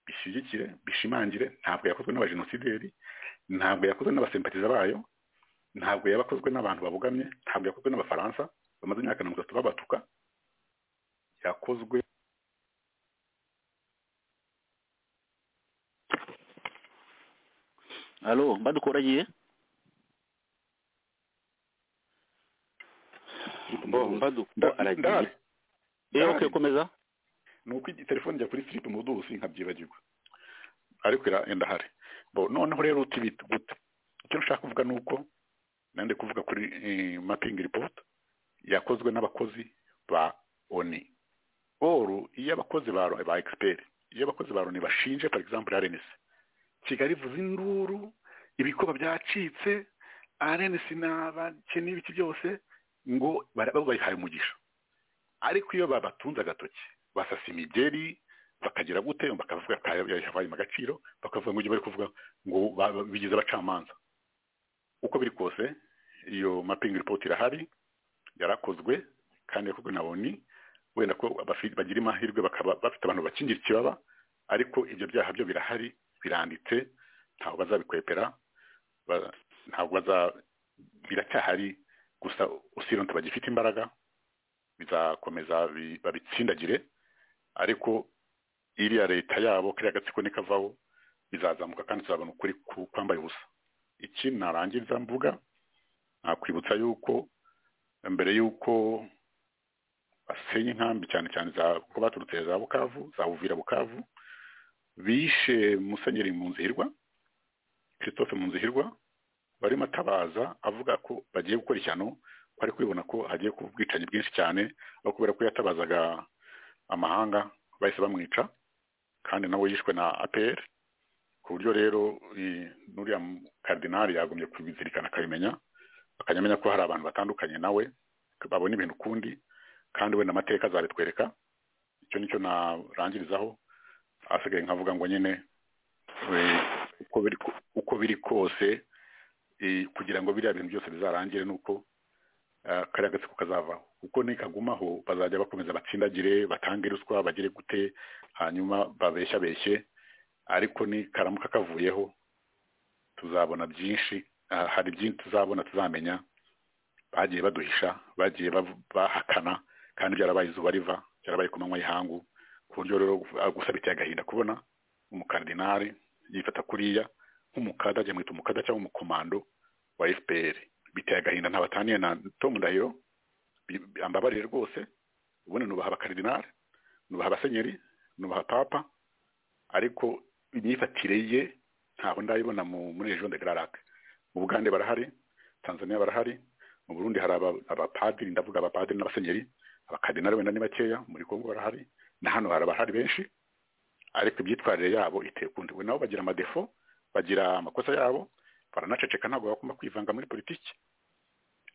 bishyigikire bishimangire ntabwo yakozwe n'abajenosideri ntabwo yakozwe n'abasempatiza bayo ntabwo yabakozwe n'abantu babogamye ntabwo yakozwe n'abafaransa bamaze imyaka mirongo itatu babatuka yakozwe halo mbadukoragiye bo ndahari mbadukoragiye eh okay komeza ni uko iyi telefone ijya kuri siripu mudusi nkabyibagirwa ariko ira- ndahari bo noneho rero uti bit- gute icyo nshaka kuvuga ni uko nandi kuvuga kuri eh, mapping report yakozwe n'abakozi ba oni oru iyo abakozi ba Loni- ba expert iyo abakozi ba loni bashinje for example rns kigali ivuza induru ibikoba byacitse rns n'abakene ibiki byose ngo bara- baba bayihaye umugisha ariko iyo babatunze agatoki basasa imigeri bakagira gute bakavuga ko yahaye agaciro bakavuga ngo ibyo bari kuvuga ngo ba- ba- bigize abacamanza uko biri kose iyo mapping report irahari yarakozwe kandi yakozwe na oni wenda ko abafi- bagira amahirwe bakaba bafite abantu bakingira ikibaba ariko ibyo byaha byo birahari biranditse ntabwo bazabikwepera ba- ntabwo baza biracyahari gusa usironte bagifite imbaraga bizakomeza bi- babitsindagire ariko iriya leta yabo kariya gatsiko nikavaho bizazamuka kandi tuzabona ukuri ku- kwambaye ubusa iki narangiza mvuga nakwibutsa yuko mbere yuko basenya inkambi cyane cyane za ko baturutse za bukavu za buvira bukavu bishe musenyeri munzihirwa christophe munzihirwa barimo atabaza avuga ko bagiye gukora ishyano ko ari kwibona ko hagiye kuba ubwicanyi bwinshi cyane aho kubera ko yatabazaga amahanga bahise bamwica kandi nawe yishwe na APR ku buryo rero eh, n'uriya mu- karidinali yagomye kubizirikana akabimenya akajya amenya ko hari abantu batandukanye nawe babona ibintu ukundi kandi wenda amateka azabitwereka icyo nicyo narangirizaho asigaye nkavuga ngo nyine eh, uko biri ko- uko biri kose eh, kugira ngo biriya bintu byose bizarangire nuko eh, kariya gatsiko kazavaho kuko nikagumaho bazajya bakomeza batsindagire batange ruswa bagire gute hanyuma babeshya beshye ariko nikaramuka kavuyeho tuzabona byinshi ah, hari byinshi tuzabona tuzamenya bagiye baduhisha bagiye bav- bahakana kandi byarabaye izuba riva byarabaye ku manywa y'ihangu ku buryo rero gu- gusa biteye agahinda kubona umukardinari yifata kuriya nk'umukada byamwita umukada cyangwa umukomando wa fpr biteye agahinda ntabataniye na tom ndahiro bi- bi- ambabarire rwose ubundi nubaha abakardinari nubaha abasenyeri nubaha papa ariko imyifatire ye ntaho ndayibona mu- muri region de Grarac mu Bugande barahari Tanzania barahari mu Burundi hari aba- abapadiri ndavuga abapadiri n'abasenyeri abakardinali wenda ni bakeya muri Kongo barahari na hano hari abahari benshi ariko imyitwarire yabo iteye ukundi we nabo bagira amadefo bagira amakosa yabo baranaceceka ntabwo bagomba kwivanga muri politiki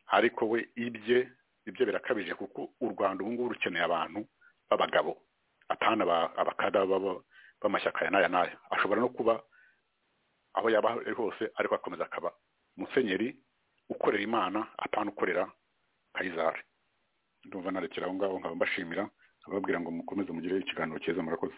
ariko we ibye ibyo birakabije kuko u Rwanda ubu ngubu rukeneye abantu b'abagabo atana aba- abakada b'aba- b'amashyaka ya n'aya n'aya ashobora no kuba aho yaba ari hose ariko akomeza akaba musenyeri ukorera imana atanu ukorera kayizari ndumva narekera aho ngaho nkaba mbashimira ababwira ngo mukomeze mugire ikiganiro cyiza murakoze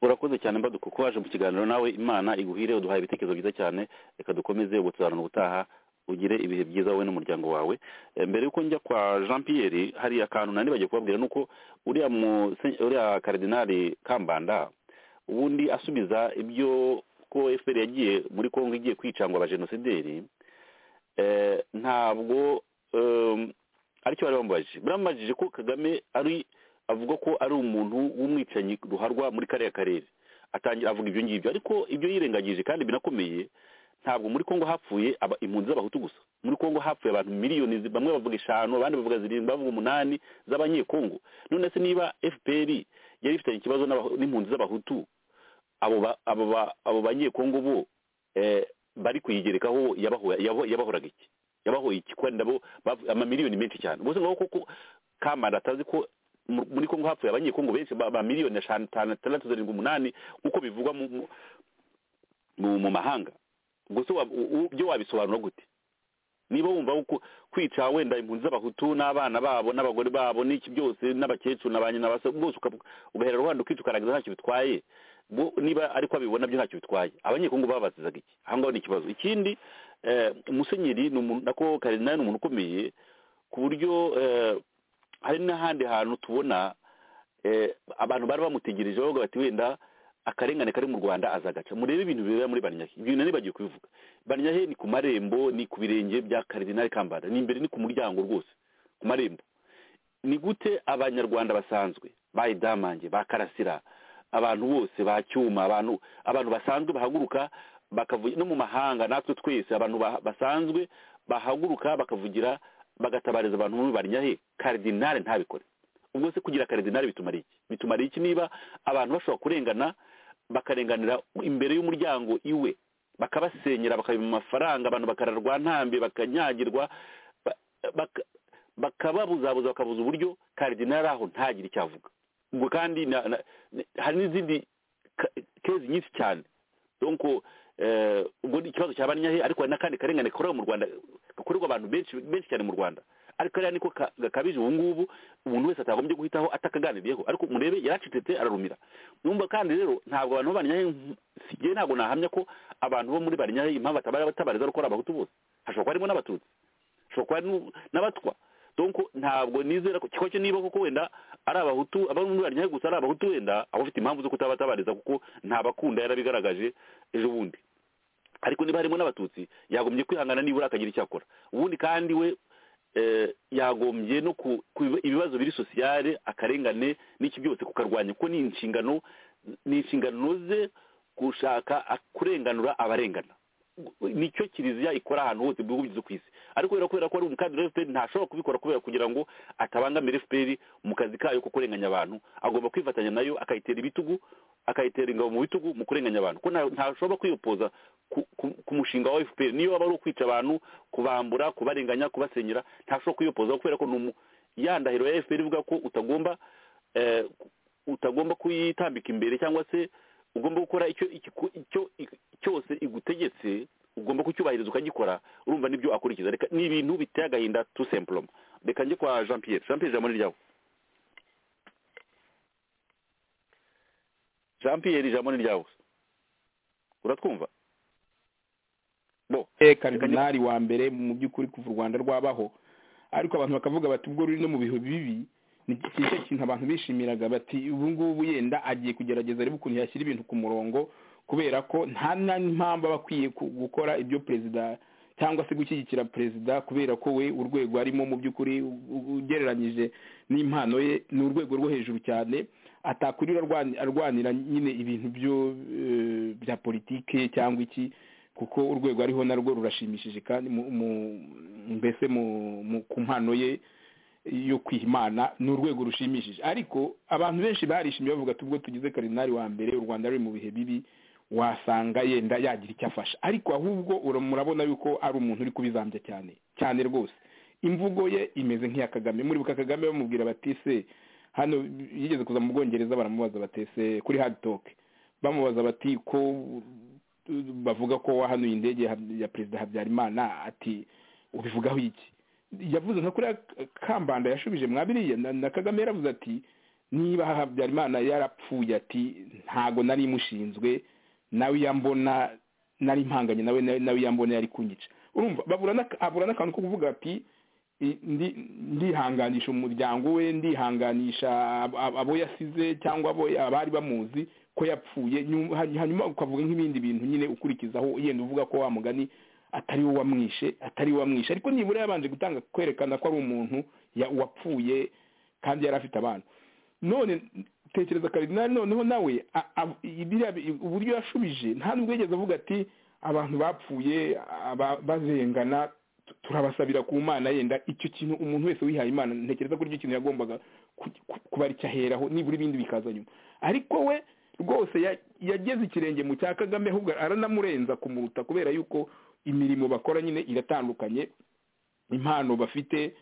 urakoze cyane mbaduka uko waje mu kiganiro nawe imana iguhire uduhaye ibitekerezo byiza cyane reka dukomeze ubutuzarana ubutaha ugire ibihe byiza wowe n'umuryango wawe Eh, mbere yuko njya kwa jean pierre hari akantu nani bagiye kubabwira ni uko uriya muse- uriya karidinari kambanda ubundi asubiza ibyo ko fpr yagiye muri kongo igiye kwica ngo abajenosideri eh, ntabwo em, aricyo bari bamubajije bamubajije ko kagame ari avuga ko ari umuntu w'umwicanyi ruharwa muri kariya karere atangira avuga ibyo ngibyo ariko ibyo yirengagije kandi binakomeye ntabwo muri kongo hapfuye aba impunzi z'abahutu gusa muri kongo hapfuye abantu miliyoni zi- bamwe bavuga eshanu abandi bavuga zirindwi bavuga umunani z'abanyekongo none se niba fpr yari ifitanye ikibazo n'abahu- n'impunzi z'abahutu abo ba- abo ba- abo banyekongo bo eh, bari kuyigerekaho yabaho- yabo- yabahoraga iki yabahoye iki kandi nabo bavu- amamiliyoni menshi cyane ubwo se ngaho koko kamara atazi ko mu- muri kongo hapfuye abanyekongo benshi ba ba miliyoni eshanu tanu atandatu zirindwi umunani nk'uko bivugwa mu mu- mu- mu mahanga ubwo se wa- u- u- byo wabisobanura gute niba wumva ko kwica wenda impunzi z'abahutu n'abana babo n'abagore babo n'iki byose n'abakecuru na ba nyina basa bwose uka- ugahera rubanda ukica ukarangiza ntacyo bitwaye bo- niba ariko abibona byo ntacyo bitwaye abanyekongo babazizaga iki aha ngaho ni ikibazo ikindi eh, musenyeri ni umuntu nako karinari ni umuntu ukomeye ku buryo eh, hari n'ahandi hantu tubona eh, abantu bari bamutegereje bavuga bati wenda akarengane kari mu rwanda azagaca murebe ibintu bibera muri banyahe ibintu nari bagiye kubivuga banyahe ni ku marembo ni ku birenge bya karidinali kambanda ni imbere ni ku muryango rwose ku marembo ni gute abanyarwanda basanzwe ba idamange ba karasira abantu bose ba cyuma abantu abantu basanzwe bahaguruka bakavuga no mu mahanga natwe twese abantu ba- basanzwe bahaguruka bakavugira bagatabariza abantu muri banyahe karidinali ntabikore ubwo se kugira karidinali bitumara iki bitumara iki niba abantu bashobora kurengana bakarenganira imbere y'umuryango iwe bakabasenyera bakabima amafaranga abantu bakararwa ntambi bakanyagirwa ba- baka- bakababuzabuza bakabuza uburyo karidinali aho ntagire icyo avuga ubwo kandi na- na- hari n'izindi ka- kezi nyinshi cyane donc eh, ubwo ni ikibazo cya banyahe ariko hari n'akandi karengane gakorerwa mu rwanda gakorerwa abantu benshi benshi cyane mu rwanda ariko kariya niko ka- gakabije ubu ngubu umuntu wese atagombye guhitaho atakaganiriyeho ariko murebe yaracecetse ararumira numva kandi rero ntabwo abantu babanyahe sigiye ntabwo nahamya ko abantu bo muri barinyahe impamvu batabara batabariza ari uko ari abahutu bose hashobora kuba harimo n'abatutsi hashobora kuba harimo n'abatwa donc ntabwo nizera ko kiko cyo niba koko wenda ari abahutu abo muri barinyahe gusa ari abahutu wenda aba afite impamvu zo kutabatabariza kuko ntabakunda yarabigaragaje ejo bundi ariko niba harimo n'abatutsi yagombye kwihangana nibura akagira icyo akora ubundi kandi we eh, yagombye no ku ku biba- ibibazo biri sosiyale akarengane n'iki byose kukarwanya kuko ni inshingano ni inshingano ze gushaka a- kurenganura abarengana nicyo kiliziya ikora ahantu hose mu bihugu byose ku isi ariko rero kubera ko ari umukandida wa fpr ntashobora kubikora kubera kugira ngo atabangamire fpr mu kazi kayo ko kurenganya abantu agomba kwifatanya nayo akayitera ibitugu akayitera ingabo mu bitugu mu kurenganya abantu ko nta- ntashobora kwiyopoza ku- ku- ku mushinga wa fpr niyo waba ari ukwica abantu kubambura kubarenganya kubasenyera ntashobora kwiyopoza kubera ko ni umu- ya ndahiro ya fpr ivuga ko utagomba eh, utagomba kuyitambika imbere cyangwa se ugomba gukora icyo ikiku- icyo cyose igutegetse ugomba kucyubahiriza ukagikora urumva nibyo akurikiza reka ni ibintu biteye agahinda tu semploma reka njye kwa jean pierre jean pierre ijambo ni ryawe jean pierre ijambo ni ryawe uratwumva bo eh karidinari wa mbere mu by'ukuri kuva u rwanda rwabaho ariko abantu bakavuga bati ubwo ruri no mu bihe bibi ni cyiza kintu abantu bishimiraga bati ubu ngubu yenda agiye kugerageza arebe ukuntu yashyira ibintu ku murongo kubera ko nta n'impamvu aba akwiye ku- gukora ibyo perezida cyangwa se gushyigikira perezida kubera ko we urwego arimo mu by'ukuri u- u- ugereranyije n'impano ye ni urwego rwo hejuru cyane atakurira arwani- arwanira nyine ibintu byo eh, bya politike cyangwa iki kuko urwego ariho narwo rurashimishije kandi mu- mu- mbese mu- mu- ku mpano ye yo kwiha imana ni urwego rushimishije ariko abantu benshi barishimye bavuga ati ubwo tugize karinari wa mbere u rwanda ruri mu bihe bibi wasanga yenda yagira icyo afasha ariko ahubwo ura- murabona yuko ari umuntu uri kubizambya cyane cyane rwose imvugo ye imeze nk'iya kagame muribuka kagame bamubwira bati se hano yigeze kuza mu bwongereza baramubaza bati se kuri hard talk bamubaza bati ko bavuga ko wahanuye indege ya- ya perezida habyarimana ati ubivugaho iki yavuze nka kuriya kambanda yashubije mwabiriya na, na kagame yaravuze ati niba habyarimana yarapfuye ati ntago nari mushinzwe nawe yambona nari mpanganye nawe nawe- nawe yambona yari kunyica urumva babura n'aka- abura n'akantu ko kuvuga ati i- ndi- ndihanganisha umuryango we ndihanganisha ab- ab- abo yasize cyangwa abo abari bamuzi ko yapfuye nyuma- hanyuma ukavuga nk'ibindi bintu nyine ukurikizaho yenda uvuga ko wa mugani atari we wamwishe atari we wamwishe ariko nibura yabanje gutanga kwerekana ko ari umuntu ya- wapfuye kandi yari afite abana none tekereza karidinali noneho nawe a- a- biriya bi- uburyo yashubije nta nubwo yigeze avuga ati abantu bapfuye aba- bazengana tu- turabasabira ku mana yenda icyo kintu umuntu wese wihaye imana ntekereza ko aricyo kintu yagombaga ku- ku- kuba aricyo aheraho nibura ibindi bikaza nyuma ariko we rwose ya- yageze ikirenge mu cya kagame ahubwo aranamurenza kumuruta kubera yuko imirimo bakora nyine iratandukanye impano bafite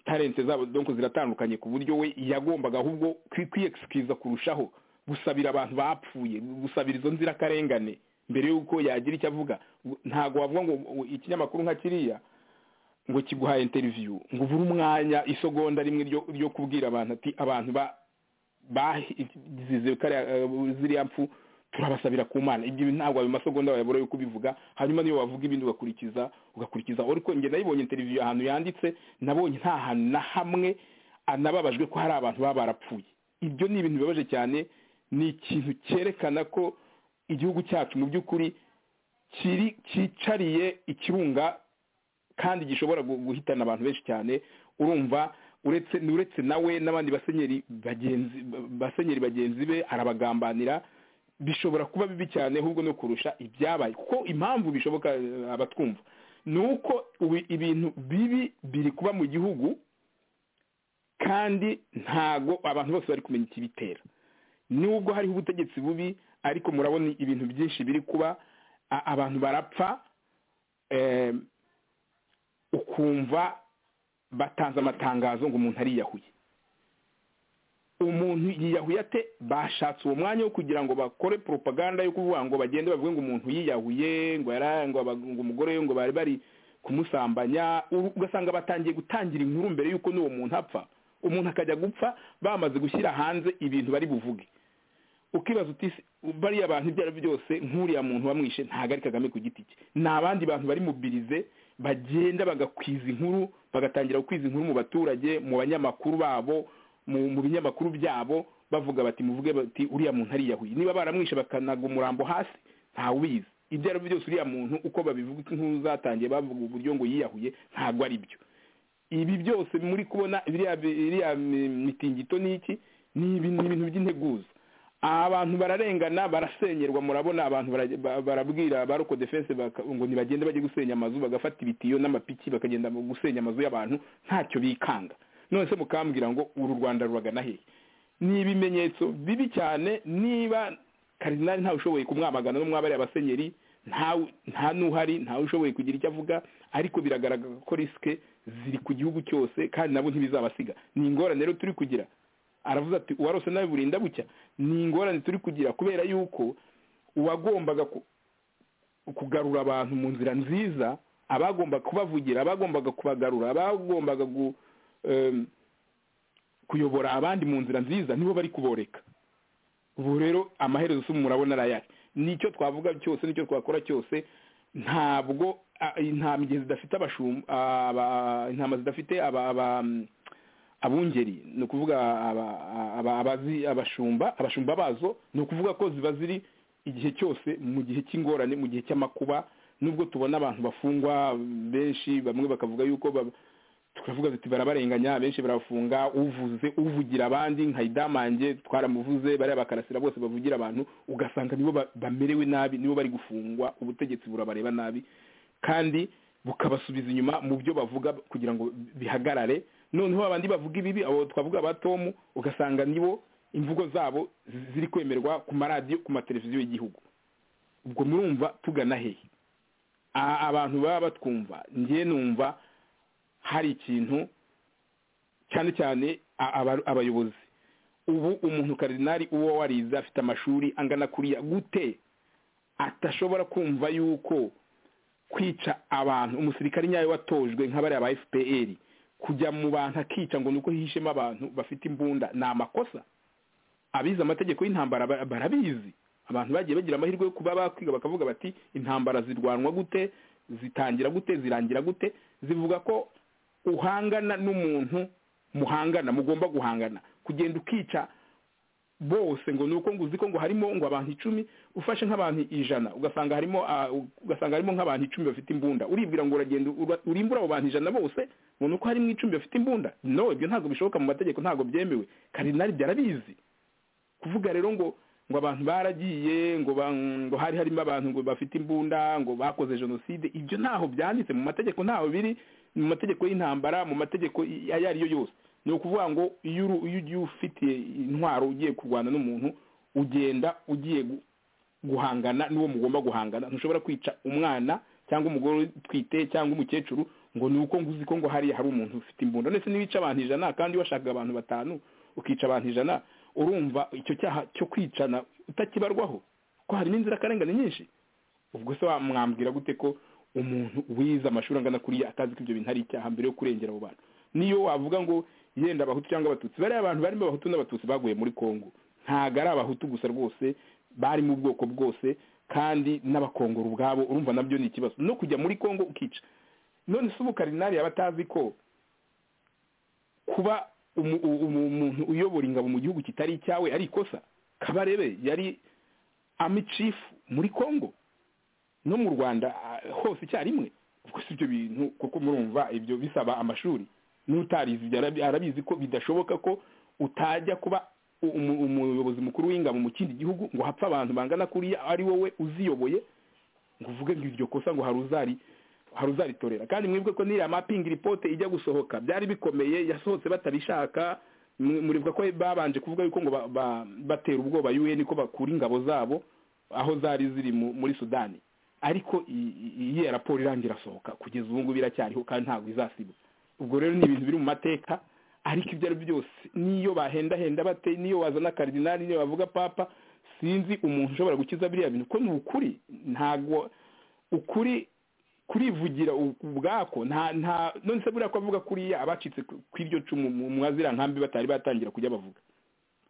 talente zabo donc ziratandukanye ku buryo we yagombaga ahubwo kwi- kwiyexcusa kurushaho gusabira abantu bapfuye gusabira izo nzirakarengane mbere y'uko yagira icyo avuga ntago wavuga ngo ngo ikinyamakuru nka kiriya ngo kiguhaye interview ngo ubure umwanya isegonda rimwe ryo- ryo kubwira abantu ati abantu ba bazize kariya eh, ziriya mfu turabasabira ku mana ibyo bintu ntabwo ayo masegonda wayabura yo kubivuga hanyuma niyo wavuga ibindi ugakurikiza ugakurikiza ariko njye nayibonye interiviyo ahantu yanditse nabonye nta hantu na hamwe anababajwe ko hari abantu baba barapfuye ibyo ni ibintu bibabaje cyane ni ikintu cyerekana ko igihugu cyacu mu by'ukuri kiri cyicariye ikirunga kandi gishobora gu- guhitana abantu benshi cyane urumva uretse ni uretse nawe n'abandi basenyeri bagenzi ba- basenyeri bagenzi be arabagambanira bishobora kuba bibi cyane ahubwo no kurusha ibyabaye kuko impamvu bishoboka eh, abatwumva ni uko ubu ibintu bibi biri kuba mu gihugu kandi ntago abantu bose bari kumenya ikibitera nubwo hariho ubutegetsi bubi ariko murabona ibintu byinshi biri kuba a- abantu barapfa em, ukumva batanze amatangazo ngo umuntu ariyahuye umuntu yiyahuye ate bashatse uwo mwanya wo kugira ngo bakore propaganda yo kuvuga ngo bagende bavuge ngo umuntu yiyahuye ngo yara- ngo aba- ngo umugore we ngo bari bari kumusambanya u- ugasanga batangiye gutangira inkuru mbere y'uko n'uwo muntu apfa umuntu akajya gupfa bamaze gushyira hanze ibintu bari buvuge ukibaza uti "Se, bariya bantu ibyo ari byo byose nk'uriya muntu wamwishe ntabwo ari kagame ku giti cye ni abandi bantu bari mubirize bagenda bagakwiza inkuru bagatangira gukwiza inkuru mu baturage mu banyamakuru babo mu mu binyamakuru byabo bavuga bati muvuge bati uriya muntu ariyahuye niba baramwishe bakanaga umurambo hasi ntawubizi ibyo ari byo byose uriya muntu uko babivuga inkuru zatangiye bavuga uburyo ngo yiyahuye ntabwo ari byo ibi byose muri kubona biriya biriya mi- mitingito n'iki ni ibintu ni ibintu by'integuza abantu bararengana barasenyerwa murabona abantu barage- ba- barabwira ba roko defense baka- ngo nibagende bajye gusenya amazu bagafata ibitiyo n'amapiki bakagenda mu gusenya amazu y'abantu ntacyo bikanga none se mukambwira ngo uru rwanda ruragana hehe ni ibimenyetso bibi cyane niba karidinali ntawe ushoboye kumwamagana no mwaba ari abasenyeri ntawe- nta n'uhari ntawe ushoboye kugira icyo avuga ariko biragaragara ko risike ziri ku gihugu cyose kandi nabo ntibizabasiga ni ingorane rero turi kugira aravuze ati uwarose nawe burinda bucya ni ingorane turi kugira kubera yuko uwagombaga ku- kugarura abantu mu nzira nziza abagombaga kubavugira abagombaga kubagarura abagombaga gu, em, kuyobora abandi mu nzira nziza nibo bari kuboreka ubu rero amaherezo si murabona arayari nicyo twavuga cyose nicyo twakora cyose ntabwo ah, intambwe zidafite abashumba aba- intama zidafite aba- aba- abungeri ni ukuvuga aba- aba- abazi abashumba abashumba bazo ni ukuvuga ko ziba ziri igihe cyose mu gihe cy'ingorane mu gihe cy'amakuba nubwo tubona abantu bafungwa benshi bamwe bakavuga yuko ba- tukavuga tuti barabarenganya benshi barafunga uvuze uvugira abandi nka idamange twaramuvuze bariya bakarasira bose bavugira abantu ugasanga nibo ba- bamerewe nabi nibo bari gufungwa ubutegetsi burabareba nabi kandi bukabasubiza inyuma mu byo bavuga kugira ngo bihagarare noneho abandi bavuga ibibi abo twavuga ba tomu ugasanga nibo imvugo zabo zi- ziri kwemerwa ku maradiyo ku mateleviziyo y'igihugu ubwo murumva tugana hehe Aha abantu baba batwumva njye numva hari ikintu cyane cyane a- aba- abayobozi ubu umuntu karidinari uwo warize afite amashuri angana kuriya gute atashobora kumva yuko kwica abantu umusirikare nyawe watojwe nka bariya ba fpr kujya mu bantu akica ngo nuko hihishemo abantu bafite imbunda ni amakosa abize amategeko y'intambara ba- barabizi abantu bagiye bagira amahirwe yo kuba bakwiga bakavuga bati intambara zirwanwa gute zitangira gute zirangira gute zivuga ko uhangana n'umuntu muhangana mugomba guhangana kugenda ukica bose ngo nuko ngo uzi ko ngo harimo ngo abantu icumi ufashe nk'abantu ijana ugasanga harimo ah, ugasanga harimo nk'abantu icumi bafite imbunda uribwira ngo uragenda ura- urimbura abo bantu ijana bose ngo nuko harimo icumi bafite imbunda no ibyo ntabwo bishoboka mu mategeko ntabwo byemewe karinari byarabizi kuvuga rero ngo ngo abantu baragiye ngo ba- ngo hari harimo abantu ngo bafite imbunda ngo bakoze jenoside ibyo ntaho byanditse mu mategeko ntaho biri mu mategeko y'intambara mu mategeko i- ayo ari yo yose ni ukuvuga ngo iyo uru- iyo ugiye ufitiye intwaro ugiye kurwana n'umuntu ugenda ugiye gu- guhangana n'uwo mugomba guhangana ntushobora kwica umwana cyangwa umugore utwite cyangwa umukecuru ngo ni uko nguzi ko ngo hariya hari umuntu ufite imbunda ndetse n'ibica abantu ijana kandi washakaga abantu batanu ukica abantu ijana urumva icyo cyaha cyo kwicana utakibarwaho ko harimo inzirakarengane nyinshi ubwo se wamwambwira gute ko umuntu wize amashuri angana kuriya atazi ko ibyo bintu ari icyaha mbere yo kurengera abo bantu niyo wavuga ngo yenda abahutu cyangwa abatutsi bariya abantu barimo abahutu n'abatutsi baguye muri kongo ntago ari abahutu gusa rwose bari mu bwoko bwose kandi n'abakongoro ubwabo urumva nabyo ni ikibazo no kujya muri kongo ukica none se ubu karinari yaba atazi ko kuba umu- u- umu- umuntu uyobora ingabo mu gihugu kitari icyawe ari ikosa kabarebe yari ami chief muri congo no mu rwanda ah, hose icyarimwe ubwo si ibyo bintu kuko murumva ibyo bisaba amashuri n'utarizi ibyo arabi- arabizi ko bidashoboka ko utajya kuba u- umu- umuyobozi mukuru w'ingabo mu kindi gihugu ngo hapfe abantu bangana kuriya ari wowe uziyoboye ngo uvuge ngo iryo kosa ngo hari uzari hari uzaritorera kandi mwebwe ko n'iriya mapingi ripote ijya gusohoka byari bikomeye yasohotse batabishaka mu- muribuka ko babanje kuvuga yuko ngo ba- ba- batera ubwoba UN ko bakura ingabo zabo aho zari ziri mu- muri Sudani ariko i- i- iyi ya raporo irangira asohoka kugeza ubu ngubu iracyariho kandi ntabwo izasiba ubwo rero ni ibintu biri mu mateka ariko ibyo ari byo byose n'iyo bahendahenda bate n'iyo wazana karidinali n'iyo bavuga papa sinzi umuntu ushobora gukiza biriya bintu ko ni ukuri ntabwo ukuri kurivugira u- ubwako nta nta none se buriya ko avuga kuriya abacitse ku ku iryo cumu mu mwazira nkambi batari batangira kujya bavuga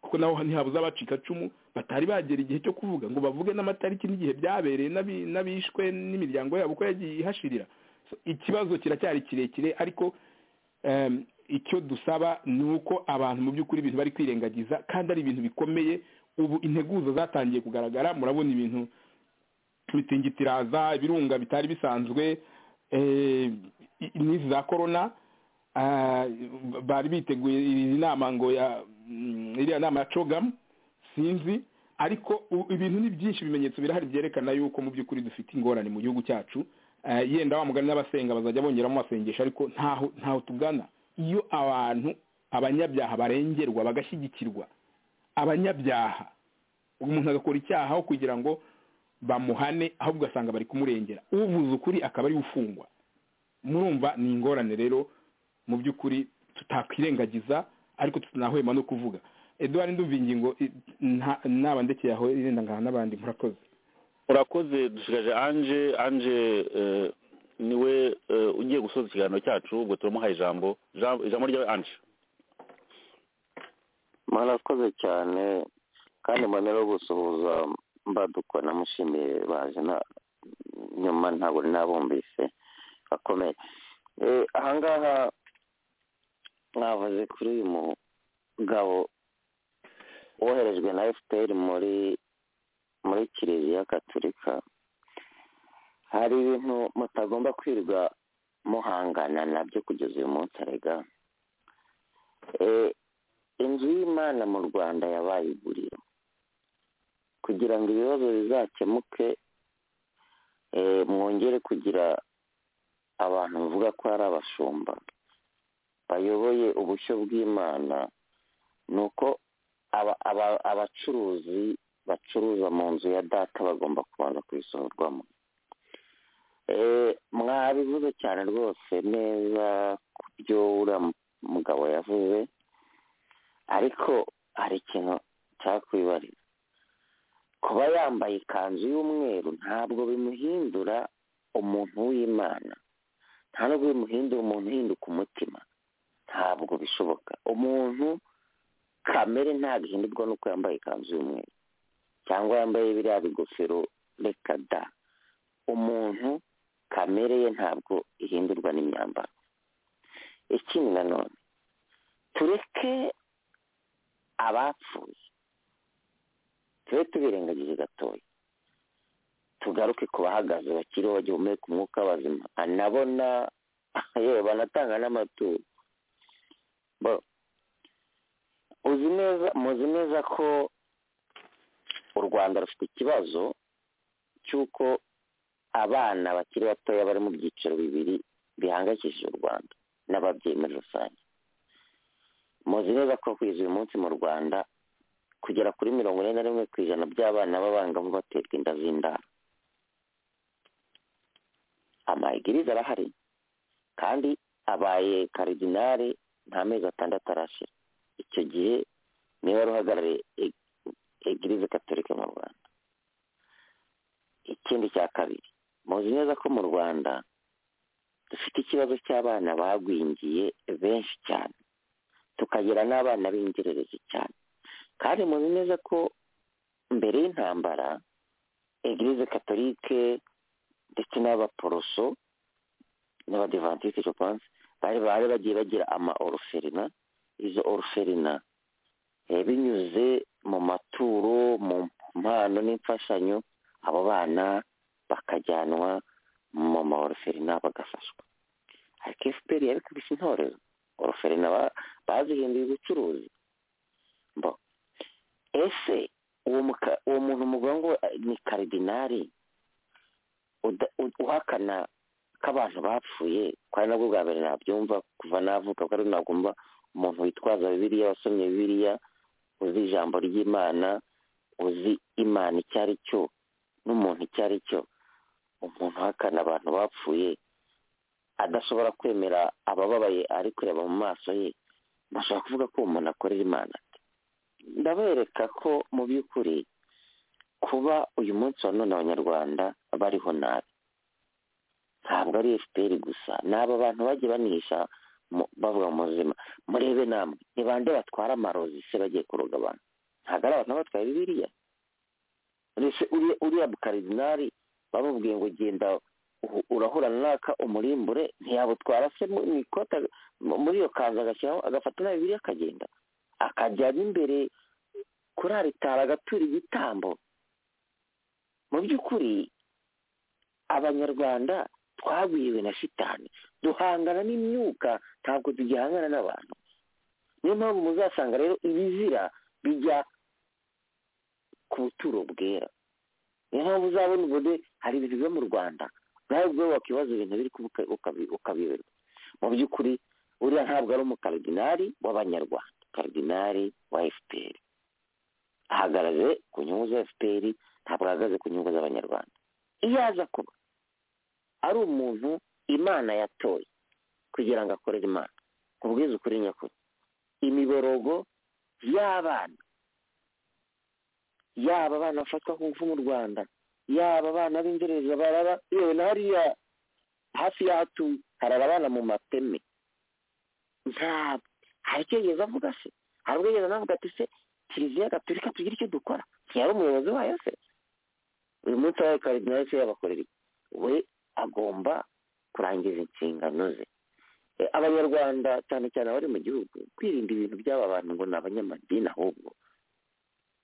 kuko naho ntihabuze abacika cumu batari bagera igihe cyo kuvuga ngo bavuge n'amatariki n'igihe byabereye n'abi- n'abishwe n'imiryango yabo uko yagiye ihashirira So, ikibazo kiracyari kirekire ariko em, icyo dusaba ni uko abantu mu by'ukuri ibintu bari kwirengagiza kandi ari ibintu bikomeye ubu integuza zatangiye kugaragara murabona ibintu imitingitiraza ibirunga bitari bisanzwe eh, i- n'izi za korona ah, bari biteguye iyi nama ngo ya mm, iriya nama ya cogamu sinzi ariko u- ibintu ni byinshi ibimenyetso birahari byerekana yuko mu by'ukuri dufite ingorane mu gihugu cyacu Eh, yenda wa mugani n'abasenga bazajya bongeramo amasengesho ariko ntaho ntaho tugana iyo abantu abanyabyaha barengerwa bagashyigikirwa abanyabyaha umuntu agakora icyaha aho kugira ngo bamuhane ahubwo ugasanga bari kumurengera uvuze ukuri akaba ari we ufungwa murumva ni ingorane rero mu by'ukuri tutakwirengagiza ariko tutanahwema no kuvuga eduwari ndumva ingingo i- nta- naba ndekeye aho irenda ngaha n'abandi murakoze urakoze dushigaje anje anje eh, niwe eh, ugiye gusoza ikiganiro cyacu ubwo turamuhaye ijambo Ijambo- ijambo ryawe anje mwarakoze cyane kandi mbonera gusuhuza mbaduka namushimiye baje na nyuma ntabwo nabumvise akomeye Eh, ahangaha mwavuze kuri uyu mugabo woherejwe na fpr muri muri kiliziya gatolika hari ibintu mutagomba kwirirwa muhangana nabyo kugeza uyu munsi arega Eh, inzu y'imana mu rwanda yabaye iguriro kugira ngo ibibazo bizakemuke eh, mwongere kugira abantu bavuga ko ari abashumba bayoboye ubushyo bw'imana ni uko aba- aba- abacuruzi bacuruza mu nzu ya data bagomba kubanza kubisohorwamo Eh, mwabivuze cyane rwose neza ku byo uriya mu- mugabo yavuze ariko hari ikintu cyakwibarira kuba yambaye ikanzu y'umweru ntabwo bimuhindura umuntu w'imana nta nubwo bimuhindura umuntu uhinduka umutima ntabwo bishoboka umuntu kamere ntabwo ihindurwa nuko yambaye ikanzu y'umweru cyangwa yambaye biriya bigofero reka da umuntu kamere ye ntabwo ihindurwa n'imyambaro ikindi nanone tureke abapfuye tube tubirengagize gatoya tugaruke ku bahagaze bakiriho bagihumeka umwuka w'abazima anabona yewe banatanga n'amaturo Bo- uzi neza muzi neza ko u rwanda rufite ikibazo cy'uko abana bakiri batoya bari mu byiciro bibiri bihangayikishije u rwanda n'ababyeyi muri rusange muzi neza ko kwiza uyu munsi mu rwanda kugera kuri mirongo ine na rimwe ku ijana by'abana b'abangavu baterwa inda z'indaro amayigiriza arahari kandi abaye karidinari nta mezi atandatu arashira icyo gihe niwe wari uhagarariye e- egirize katolika mu rwanda ikindi cya kabiri muzi neza ko mu rwanda dufite ikibazo cy'abana bagwingiye benshi cyane tukagira n'abana b'ingererezi cyane kandi muzi neza ko mbere y'intambara egirize katolike ndetse n'abaporoso n'abadivantisite je pense bari bari bagiye bagira ama oruferina izo oruferina eh, binyuze mu maturo mu mpano n'imfashanyo abo bana bakajyanwa mu ma oruferina bagafashwa ariko fpr yabikubise intorero oruferina ba- bazihinduye ubucuruzi mbo ese uwo muka- uwo muntu muvuga ngo eh, ni karidinari uda- u- uhakana ko abantu bapfuye ko ari nabwo bwa mbere nabyumva kuva navuka ko ari nagomba umuntu witwaza bibiliya wasomye bibiliya uzi ijambo ry'imana uzi imana icyo ari cyo n'umuntu icyo ari cyo umuntu uhakana abantu bapfuye adashobora kwemera abababaye ari kureba mu maso ye bashobora kuvuga ko uwo muntu akorera imana ate? ndabereka ko mu by'ukuri kuba uyu munsi wa none abanyarwanda bariho nabi ntabwo ari fpr gusa ni aba bantu bagiye banihisha mu- bavuga mu buzima murebe namwe ni bande batwara amarozi se bagiye kuroga abantu ntabwo ari abantu batwaye bibiliya mbese uriya- uriya bukaridinari bamubwiye ngo genda uhu- urahura naka umurimbure ntiyabutwara se mu mu ikota mu- muri iyo kanzu agashyiraho agafata na bibiliya akagenda akajya n'imbere kuri aritari agatura igitambo mu by'ukuri abanyarwanda twagwiriwe na shitani duhangana n'imyuka ntabwo tugihangana n'abantu niyo mpamvu muzasanga rero ibizira bijya ku buturo bwera niyo mpamvu uzabona ubone hari ibintu biba mu rwanda nawe ubwo wakibaza ibintu biri kuba uka- ukabi- ukabiyoberwa mu by'ukuri uriya ntabwo ari umukaridinari w'abanyarwanda karidinari wa fpr ahagaze ku nyungu za fpr ntabwo ahagaze ku nyungu z'abanyarwanda iyo aza kuba ari umuntu imana yatoye kugira ngo akorere imana kubwiza ukuri nyakuri imiborogo y'abana yaba abana bafatwa ku ngufu mu rwanda yaba abana b'ingereza barara yewe na hariya hafi y'ahatuye harara abana mu mateme ntabwo hari icyo yigeze avuga se hari ubwo yigeze anavuga ati se kiliziya gatolika tugire icyo dukora ntiyari umuyobozi wayo se uyu munsi abaye karidinali se yabakorera iki we agomba kurangiza inshingano ze Eh, abanyarwanda cyane cyane abari mu gihugu kwirinda ibintu by'aba bantu ngo ni abanyamadini ahubwo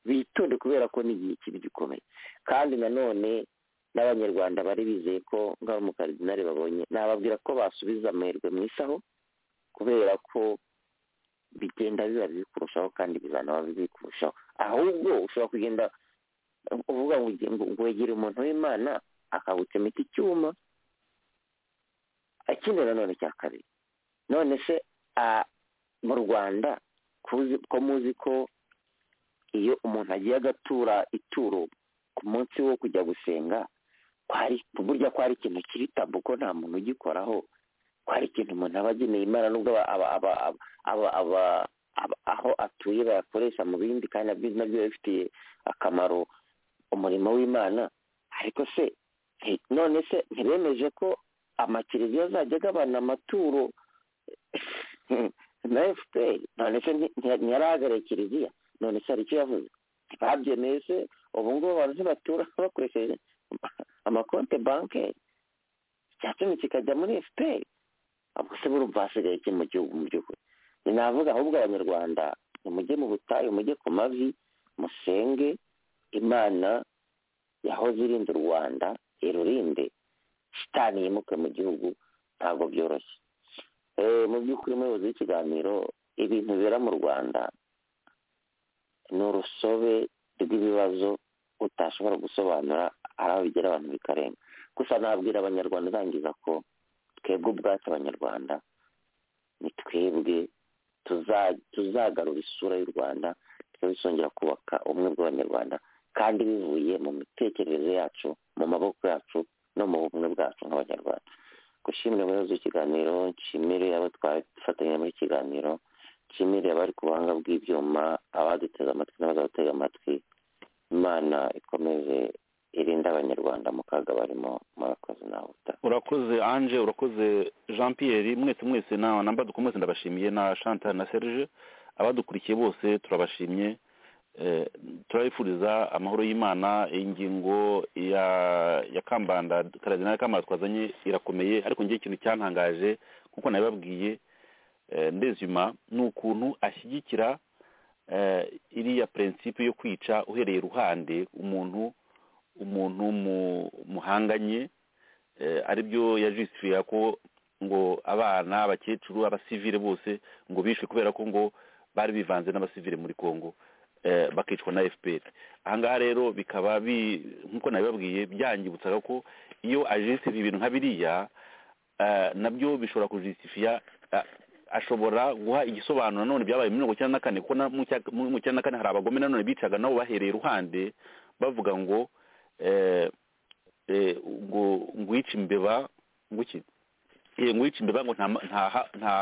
bitonde kubera ko ni igihe kibi gikomeye kandi nanone n'abanyarwanda bari bizeye ko ngaho umukaridinari babonye nababwira ko basubiza amahirwe mu isaho kubera ko bigenda biba biri kurushaho kandi bizanaba biri kurushaho ahubwo ushobora kugenda uvuga ngo uge- ngo wegere umuntu w'imana akawutemeka icyuma ikindi nanone cya kabiri none se ah, mu rwanda kuzi- ko muzi ko iyo umuntu agiye agatura ituro ku munsi wo kujya gusenga kwari burya kwari ikintu kiri tabu ko nta muntu ugikoraho kwari ikintu umuntu aba ageneye imana nubwo aba- aba- aba- aba- aba- aba- aba- aho atuye bayakoresha mu bindi kandi nabyo nabyo biba bifitiye akamaro umurimo w'imana ariko se nti- none se ntibemeje ko amakireviya azajya agabana amaturo na efuperi none se nti- nti- ntiyarahagarariye kiliziya none se hari icyo yavuze ntibabyemeye se ubu ngubu abantu ntibatura bakoresheje amakonte banke icyatuma kikajya muri efuperi ubwo se burumva hasigaye iki mu gihugu mu by'ukuri sinavuga ahubwo abanyarwanda nimujye mu butayu mujye ku mavi musenge imana yahoze irinda u rwanda irurinde shitani yimuke mu gihugu ntabwo byoroshye Eh, mu by'ukuri umuyobozi w'ikiganiro ibintu bibera mu rwanda ni urusobe rw'ibibazo utashobora gusobanura hari aho bigera abantu bikarenga gusa nabwira abanyarwanda urangiza ko twebwe ubwacu abanyarwanda ni twebwe tuza- tuzagarura isura y'u rwanda twebwe tuzongera kubaka ubumwe bw'abanyarwanda kandi bivuye mu mitekerereze yacu mu maboko yacu no mu bumwe bwacu nk'abanyarwanda gushimira umuyobozi w'ikiganiro nshimire abo twafatanyije muri iki kiganiro nshimire abari ku buhanga bw'ibyuma abaduteze amatwi n'abazadutega amatwi imana ikomeze irinde abanyarwanda mu kaga barimo murakoze nawe utaha urakoze anje urakoze jean pierre mwese mwese na na mbaduko mwese ndabashimiye na chantal na serge abadukurikiye bose turabashimye Eh, turabifuriza amahoro y'imana ingingo ya ya kambanda karadinari kambanda twazanye irakomeye ariko ngewe ikintu cyantangaje kuko nabibabwiye eh, ndezima ni ukuntu ashyigikira eh, iriya prinsipe yo kwica uhereye ruhande umuntu umuntu mu- muhanganye eh, aribyo yajisifira ko ngo abana abakecuru abasivile bose ngo bishwe kubera ko ngo bari bivanze n'abasivile muri congo eh, bakicwa na fpr ahangaha rero bikaba bi nk'uko nabibabwiye byangibutsaga ko iyo ajisifiye ibintu nka biriya eh, nabyo bishobora kujisifiya eh, ashobora guha igisobanuro nanone byabaye muri mirongo icyenda na kane kuko na- mu cya- mu icyenda na kane hari abagome nanone bicaga nabo bahereye iruhande bavuga ngo eh, eh, ngo ngwica imbeba nguki eh, ngwica imbeba ngo nta nta nta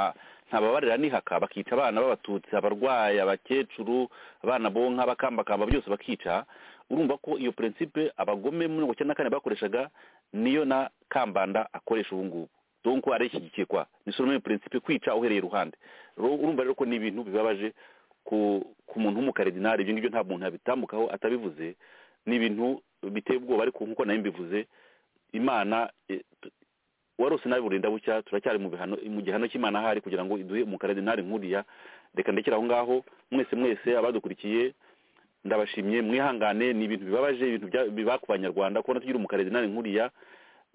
ntababarira nihaka bakica abana b'abatutsi abarwayi abakecuru abana bonka bakambakamba byose bakica urumva ko iyo prinsipe abagome muri mirongo icyenda na kane bakoreshaga niyo na kambanda akoresha ubu ngubu donc arishyigikiye kwa ni solo muri prinsipe kwica uhereye iruhande Ro- urumva rero ko ni ibintu bibabaje ku ku muntu w'umukaridinari ibyo ngibyo nta muntu yabitambukaho atabivuze ni ibintu biteye ubwoba ariko nk'uko nayo mbivuze imana eh, t- warose nabi burinda bucya turacyari mu bihano mu gihano cy'imana ahari kugira ngo iduhe umukaridinari nkuriya reka ndekere aho ngaho mwese mwese abadukurikiye ndabashimye mwihangane ni ibintu bibabaje ibintu bya- biba ku banyarwanda kubona tugira umukaridinari nkuriya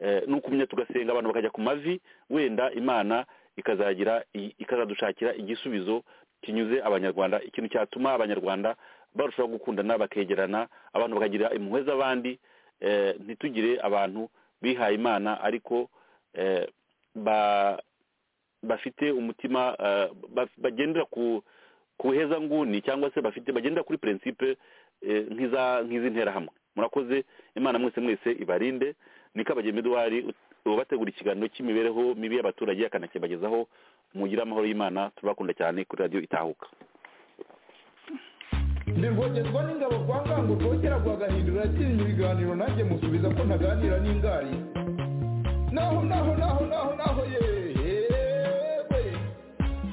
eh, ni ukumenya tugasenga abantu bakajya ku mavi wenda imana ikazagira i- ikazadushakira igisubizo kinyuze abanyarwanda ikintu cyatuma abanyarwanda barushaho gukundana bakegerana abantu bakagira impuhwe z'abandi eh, ntitugire abantu bihaye imana ariko eh, ba- bafite umutima eh, ba- bagendera ku ku buhezanguni cyangwa se bafite bagendera kuri prinsipe eh, nk'iza- nk'iz'interahamwe murakoze imana mwese mwese ibarinde niko abageni eduwari ubategura ikiganiro cy'imibereho mibi y'abaturage akanakibagezaho mugire amahoro y'imana tubakunda cyane kuri radiyo itahuka ndi rwogezwa n'ingabo kwa ngango rwogera rwagahindura yatinya ibiganiro nanjye musubiza ko ntaganira n'ingari naho naho naho naho naho yewe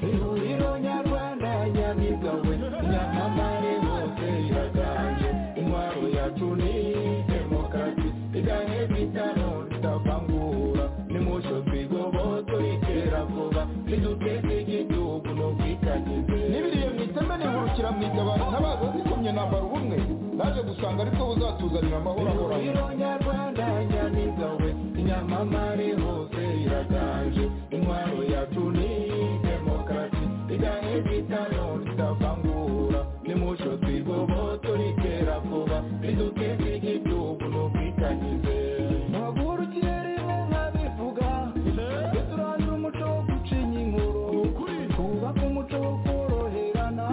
ihuriro nyarwanda nyamigawe nyamamare hose iraganje intwaro yacu ni demokarasi igane bitaro ndapa bw'ukuri naje gusanga aribwo buzatuzanira amahoro ahoraho nyarwanda nyamiza we inyamamare hose iraganje intwaro yacu ni demokarasi igahe bitano ritavangura nimuco twigobo turikera kuba riduke ry'igihugu n'ubwitangize ntagurukire rimwe nkabivuga turandura umuco wo gucinya inkuru twubake umuco wo koroherana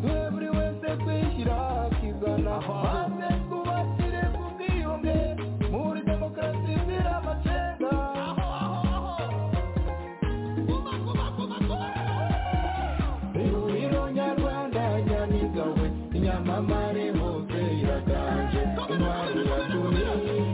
twe buri wese twishyira akizana maze twubakire ku bwiyunge muri demokarasi izira amacenga ihuriro nyarwanda nyamiza we inyamamare hose iraganje intwari yacu ni